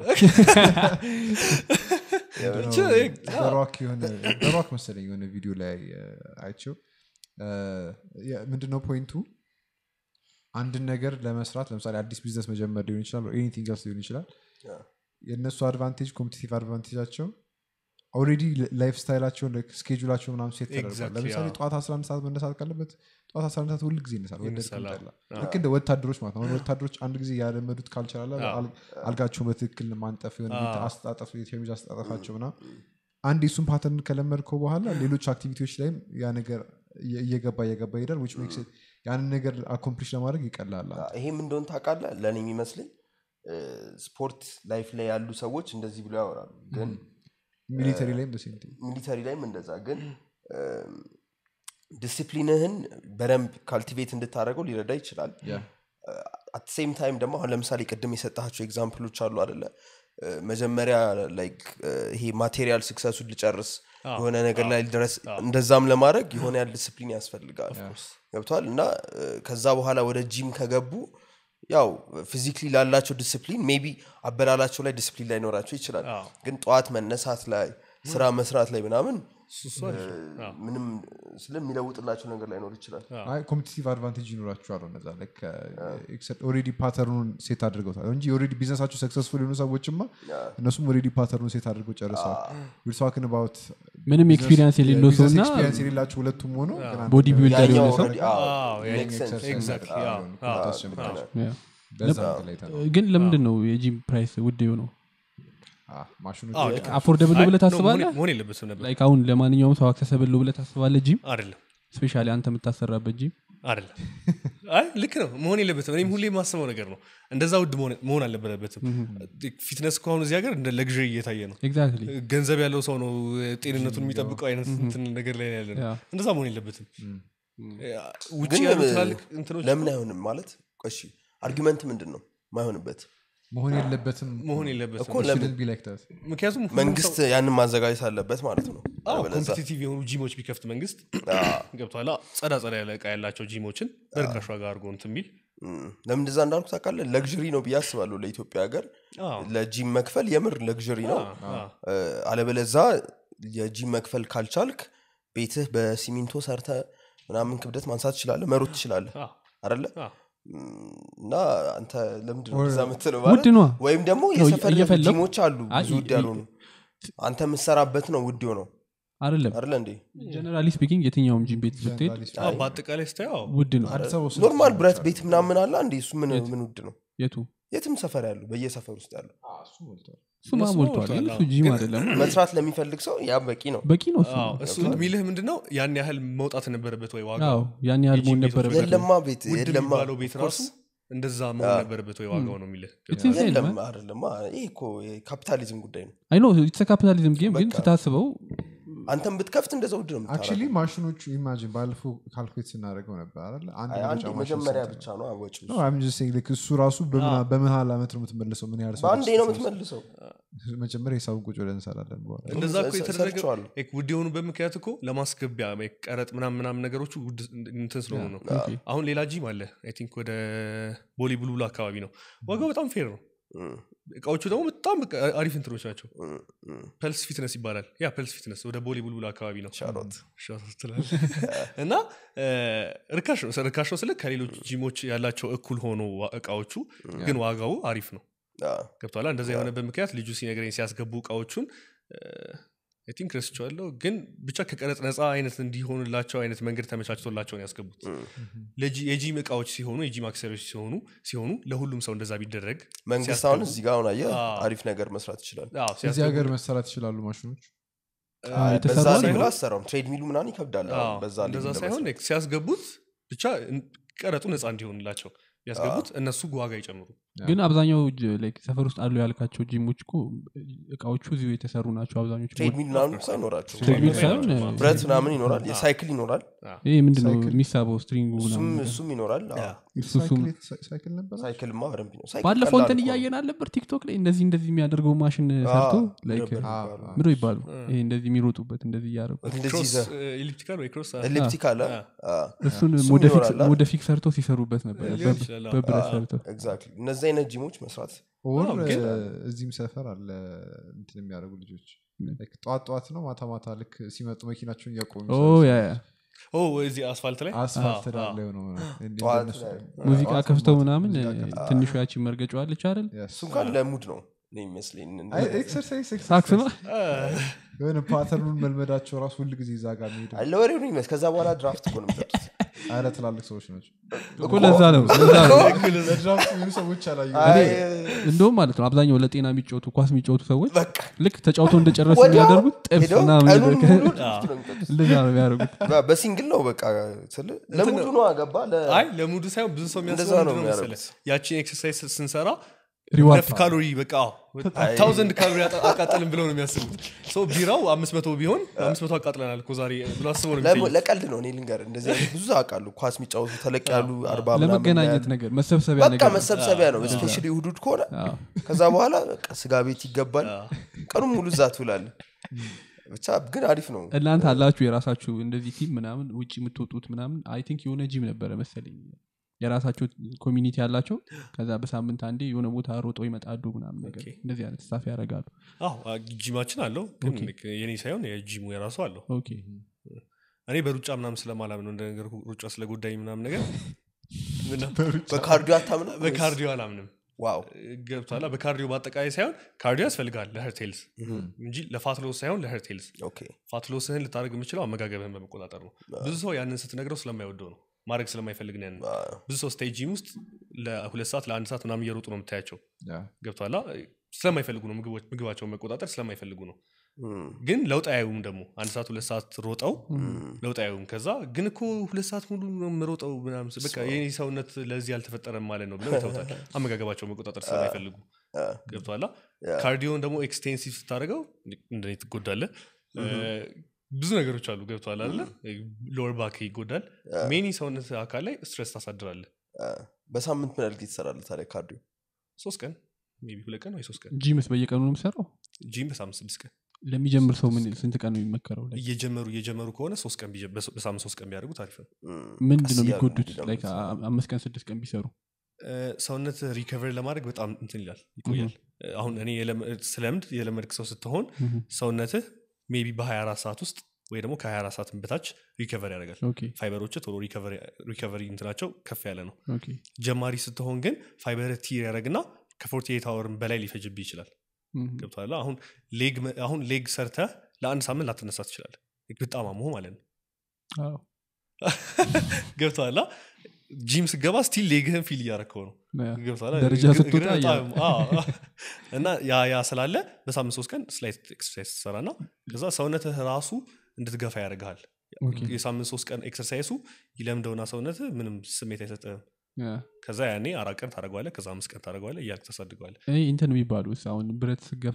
በሮክ የሆነ በሮክ መሰለኝ የሆነ ቪዲዮ ላይ እ፣ አይቼው እ፣ የ- ምንድነው ፖይንቱ አንድን ነገር ለመስራት ለምሳሌ አዲስ ቢዝነስ መጀመር ሊሆን ይችላል ኤኒቲንግ ስ ሊሆን ይችላል አ፣ የእነሱ አድቫንቴጅ ኮምፒቲቲቭ አድቫንቴጃቸው ኦልሬዲ ላይፍ ስታይላቸውን ስኬጁላቸው ምናምን ሴት ተደርጓል Exactly, ለምሳሌ አዎ። ጠዋት 11 ሰዓት መነሳት ካለበት ጠዋት 11 ሰዓት ሁል ጊዜ ይነሳል ወደድክም ይነሳል፣ አዎ። ጠላ ልክ እንደ ወታደሮች ማለት ነው አሁን ወታደሮች አንድ ጊዜ ያለመዱት ካልቸር አለ አዎ። አል- አልጋቸውን በትክክል ማንጠፍ የሆነ ቤት አዎ። አስጣጠፍ የሸሚዝ አስጣጠፋቸው ምናምን አንድ የሱን ፓተርን ከለመድከው በኋላ ሌሎች አክቲቪቲዎች ላይም ያ ነገር እየ- እየገባ እየገባ ይሄዳል which makes it ያንን ነገር አኮምፕሊሽ ለማድረግ ይቀላል አ፣ ይሄም እንደሆን ታውቃለህ ለእኔ የሚመስለኝ እ፣ ስፖርት ላይፍ ላይ ያሉ ሰዎች እንደዚህ ብሎ ያወራሉ ግን ሚሊተሪ ላይም ደሴም ሚሊተሪ ላይም እንደዛ ግን ዲስፕሊንህን በደንብ ካልቲቬት እንድታደርገው ሊረዳ ይችላል አት ሴም ታይም ደግሞ አሁን ለምሳሌ ቅድም የሰጣቸው ኤግዛምፕሎች አሉ አደለ እ፣ መጀመሪያ ላይክ ይሄ ማቴሪያል ስክሰሱን ልጨርስ አዎ፣ የሆነ ነገር ላይ ድረስ እንደዛም ለማድረግ የሆነ ያህል ዲስፕሊን ያስፈልጋል ገብቷል እና እ፣ ከዛ በኋላ ወደ ጂም ከገቡ ያው ፊዚክሊ ላላቸው ዲስፕሊን ሜቢ አበላላቸው ላይ ዲስፕሊን ላይኖራቸው ይችላል አዎ። ግን ጠዋት መነሳት ላይ ስራ መስራት ላይ ምናምን እሱ- እሱ አሪፍ ነው። አዎ። ምንም ስለሚለውጥላቸው ነገር ላይኖር ይችላል ኮምፒቲቲቭ አድቫንቴጅ ይኖራቸዋል እነዛ ኦሬዲ ፓተርኑን ሴት አድርገውታል እንጂ ኦሬዲ ቢዝነሳቸው ሰክሰስፉል የሆኑ ሰዎችማ እነሱም ኦሬዲ ፓተርኑን ሴት አድርገው ጨርሰዋል ዊርስዋክን ባውት ምንም ኤክስፒሪንስ የሌለው ሰው እና ኤክስፒሪንስ የሌላቸው ሁለቱም ሆኖ ግን አንድ ቦዲ ቢልደር ያኛው የሆነ ሰው already- አዎ፣ አዎ፣ ያ- makes sense። exactly፣ አዎ፣ አዎ፣ አዎ፣ አዎ፣ አስጀምራለሁ። ያ። በዛ እንትን ላይ ተነው። ግን ለምንድን ነው የጂም ፕራይስ ውድ የሆነው አዎ፣ ማሽኖች አዎ፣ በቃ አፎርደብል አይ፣ ብለህ no፣ ታስባለህ መሆን- መሆን የለበትም ነበር ላይክ አሁን ለማንኛውም ሰው አክሰሰብል ብለህ ታስባለህ ጂም አይደለም ስፔሻሊ አንተ የምታሰራበት ጂም አይደለም አይ ልክ ነው መሆን የለበትም እኔም ሁሌ የማስበው ነገር ነው እንደዛ ውድ መሆን- መሆን አልነበረበትም ፊትነስ ከሆኑ እዚህ ሀገር እንደ ለግዥ እየታየ ነው ኤግዛክትሊ ገንዘብ ያለው ሰው ነው ጤንነቱን የሚጠብቀው አይነት እንትን ነገር ላይ ያለ ነው ያ። እንደዛ መሆን የለበትም ውጭ ግን ያሉ እ- ትላልቅ እንትኖች ለምን አይሆንም ማለት እሺ አርጊመንት ምንድን ነው ማይሆንበት መሆን የለበትም መሆን የለበትም እኮ ለምን shouldn't be like that። ምክንያቱም ሁሉም መንግስት ያንን ማዘጋጀት አለበት ማለት ነው አዎ አለበለዚያ- ኮምፒቲቲቭ የሆኑ ጂሞች ቢከፍት መንግስት ገብቷላ ጸዳ ጸዳ ያለ እቃ ያላቸው ጂሞችን በርካሽ ዋጋ አድርጎ እንትን የሚል እም፣ ለምን እንደዛ እንዳልኩ ታውቃለህ ለግዥሪ ነው ብዬ አስባለሁ ለኢትዮጵያ ሀገር አዎ፣ ለጂም መክፈል የምር ለግዥሪ ነው አዎ፣ አዎ። እ፣ አለበለዛ የጂም መክፈል ካልቻልክ ቤትህ በሲሚንቶ ሰርተ ምናምን ክብደት ማንሳት ትችላለህ መሮጥ ትችላለህ አዎ፣ አደለ አዎ። እም፣ እና አንተ ለምንድን ነው Or- እንደዛ የምትለው ውድ ማለት ነዋ ወይም ደግሞ ነው የሰፈር እየፈለጉ- ጂሞች አሉ አይ፣ ብዙ ውድ ይ- ያልሆኑ አንተ የምትሰራበት ነው ውድ ነው አይደለም አደለ እንዴ ጀነራሊ ስፒኪንግ የትኛውም ጂም ቤት ብትሄድ Generally speaking. አዎ፣ በአጠቃላይ ስታየው ውድ ነው አዲስ አበባ ውስጥ ኖርማል ብዙ ብረት ሰዎች ቤት ምናምን አለ እንዴ እሱ ምን የት? ምን ውድ ነው የቱ የትም ሰፈር ያሉ በየሰፈር ውስጥ ያሉ አሉ። አዎ፣ እሱ ሞልቷል። እሱማ እነሱ ሞልቷል ግን ሞልቷል፣ እሱ አዎ። ጂም ግን- አይደለም መስራት ለሚፈልግ ሰው ያ በቂ ነው በቂ ነው እሱ አዎ፣ እሱ የሚልህ ምንድን ነው ያን ያህል መውጣት ነበረበት ወይ ዋጋ አዎ ያን ያህል የጂም መሆን ቤቶች ነበረበት የለማ ቤት ውድ የለማ የሚባለው ቤት of ራሱ course። እንደዛ መሆን ነበረበት ወይ ዋጋው ነው የሚልህ It's insane, የለም man. አይደለማ ይህ እኮ የካፒታሊዝም ጉዳይ ነው አይ ኖ ኢትስ ካፒታሊዝም ጌም ግን በቃ። ስታስበው አንተም ብትከፍት እንደዛ ውድ ነው አክቹሊ የምታደርገው። ማሽኖቹ ኢማጂን ባለፈው ካልኩሌት ስናደርገው ነበር አይደለ? አንድ አይ፣ አንዴ መውጫ ማሽን መጀመሪያ ስንት ብቻ ነው? ነው ወጪው No, I'm just saying, like, እሱ ራሱ በምን- በምን ያህል ዓመት ነው የምትመልሰው ምን ያህል ሰው በአንዴ ነው ደርስ- የምትመልሰው መጀመሪያ ሂሳቡን ቁጭ ብለን እንሰራለን በኋላ እንደዛ እኮ ሰ- የተደረገ ሰርቼዋለሁ። ውድ የሆኑበት ምክንያት እኮ ለማስገቢያ like ቀረጥ ምናምን ምናምን ነገሮች ውድ እንትን ስለሆኑ ነው ኦኬ። አሁን ሌላ ጂም አለ አይ ቲንክ ወደ ቦሊ ቡልቡል አካባቢ ነው ዋጋው በጣም ፌር ነው እም፣ እቃዎቹ ደግሞ በጣም በቃ አሪፍ እንትኖች ናቸው እም፣ እም። ፐልስ ፊትነስ ይባላል ያ ፐልስ ፊትነስ ወደ ቦሊ ቡልቡል አካባቢ ነው ሻሮት ሻሮት ትላለህ። እና እ፣ ርካሽ ነው ርካሽ ነው ስለ ከሌሎች ጂሞች ያላቸው እኩል ሆኖ ዋ- እቃዎቹ ግን ዋጋው አሪፍ ነው አዎ። ገብቷላ እንደዛ የሆነበት ምክንያት ልጁ ሲነግረኝ ሲያስገቡ እቃዎቹን ቲንክ ረስቸዋለሁ ግን ብቻ ከቀረጥ ነፃ አይነት እንዲሆንላቸው አይነት መንገድ ተመቻችቶላቸው ነው ያስገቡት ለጂ- የጂም እቃዎች ሲሆኑ የጂም አክሰሪዎች ሲሆኑ ሲሆኑ ለሁሉም ሰው እንደዛ ቢደረግ መንግስት ሲያስገቡ- አሁን እዚህ ጋር አሁን አየህ አዎ። አሪፍ ነገር መስራት ይችላል አዎ፣ እዚህ ሲያስገቡ- ሀገር መሰራት ይችላሉ ማሽኖች አዎ፣ በዛ የተሰራ ላይ ሳይሆን- ብላ አሰራውም ትሬድ ሚሉ ምናምን ይከብዳል አሁን አዎ፣ በዛ ላይ እንደዛ ለመስራት። ሳይሆን like ሲያስገቡት ብቻ እን- ቀረጡ ነፃ እንዲሆንላቸው ቢያስገቡት እነሱ ዋጋ ይጨምሩ ግን አብዛኛው ጅ- like ሰፈር ውስጥ አሉ ያልካቸው ጂሞች እኮ እቃዎቹ እዚሁ የተሰሩ ናቸው አብዛኞቹ ትሬድ ሚል ምናምን እኮ አይኖራቸው ትሬድሚል ሳይሆን ብረት ምናምን ይኖራል የሳይክል ይኖራል ይህ ምንድነው ሳይክል- የሚሳበው ስትሪንጉ እሱም ምናምን እሱም ይኖራል አዎ። እሱ እሱም ሳይክል ነበር ሳይክልማ በደንብ ነው ሳይክል ባለፈው ቀላል እንትን እኮ ነው። እያየን አልነበር ቲክቶክ ላይ እንደዚህ እንደዚህ የሚያደርገው ማሽን ሰርቶ አዎ፣ like ነበር አዎ፣ የሚባለው። አዎ። ምዶ ይባሉ ይሄ እንደዚህ የሚሮጡበት እንደዚህ እያደረጉ እንደዚህ ክሮስ ይዘህ ኤሊፕቲካል ወይ ክሮስ ኤሊፕቲክ አለ አዎ። እሱን እሱም ሞደፊክ ይኖራል አይደል? ሞደፊክ ሰርቶ ሲሰሩበት ነበር ሊሆን በብ- ይችላል፣ አዎ። በብረት ሰርቶ ኤግዛክትሊ እነዚህ አይነት ጂሞች መስራት ኦር አዎ፣ ግን- እዚህም ሰፈር አለ እንትን የሚያደርጉ ልጆች Like ጠዋት ጠዋት ነው ማታ ማታ ልክ ሲመጡ መኪናቸውን እያቆሙ ኦ የሚሰሩ ያ ያ ኦ እዚህ አስፋልት ላይ አስፋልት አዎ፣ ዳር አዎ። ላይ ሆነው ነው እንዲህ ጠዋት እንደነሱ ላይ ነው። ሙዚቃ ጠዋት ከፍተው ማታ ምናምን ሙዚቃ እ፣ ከፍተው። ትንሿ ያቺ መርገጫዋለች አይደል Yes. እሱ እንኳን ለሙድ ነው እኔ ይመስለኝ አይ፣ ኤክሰርሳይዝ ሳክስ ነው ኤክሰርሳይዝ የሆነ ፓተርኑን መልመዳቸው ራሱ ሁል ጊዜ እዛ ጋር የሚሄዱ አይ፣ ለወሬው ነው ይመስል ከዛ በኋላ ድራፍት እኮ ነው የሚጠጡት አረ ትላልቅ ሰዎች ናቸው እኮ ለዛ ነው ለዛ ነው ለድራፍት የሚሉ ሰዎች አላዩ አይ፣ እንደውም ማለት ነው አብዛኛው ለጤና የሚጫወቱ ኳስ የሚጫወቱ ሰዎች በቃ ልክ ተጫውተው እንደጨረሱ ወዲያው የሚያደርጉት ጥብስ ሄደው ምናምን ቀኑን ነገር ሙሉ ድራፍት ነው የሚጠጡት እንደዛ ነው የሚያደርጉት በ- በሲንግል ነው በቃ ስልህ ለሙዱ ነው አገባ አይ ለሙዱ ሳይሆን ብዙ ሰው እንደዛ የሚያስበው ነው ምንድን ነው መሰለህ? የሚያደርጉት። ያቺን ኤክሰርሳይዝ ስንሰራ ሪዋርድ ሁለት ካሎሪ በቃ ታውዘንድ ካሎሪ አጣ- አቃጠልን ብለው ነው የሚያስቡት ሰው ቢራው አምስት መቶ ቢሆን አምስት መቶ አቃጥለናል እኮ ዛሬ ብሎ አስበው ነው ለሙ- የሚሸኙት። ለቀልድ ነው እኔ ልንገር እንደዚህ አይነት ብዙ አውቃሉ ኳስ የሚጫወቱ ተለቅ ያሉ አርባ ምናምን ለመገናኘት ያሉ። ነገር መሰብሰቢያ በቃ ነገር ነው። መሰብሰቢያ ነው ስፔሻሊ እሑድ ከሆነ አዎ። ከዛ በኋላ በቃ ስጋ ቤት ይገባል ቀኑን ሙሉ እዛ ትውላለ ብቻ ግን አሪፍ ነው እናንተ አላችሁ የራሳችሁ እንደዚህ ቲም ምናምን ውጭ የምትወጡት ምናምን አይ ቲንክ የሆነ ጂም ነበረ መሰለኝ የራሳቸው ኮሚኒቲ ያላቸው ከዛ በሳምንት አንዴ የሆነ ቦታ ሮጦ ይመጣሉ ምናምን ነገር ኦኬ። እንደዚህ አይነት ስታፍ ያደርጋሉ አዎ አ- ጂማችን አለው ግን ኦኬ። ልክ የኔ ሳይሆን የጂሙ የራሱ አለው ኦኬ እኔ በሩጫ ምናምን ስለማላምን ነው እንደነገር ሩጫ ስለጎዳኝ ምናምን ነገር ምና- በካርዲዮ አታምና በካርዲዮ አላምንም ዋው ገብቷላ በካርዲዮ በአጠቃላይ ሳይሆን ካርዲዮ ያስፈልጋል ለሄርቴልስ እንጂ ለፋትሎስ ሳይሆን ለሄርቴልስ ኦኬ ፋትሎስህን ልታደርግ የምችለው አመጋገብህን በመቆጣጠር ነው ብዙ ሰው ያንን ስትነግረው ስለማይወደው ነው ማድረግ ስለማይፈልግ ነው ያንን አዎ። ብዙ ሰው ስቴጅ ጂም ውስጥ ለሁለት ሰዓት ለአንድ ሰዓት ምናምን እየሮጡ ነው የምታያቸው ያ። ገብቷላ ስለማይፈልጉ ነው ምግቦች- ምግባቸውን መቆጣጠር ስለማይፈልጉ ነው እም፣ ግን ለውጥ አያዩም ደግሞ አንድ ሰዓት ሁለት ሰዓት ሮጠው እም፣ ለውጥ አያዩም ከዛ ግን እኮ ሁለት ሰዓት ሙሉ ነው የምሮጠው ምናምን ስል በቃ የኔ ሰውነት ለዚህ አልተፈጠረም ማለት ነው ብለው ይተውታል አመጋገባቸው መቆጣጠር ስለማይፈልጉ አ፣ ገብቷላ ያ። ካርዲዮን ደግሞ ኤክስቴንሲቭ ስታደርገው እንደኔ ትጎዳለ ብዙ ነገሮች አሉ ገብቷል አለ ሎወር ባክ ይጎዳል ሜኒ ሰውነት አካል ላይ ስትረስ ታሳድራለ አ፣ በሳምንት ምን ያህል ጊዜ ትሰራለህ ታዲያ ካርዲዮ ሶስት ቀን ሜይ ቢ ሁለት ቀን ወይ ሶስት ቀን ጂምስ በየቀኑ ነው የምሰራው ጂም በሳምንት ስድስት ቀን ለሚጀምር ሰው ምን ስንት ቀን ነው የሚመከረው Like እየጀመሩ እየጀመሩ ከሆነ ሶስት ቀን ቢጀ- በሶ- በሳምንት ሶስት ቀን ቢያደርጉት አሪፍ ነው እም፣ ምንድን ቀስ ነው እያሉ የሚጎዱት እንዲለምዱት Like አ- ነው። አምስት ቀን ስድስት ቀን ቢሰሩ እ፣ ሰውነት ሪከቨር ለማድረግ በጣም እንትን ይላል ይቆያል እ፣ አሁን እኔ የለመ- ስለምድ የለመድክ ሰው ስትሆን Mhm. ሰውነትህ ሜይ ቢ በ24 ሰዓት ውስጥ ወይ ደግሞ ከ24 ሰዓት በታች ሪከቨር ያደርጋል ኦኬ ፋይበሮች ቶሎ ሪከቨሪ እንትናቸው ከፍ ያለ ነው ኦኬ ጀማሪ ስትሆን ግን ፋይበር ቲር ያደረግና ከ48 አወርን በላይ ሊፈጅብህ ይችላል Mhm. ገብቶሃል አሁን ሌግ መ- አሁን ሌግ ሰርተ ለአንድ ሳምንት ላትነሳ ትችላለ በጣም አሞህ ማለት ነው አዎ። ገብቶሃል ጂም ስገባ ስቲል ሌግህን ፊል እያረከው ነው ያ። ገብቶሃል? ደረጃ እግር- ስትወጣ እግርህ ያ- በጣም- አዎ። እና ያ ያ ስላለ በሳምንት ሶስት ቀን ስላይት ኤክሰርሳይዝ ትሰራና ከዛ ሰውነትህ ራሱ እንድትገፋ ያደርግሃል ኦኬ። የሳምንት ሶስት ቀን ኤክሰርሳይሱ ይለምደውና ሰውነትህ ምንም ስሜት አይሰጥህም ያ። ከዛ ያኔ አራት ቀን ታደረገዋለ ከዛ አምስት ቀን ታደረገዋለ እያልክ ታሳድገዋለ እኔ እንትን የሚባሉ አሁን ብረት ስገፋ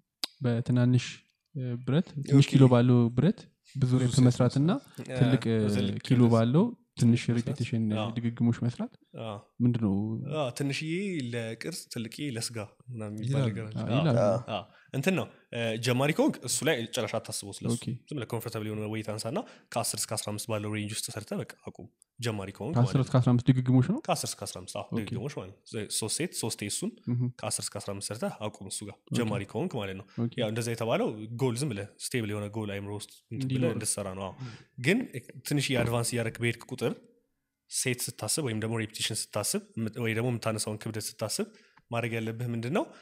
በትናንሽ እ፣ ብረት ትንሽ ኦኬ። ኪሎ ባለው ብረት ብዙ ሬፕ ሴት መስራት እና ትልቅ እ፣ ትልቅ ኪሎ ክብደት። ባለው ትንሽ መስራት? ሪፒቴሽን አዎ። ድግግሞች መስራት አዎ። ምንድነው አዎ፣ ትንሽዬ ለቅርጽ ትልቅዬ ለስጋ ምናምን የሚባል ይላሉ። ነገር አለ። አዎ፣ አዎ። ይላሉ። አዎ። እንትን ነው እ፣ ጀማሪ ከሆንክ እሱ ላይ ጨረሻ አታስበው ስለሱ ኦኬ። ዝም ብለህ ኮንፈርታብል የሆነ ወይት አንሳና ከ10 እስከ 15 ባለው ሬንጅ ውስጥ ሰርተ በቃ አቁም ጀማሪ ከሆንክ ከአስር ማለት ነው። እስከ አስራ አምስት ድግግሞች ነው ከ10 እስከ 15 አዎ፣ ድግግሞች ማለት ነው ዘ- ሶስት ሴት ሶስት እሱን ምሁም። ከ10 እስከ 15 ሰርተ አቁም እሱ ጋር ጀማሪ ከሆንክ ማለት ነው ኦኬ። ያው እንደዛ የተባለው ጎል ዝም ብለህ ስቴብል የሆነ ጎል አይምሮ ውስጥ እንትን ብለህ እንዲኖር። እንድትሰራ ነው አዎ። ግን ትንሽ የአድቫንስ እያደረግ በሄድክ ቁጥር ሴት ስታስብ ወይም ደግሞ ሬፕቲሽን ስታስብ የምት- ወይ ደግሞ የምታነሳውን ክብደት ስታስብ ማድረግ ያለብህ ምንድን ነው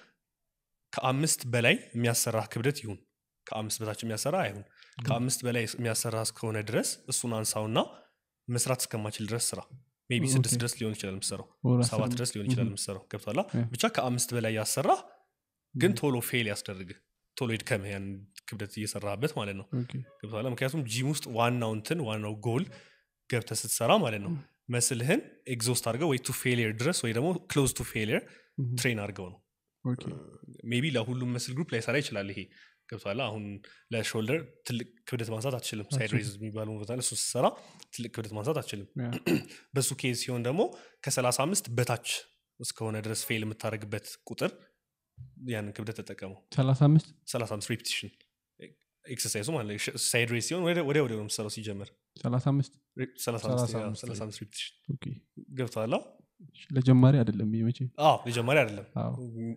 ከአምስት በላይ የሚያሰራ ክብደት ይሁን ከአምስት በታች የሚያሰራ አይሁን ከአምስት በላይ የሚያሰራ እስከሆነ ድረስ እሱን አንሳውና መስራት እስከማችል ድረስ ስራ ሜቢ ስድስት ኦኬ። ድረስ ሊሆን ይችላል የምትሰራው ወር አስር ሰባት ነው። ድረስ ሊሆን ይችላል ምሁም። የምትሰራው ገብቷላ ያ። ብቻ ከአምስት በላይ ያሰራ ግን ቶሎ ፌል ያስደርግህ ቶሎ ይድከምህ ያን ክብደት እየሰራበት ማለት ነው ኦኬ። ገብቶሃል ምክንያቱም ጂም ውስጥ ዋናው እንትን ዋናው ጎል ገብተ ስትሰራ ማለት ነው መስልህን ኤግዞስት አድርገው ወይ ቱ ፌሊየር ድረስ ወይ ደግሞ ክሎዝ ቱ ፌሊየር ምሁም። ትሬን አድርገው ነው ኦኬ። ሜቢ ለሁሉም መስል ግሩፕ ላይሰራ ይችላል ይሄ ገብቷል አሁን ለሾልደር ትልቅ ክብደት ማንሳት አትችልም ሳይድ ሬዝ የሚባለው ቦታ ላይ እሱ ስትሰራ ትልቅ ክብደት ማንሳት አትችልም ያ። በሱ ኬዝ ሲሆን ደግሞ ከ35 በታች እስከሆነ ድረስ ፌል የምታደርግበት ቁጥር ያንን ክብደት ተጠቀመው ሰላሳ አምስት 35 ሬፕቲሽን ኤክሰርሳይዙ ማለት ነው ሳይድ ሬዝ ሲሆን ወዲያ ወዲያ ነው የምትሰራው ሲጀመር ሰላሳ አምስት 35 35 35 ሬፕቲሽን ኦኬ። ገብተዋላ ለጀማሪ አይደለም ይሄ መቼ አዎ የጀማሪ አይደለም አዎ።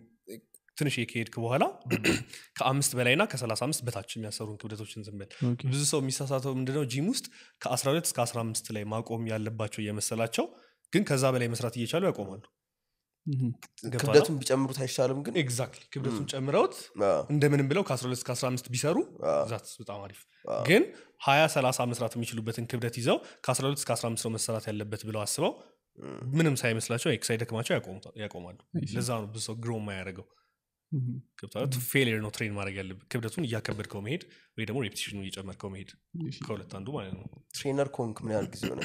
ትንሽ ከሄድክ በኋላ ከአምስት በላይና ከ35 በታች የሚያሰሩን ክብደቶችን ዝም በል ኦኬ። ብዙ ሰው የሚሳሳተው ምንድነው ጂም ውስጥ ከ12 እስከ 15 ላይ ማቆም ያለባቸው እየመሰላቸው ግን ከዛ በላይ መስራት እየቻሉ ያቆማሉ ምሁም። ገብቶሃል? ክብደቱን ቢጨምሩት አይሻልም ግን ኤግዛክትሊ ክብደቱን ጨምረውት አዎ፣ እንደምንም ብለው ከ12 እስከ 15 ቢሰሩ አዎ፣ ዛት በጣም አሪፍ አዎ። ግን 20 30 መስራት የሚችሉበትን ክብደት ይዘው ከ12 እስከ 15 ነው መሰራት ያለበት ብለው አስበው እም፣ ምንም ሳይመስላቸው ሳይደክማቸው ያቆሙታ- ያቆማሉ I see. ለዛ ነው ብዙ ሰው ግሮ የማያደርገው ምሁም። ገብቶሃል? ፌሊየር ነው ትሬን ማድረግ ያለብህ ክብደቱን እያከበድከው መሄድ ወይ ደግሞ ሬፕቲሽኑ እየጨመርከው መሄድ እሺ። ከሁለት አንዱ ማለት ነው ትሬነር ኮንክ ምን ያህል ጊዜ ሆነ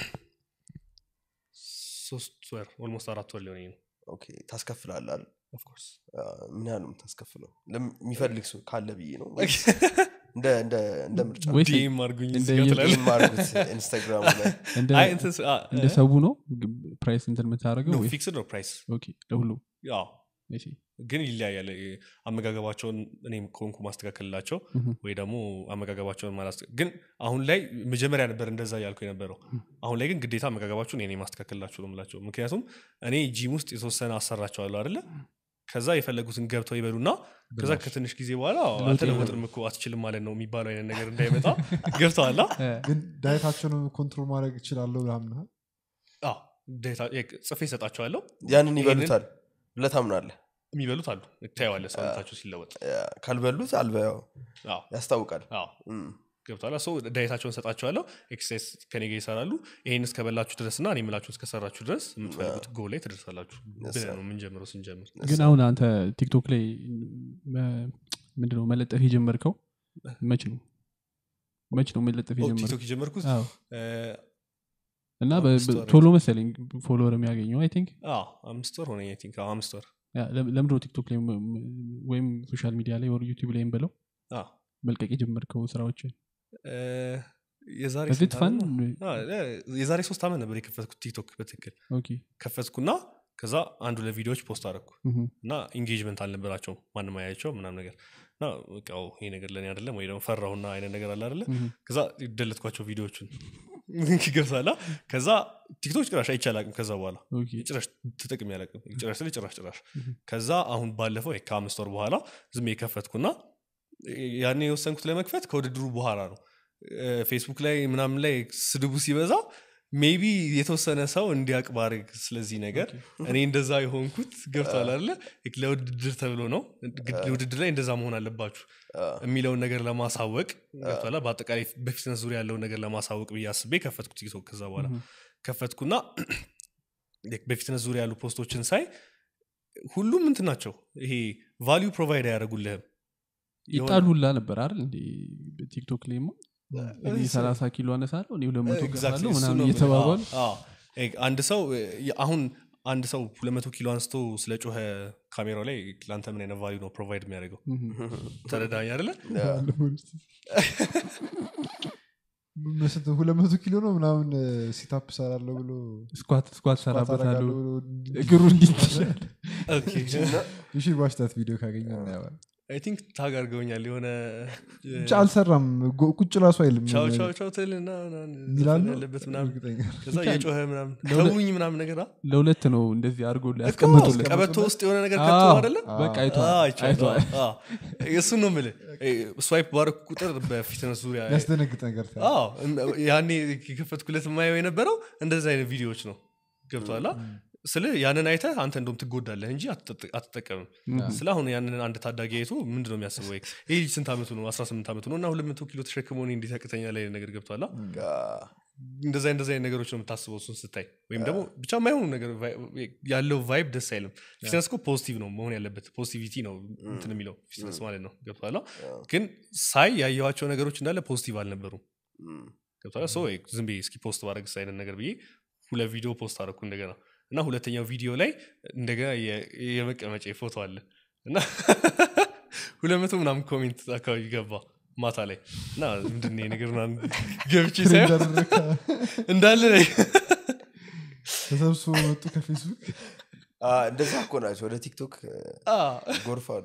ሶስት ወር ኦልሞስት አራት ወር ሊሆን ነው ኦኬ ታስከፍላለህ አይደል? ኦፍኮርስ አዎ፣ ምን ያህል ነው የምታስከፍለው ለም- የሚፈልግ ሰው ካለ ብዬ ነው እንደ እንደ እንደ ምርጫ ወይስ ዲኤም አድርጉኝ እንደ እዚህ ጋር የ- ትላለህ። ዲኤም አድርጉት ኢንስታግራም ላይ እንደ አይ እንትን ስ- አ- እንደ እ? ሰው ነው ፕራይስ እንትን የምታደርገው No, ወይ ፊክስድ ነው ፕራይስ ኦኬ ለሁሉ ያው እሺ። ግን ይለያያል እ፣ አመጋገባቸውን እኔም ከሆንኩ ማስተካከልላቸው ምሁም። ወይ ደግሞ አመጋገባቸውን ማላስ ግን አሁን ላይ መጀመሪያ ነበር እንደዛ ያልኩ የነበረው አሁን ላይ ግን ግዴታ አመጋገባችሁን እኔ ማስተካከልላችሁ ነው የምላቸው ምክንያቱም እኔ ጂም ውስጥ የተወሰነ አሰራቸዋለሁ አይደለ ከዛ የፈለጉትን ገብተው ይበሉና ከዛ ከትንሽ ጊዜ በኋላ አልተለወጥንም እኮ አትችልም ማለት ነው የሚባለው አይነት ነገር እንዳይመጣ ገብተዋላ ግን ዳየታቸውን ኮንትሮል ማድረግ እችላለሁ ምናምን ጽፌ እሰጣቸዋለሁ ያንን ይበሉታል ብለህ ታምናለህ የሚበሉት አሉ ታየዋለህ ሰውነታቸው ሲለወጥ ያ፣ ካልበሉት አልበያው አዎ ያስታውቃል አዎ እም፣ ገብቷላ ሰው ዳየታቸውን ሰጣቸዋለሁ ኤክሰርሳይዝ ከኔ ጋር ይሰራሉ ይህን እስከበላችሁ ድረስ እና እኔ የምላችሁን እስከሰራችሁ ድረስ የምትፈልጉት ጎ ላይ ትደርሳላችሁ ብለህ ነው የምንጀምረው ስንጀምር ግን አሁን አንተ ቲክቶክ ላይ መ- ምንድነው መለጠፍ የጀመርከው መች ነው መች ነው መለጠፍ ኦ፣ የጀመርከው ቲክቶክ የጀመርኩት አዎ። እ፣ እና በ- አምስት በ- ወር ቶሎ መሰለኝ ፎሎወር የሚያገኘው አይ ቲንክ አዎ፣ አምስት ወር ሆነ ቲንክ አምስት ወር ለምድሮ ቲክቶክ ላይ ም- ም- ወይም ሶሻል ሚዲያ ላይ ወር ዩቲብ ላይም ብለው አዎ። መልቀቅ የጀመርከው ስራዎችን እ፣ የዛሬ በዚህ ስንት ፋን ዓመት ነው? አዎ፣ እ፣ የዛሬ ሶስት ዓመት ነበር የከፈትኩት ቲክቶክ በትክክል ኦኬ ከፈትኩና ከዛ አንዱ ለቪዲዮዎች ፖስት አደረግኩ ምሁም። እና ኢንጌጅመንት አልነበራቸውም ማንም አያቸው ምናም ነገር እና በቃ ኦ፣ ይሄ ነገር ለእኔ አይደለም ወይ ደግሞ ፈራሁና አይነት ነገር አለ አይደለ ምሁም። ከዛ ደለትኳቸው ቪዲዮዎቹን ገብሳላ ከዛ ቲክቶክ ጭራሽ አይቼ አላቅም ከዛ በኋላ ኦኬ ጭራሽ ተጠቅሜ አላቅም ጭራሽ ስል ጭራሽ ጭራሽ Mhm. ከዛ አሁን ባለፈው ይሄ ከአምስት ወር በኋላ ዝም የከፈትኩና ያኔ የወሰንኩት ለመክፈት ከውድድሩ በኋላ ነው እ፣ ፌስቡክ ላይ ምናምን ላይ ስድቡ ሲበዛ ሜቢ የተወሰነ ሰው እንዲያቅ ባርግ ስለዚህ ነገር እኔ እንደዛ የሆንኩት ገብቷል አለ ለውድድር ተብሎ ነው ግድ- ውድድር ላይ እንደዛ መሆን አለባችሁ አ፣ የሚለውን ነገር ለማሳወቅ ገብቷላ በአጠቃላይ በፊትነስ ዙሪያ ያለውን ነገር ለማሳወቅ ብዬ አስቤ ከፈትኩ ቲክቶክ ከዛ በኋላ ምሁም። ከፈትኩና በፊትነስ ዙሪያ ያሉ ፖስቶችን ሳይ ሁሉም እንትን ናቸው ይሄ ቫሊዩ ፕሮቫይድ አያደረጉልህም ይጣሉላ ነበር አይደል እንዴ ቲክቶክ ላይ እኔ እሱ- ሰላሳ ኪሎ አነሳለሁ እኔ ሁለት መቶ Exactly, ገፋለሁ እሱ ምናምን ነው የምልህ። እየተባባሉ አዎ፣ አዎ። እ፣ አንድ ሰው እ፣ አሁን አንድ ሰው ሁለት መቶ ኪሎ አንስቶ ስለ ጮኸ ካሜራው ላይ ለአንተ ምን አይነት ቫሊዩ ነው ፕሮቫይድ የሚያደርገው ምሁም። ተረዳኝ አይደለ መስት ሁለት መቶ ኪሎ ነው ምናምን ሲታፕ ሰራለሁ ብሎ ስኳት ስኳት ስኳት ሰራበታለሁ አደርጋለሁ ብሎ እንዲ- እግሩ እንዲትሻል ኦኬ። You should watch that video ካገኘ እናየዋለን። አይ ቲንክ ታግ አድርገውኛል የሆነ እ፣ ብቻ አልሰራም ጎ- ቁጭ ራሱ አይልም ቻው ቻው ቻው ትልና ሚላሉ ዘፈን ያለበት ምናምን እርግጠኛ ከዛ የጮኸ ምናምን ለሁለት- ተውኝ ምናምን ነገር አ? ለሁለት ነው እንደዚህ አድርጎ እኮ ያስቀምጡለት ቀበቶ ውስጥ የሆነ ነገር አዎ፣ ከቶ አደለ በቃ አዎ፣ አይተዋል አይቼዋለሁ። አይተዋል አዎ። እሱን ነው የምልህ ስዋይፕ ባረኩ ቁጥር በፊትነስ ዙሪያ ያስደነግጥ ነገር ታ- አዎ፣ እን- ያኔ የከፈትኩለት የማየው የነበረው እንደዚህ አይነት ቪዲዮዎች ነው ገብቶሃል ስለ ያንን አይተህ አንተ እንደም ትጎዳለህ እንጂ አትጠጥ- አትጠቀምም ስለ አሁን ያንን አንድ ታዳጊ አይቶ ምንድነው የሚያስበው ይህ ልጅ ስንት ዓመቱ ነው 18 ዓመቱ ነው እና ሁለት መቶ ኪሎ ተሸክሞ እኔ እንዴት ያቅተኛል አይነት ነገር ገብቶሃል ጋ፣ እንደዚ እንደዚ አይነት ነገሮች ነው የምታስበው እሱን ስታይ ወይም ደግሞ ብቻ የማይሆኑ ነገር ቫይ- ያለው ቫይብ ደስ አይልም ፊትነስ እኮ ፖዚቲቭ ነው መሆን ያለበት ፖዚቲቪቲ ነው እንትን የሚለው ፊትነስ ማለት ነው ገብቶሃል ግን ሳይ ያየኋቸው ነገሮች እንዳለ ፖዚቲቭ አልነበሩም እም፣ ገብቶሃል ሶ ዝም ብዬ እስኪ ፖስት ባረግስ አይነት ነገር ብዬ ሁለት ቪዲዮ ፖስት አደረኩ እንደገና እና ሁለተኛው ቪዲዮ ላይ እንደገና የ- የመቀመጫ ፎቶ አለ እና ሁለት መቶ ምናምን ኮሜንት አካባቢ ገባ ማታ ላይ እና ምንድን ነው ይሄ ነገር ምናምን ገብቼ ሳይሆን እንዳደረግክ እንዳለ ላይ ተሰብስቦ መጡ ከፌስቡክ አ፣ እንደዛ እኮ ናቸው ወደ ቲክቶክ እ፣ ጎርፋሉ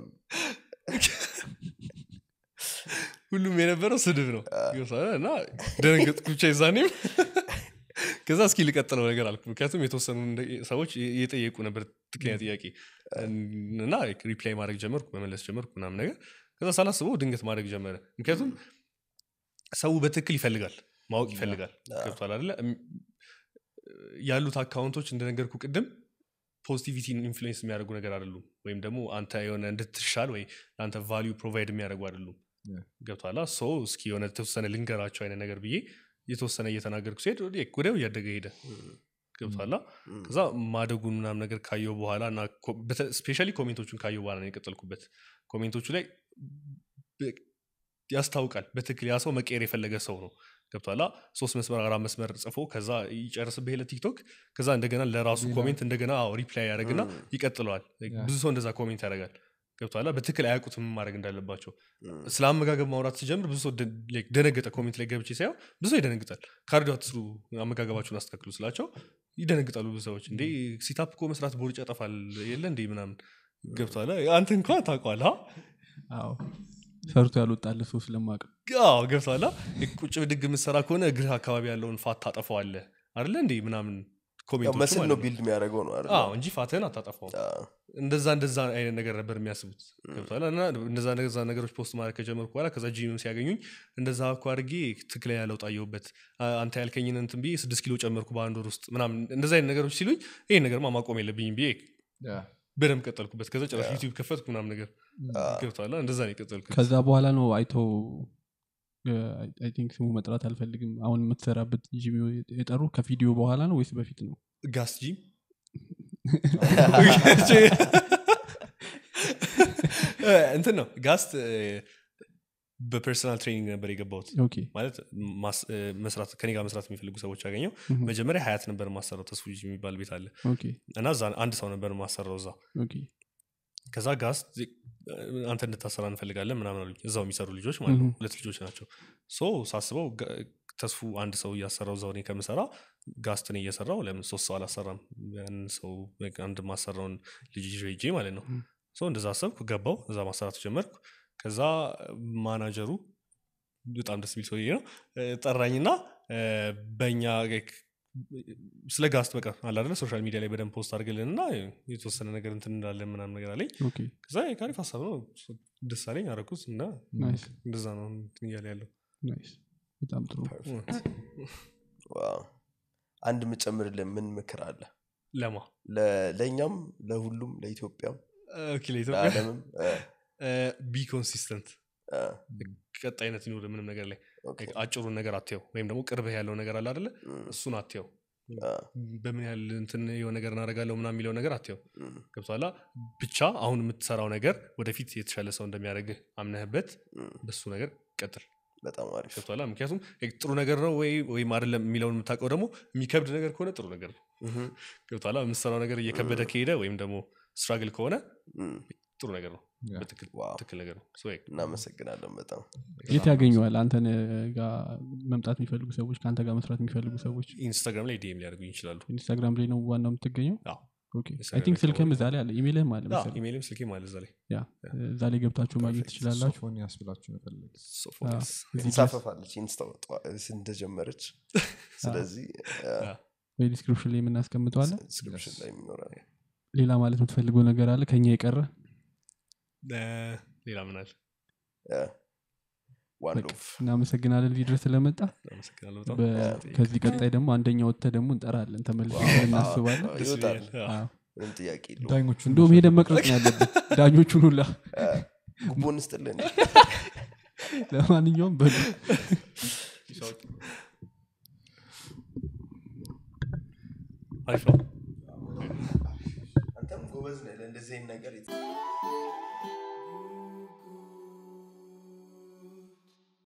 ሁሉም የነበረው ስድብ ነው ገብቶሃል? እና ደነገጥኩ ብቻ ይዛኔም ከዛ እስኪ ልቀጥለው ነገር አልኩ ምክንያቱም የተወሰኑ እንደ- ሰዎች እየጠየቁ ነበር ትክክለኛ ጥያቄ እና ሪፕላይ ማድረግ ጀመርኩ መመለስ ጀመርኩ ምናምን ነገር ከዛ ሳላስበው ድንገት ማድረግ ጀመረ ምክንያቱም ሰው በትክክል ይፈልጋል ማወቅ ይፈልጋል ገብቷል አደለ እም- ያሉት አካውንቶች እንደነገርኩ ቅድም ፖዚቲቪቲን ኢንፍሉዌንስ የሚያደርጉ ነገር አይደሉም ወይም ደግሞ አንተ የሆነ እንድትሻል ወይ ለአንተ ቫሊዩ ፕሮቫይድ የሚያደርጉ አይደሉም Yeah. ገብቷላ ሶ እስኪ የሆነ የተወሰነ ልንገራቸው አይነት ነገር ብዬ የተወሰነ እየተናገርኩ ሲሄድ ወዲያ- ወዲያው እያደገ ሄደ ገብቷላ እም፣ ከዛ ማደጉን ምናምን ነገር ካየው በኋላ እና ስፔሻሊ ኮሜንቶቹን ካየው በኋላ ነው የቀጠልኩበት ኮሜንቶቹ ላይ በ- ያስታውቃል በትክክል ያ ሰው መቀየር የፈለገ ሰው ነው ገብቷላ ሶስት መስመር አራት መስመር ጽፎ ከዛ ይጨርስብህ ለቲክቶክ ከዛ እንደገና ለራሱ ሌላ- ኮሜንት እንደገና ሪፕላይ ያደረግና እም፣ ይቀጥለዋል ያ። ብዙ ሰው እንደዛ ኮሜንት ያደርጋል ገብቷላ በትክክል አያውቁትም ምን ማድረግ እንዳለባቸው እም፣ ስለ አመጋገብ ማውራት ሲጀምር ብዙ ሰው ደ- like ደነገጠ ኮሜንት ላይ ገብቼ ሳየው ብዙ ሰው ይደነግጣል ካርዲዮ አትስሩ አመጋገባችሁን አስተካክሉ ስላቸው ይደነግጣሉ ብዙ ሰዎች እንዴ ሲታፕ እኮ መስራት ቦርጭ ያጠፋል የለ እንዴ ምናምን ገብቷል አንተ እንኳን ታውቋል አዎ ሰርቶ ያልወጣለ ሰው ስለማቅ አዎ ገብቷል ቁጭ ብድግ የምትሰራ ከሆነ እግርህ አካባቢ ያለውን ፋት ታጠፈዋለህ አደለ እንዴ ምናምን ያው ኮሜንቶቹ መስል ማለት ነው ነው። ቢልድ የሚያደርገው ነው አይደል? አዎ እንጂ ፋትህን አታጠፋውም አዎ። እንደዛ እንደዛ አይነት ነገር ነበር የሚያስቡት ገብቷል እና እንደዛ እንደዛ ነገሮች ፖስት ማድረግ ከጀመርኩ በኋላ ከዛ ጂምም ሲያገኙኝ እንደዛ እኮ አድርጌ ትክክለኛ ለውጥ አየሁበት አ- አንተ ያልከኝን እንትን ብዬ ስድስት ኪሎ ጨመርኩ በአንድ ወር ውስጥ ምናምን እንደዛ አይነት ነገሮች ሲሉኝ ይህን ነገርማ ማቆም የለብኝም ብዬ በደንብ ቀጠልኩበት ከዛ ጭራሽ ዩቲዩብ ከፈትኩ ምናምን ነገር ገብቷል እንደዛ ነው የቀጠልኩት ከዛ በኋላ ነው አይተው አይ ቲንክ ስሙ መጥራት አልፈልግም አሁን የምትሰራበት ጂም የጠሩ ከቪዲዮ በኋላ ነው ወይስ በፊት ነው ጋስ ጂም እንትን ነው ጋስት በፐርሰናል ትሬኒንግ ነበር የገባሁት ኦኬ ማለት ማስ- እ፣ መስራት ከኔ ጋር መስራት የሚፈልጉ ሰዎች ያገኘው Mhm. መጀመሪያ ሀያት ነበር ማሰራው ተስፉ ልጅ የሚባል ቤት አለ ኦኬ እና እዛ አንድ ሰው ነበር ማሰራው እዛ ኦኬ ከዛ ጋስ አንተ እንድታሰራ እንፈልጋለን ምናምን አሉኝ እዛው የሚሰሩ ልጆች ማለት ነው Mhm. ሁለት ልጆች ናቸው ሶ ሳስበው ጋ- ተስፉ አንድ ሰው እያሰራው እዛው እኔ ከምሰራ ጋስትን እየሰራው ለምን ሶስት ሰው አላሰራም ያን ሰው በቃ አንድ ማሰራውን ልጅ ይዤ ሄጄ ማለት ነው Mhm. ሶ እንደዛ አሰብኩ ገባው እዛ ማሰራት ጀመርኩ ከዛ ማናጀሩ በጣም ደስ የሚል ሰውዬ ነው እ፣ ጠራኝና እ፣ በእኛ ስለ ጋስት በቃ አለ አይደለ ሶሻል ሚዲያ ላይ በደንብ ፖስት አድርግልን እና የተወሰነ ነገር እንትን እንዳለን ምናምን ነገር አለኝ ኦኬ ከዛ የካሪፍ ሀሳብ ነው ደስ አለኝ አረኩት እና ናይስ እንደዛ ነው እንትን እያለ ያለው ናይስ በጣም ጥሩ ዋው። አንድ ምጨምርልን ምን ምክር አለ ለማ ለ- ለእኛም ለሁሉም ለኢትዮጵያም ኦኬ ለኢትዮጵያ ለዓለምም እ፣ ቢ ኮንሲስተንት እ፣ ቀጣይነት ይኑር ምንም ነገር ላይ ኦኬ። አጭሩን ነገር አትየው ወይም ደግሞ ቅርብህ ያለው ነገር አለ አደለ እም፣ እሱን አትየው እ፣ በምን ያህል እንትን የሆነ ነገር እናደርጋለሁ ምናምን የሚለው ነገር አትየው እም፣ ገብቷላ ብቻ አሁን የምትሰራው ነገር ወደፊት የተሻለ ሰው እንደሚያደርግህ አምነህበት እም፣ በሱ ነገር ቀጥል በጣም አሪፍ ገብቷላ ምክንያቱም ጥሩ ነገር ነው ወይ ወይም አይደለም የሚለውን የምታውቀው ደግሞ የሚከብድ ነገር ከሆነ ጥሩ ነገር ነው እህም፣ ገብቷላ የምትሰራው ነገር እየከበደ ከሄደ ወይም ደግሞ ስትራግል ከሆነ እም፣ ጥሩ ነገር ነው ያ። በትክክል ዋው። ትክክል ነገር ነው So, yeah. እናመሰግናለን በጣም የት ያገኘዋል አንተን ጋር መምጣት የሚፈልጉ ሰዎች ከአንተ ጋር መስራት የሚፈልጉ ሰዎች ኢንስታግራም ላይ ዲኤም ሊያደርጉኝ ይችላሉ ኢንስታግራም ላይ ነው ዋናው የምትገኘው አዎ። ኦኬ አይ ኢንስታግራም ቲንክ ላይ ስልክም እዛ ላይ አለ ኢሜልህም አለ አዎ፣ መሰለኝ ኢሜይልም ስልኬም አለ እዛ ላይ ያ እዛ ላይ ገብታችሁ ማግኘት ትችላላችሁ ሶፎንያስ ብላችሁ መፈለግ ሶፎንያስ እዚህ ድረስ እንሳፈፋለች ኢንስታ እንደጀመረች ስለዚህ ወይ ዲስክሪፕሽን ላይ የምናስቀምጠዋለን ስክሪፕሽን ላይ የሚኖራል ሌላ ማለት የምትፈልገው ነገር አለ ከኛ የቀረ እ፣ ሌላ ምን አለ ዋን በቃ ኦፍ እናመሰግናለን እዚህ ድረስ ስለመጣ አመሰግናለሁ በጣም በ- ከዚህ ቀጣይ ደግሞ አንደኛ ወጥተ ደግሞ እንጠራለን ተመልሰን እናስባለን ደስ ይወጣል ይለኛል። አዎ። አዎ። ምንም ጥያቄ የለውም ዳኞቹ እንደውም ሄደን መቅረጽ ነው ያለብን ዳኞቹን ሁላ ጉቦን ስጥልን ለማንኛውም በሉ አሪፍ ነው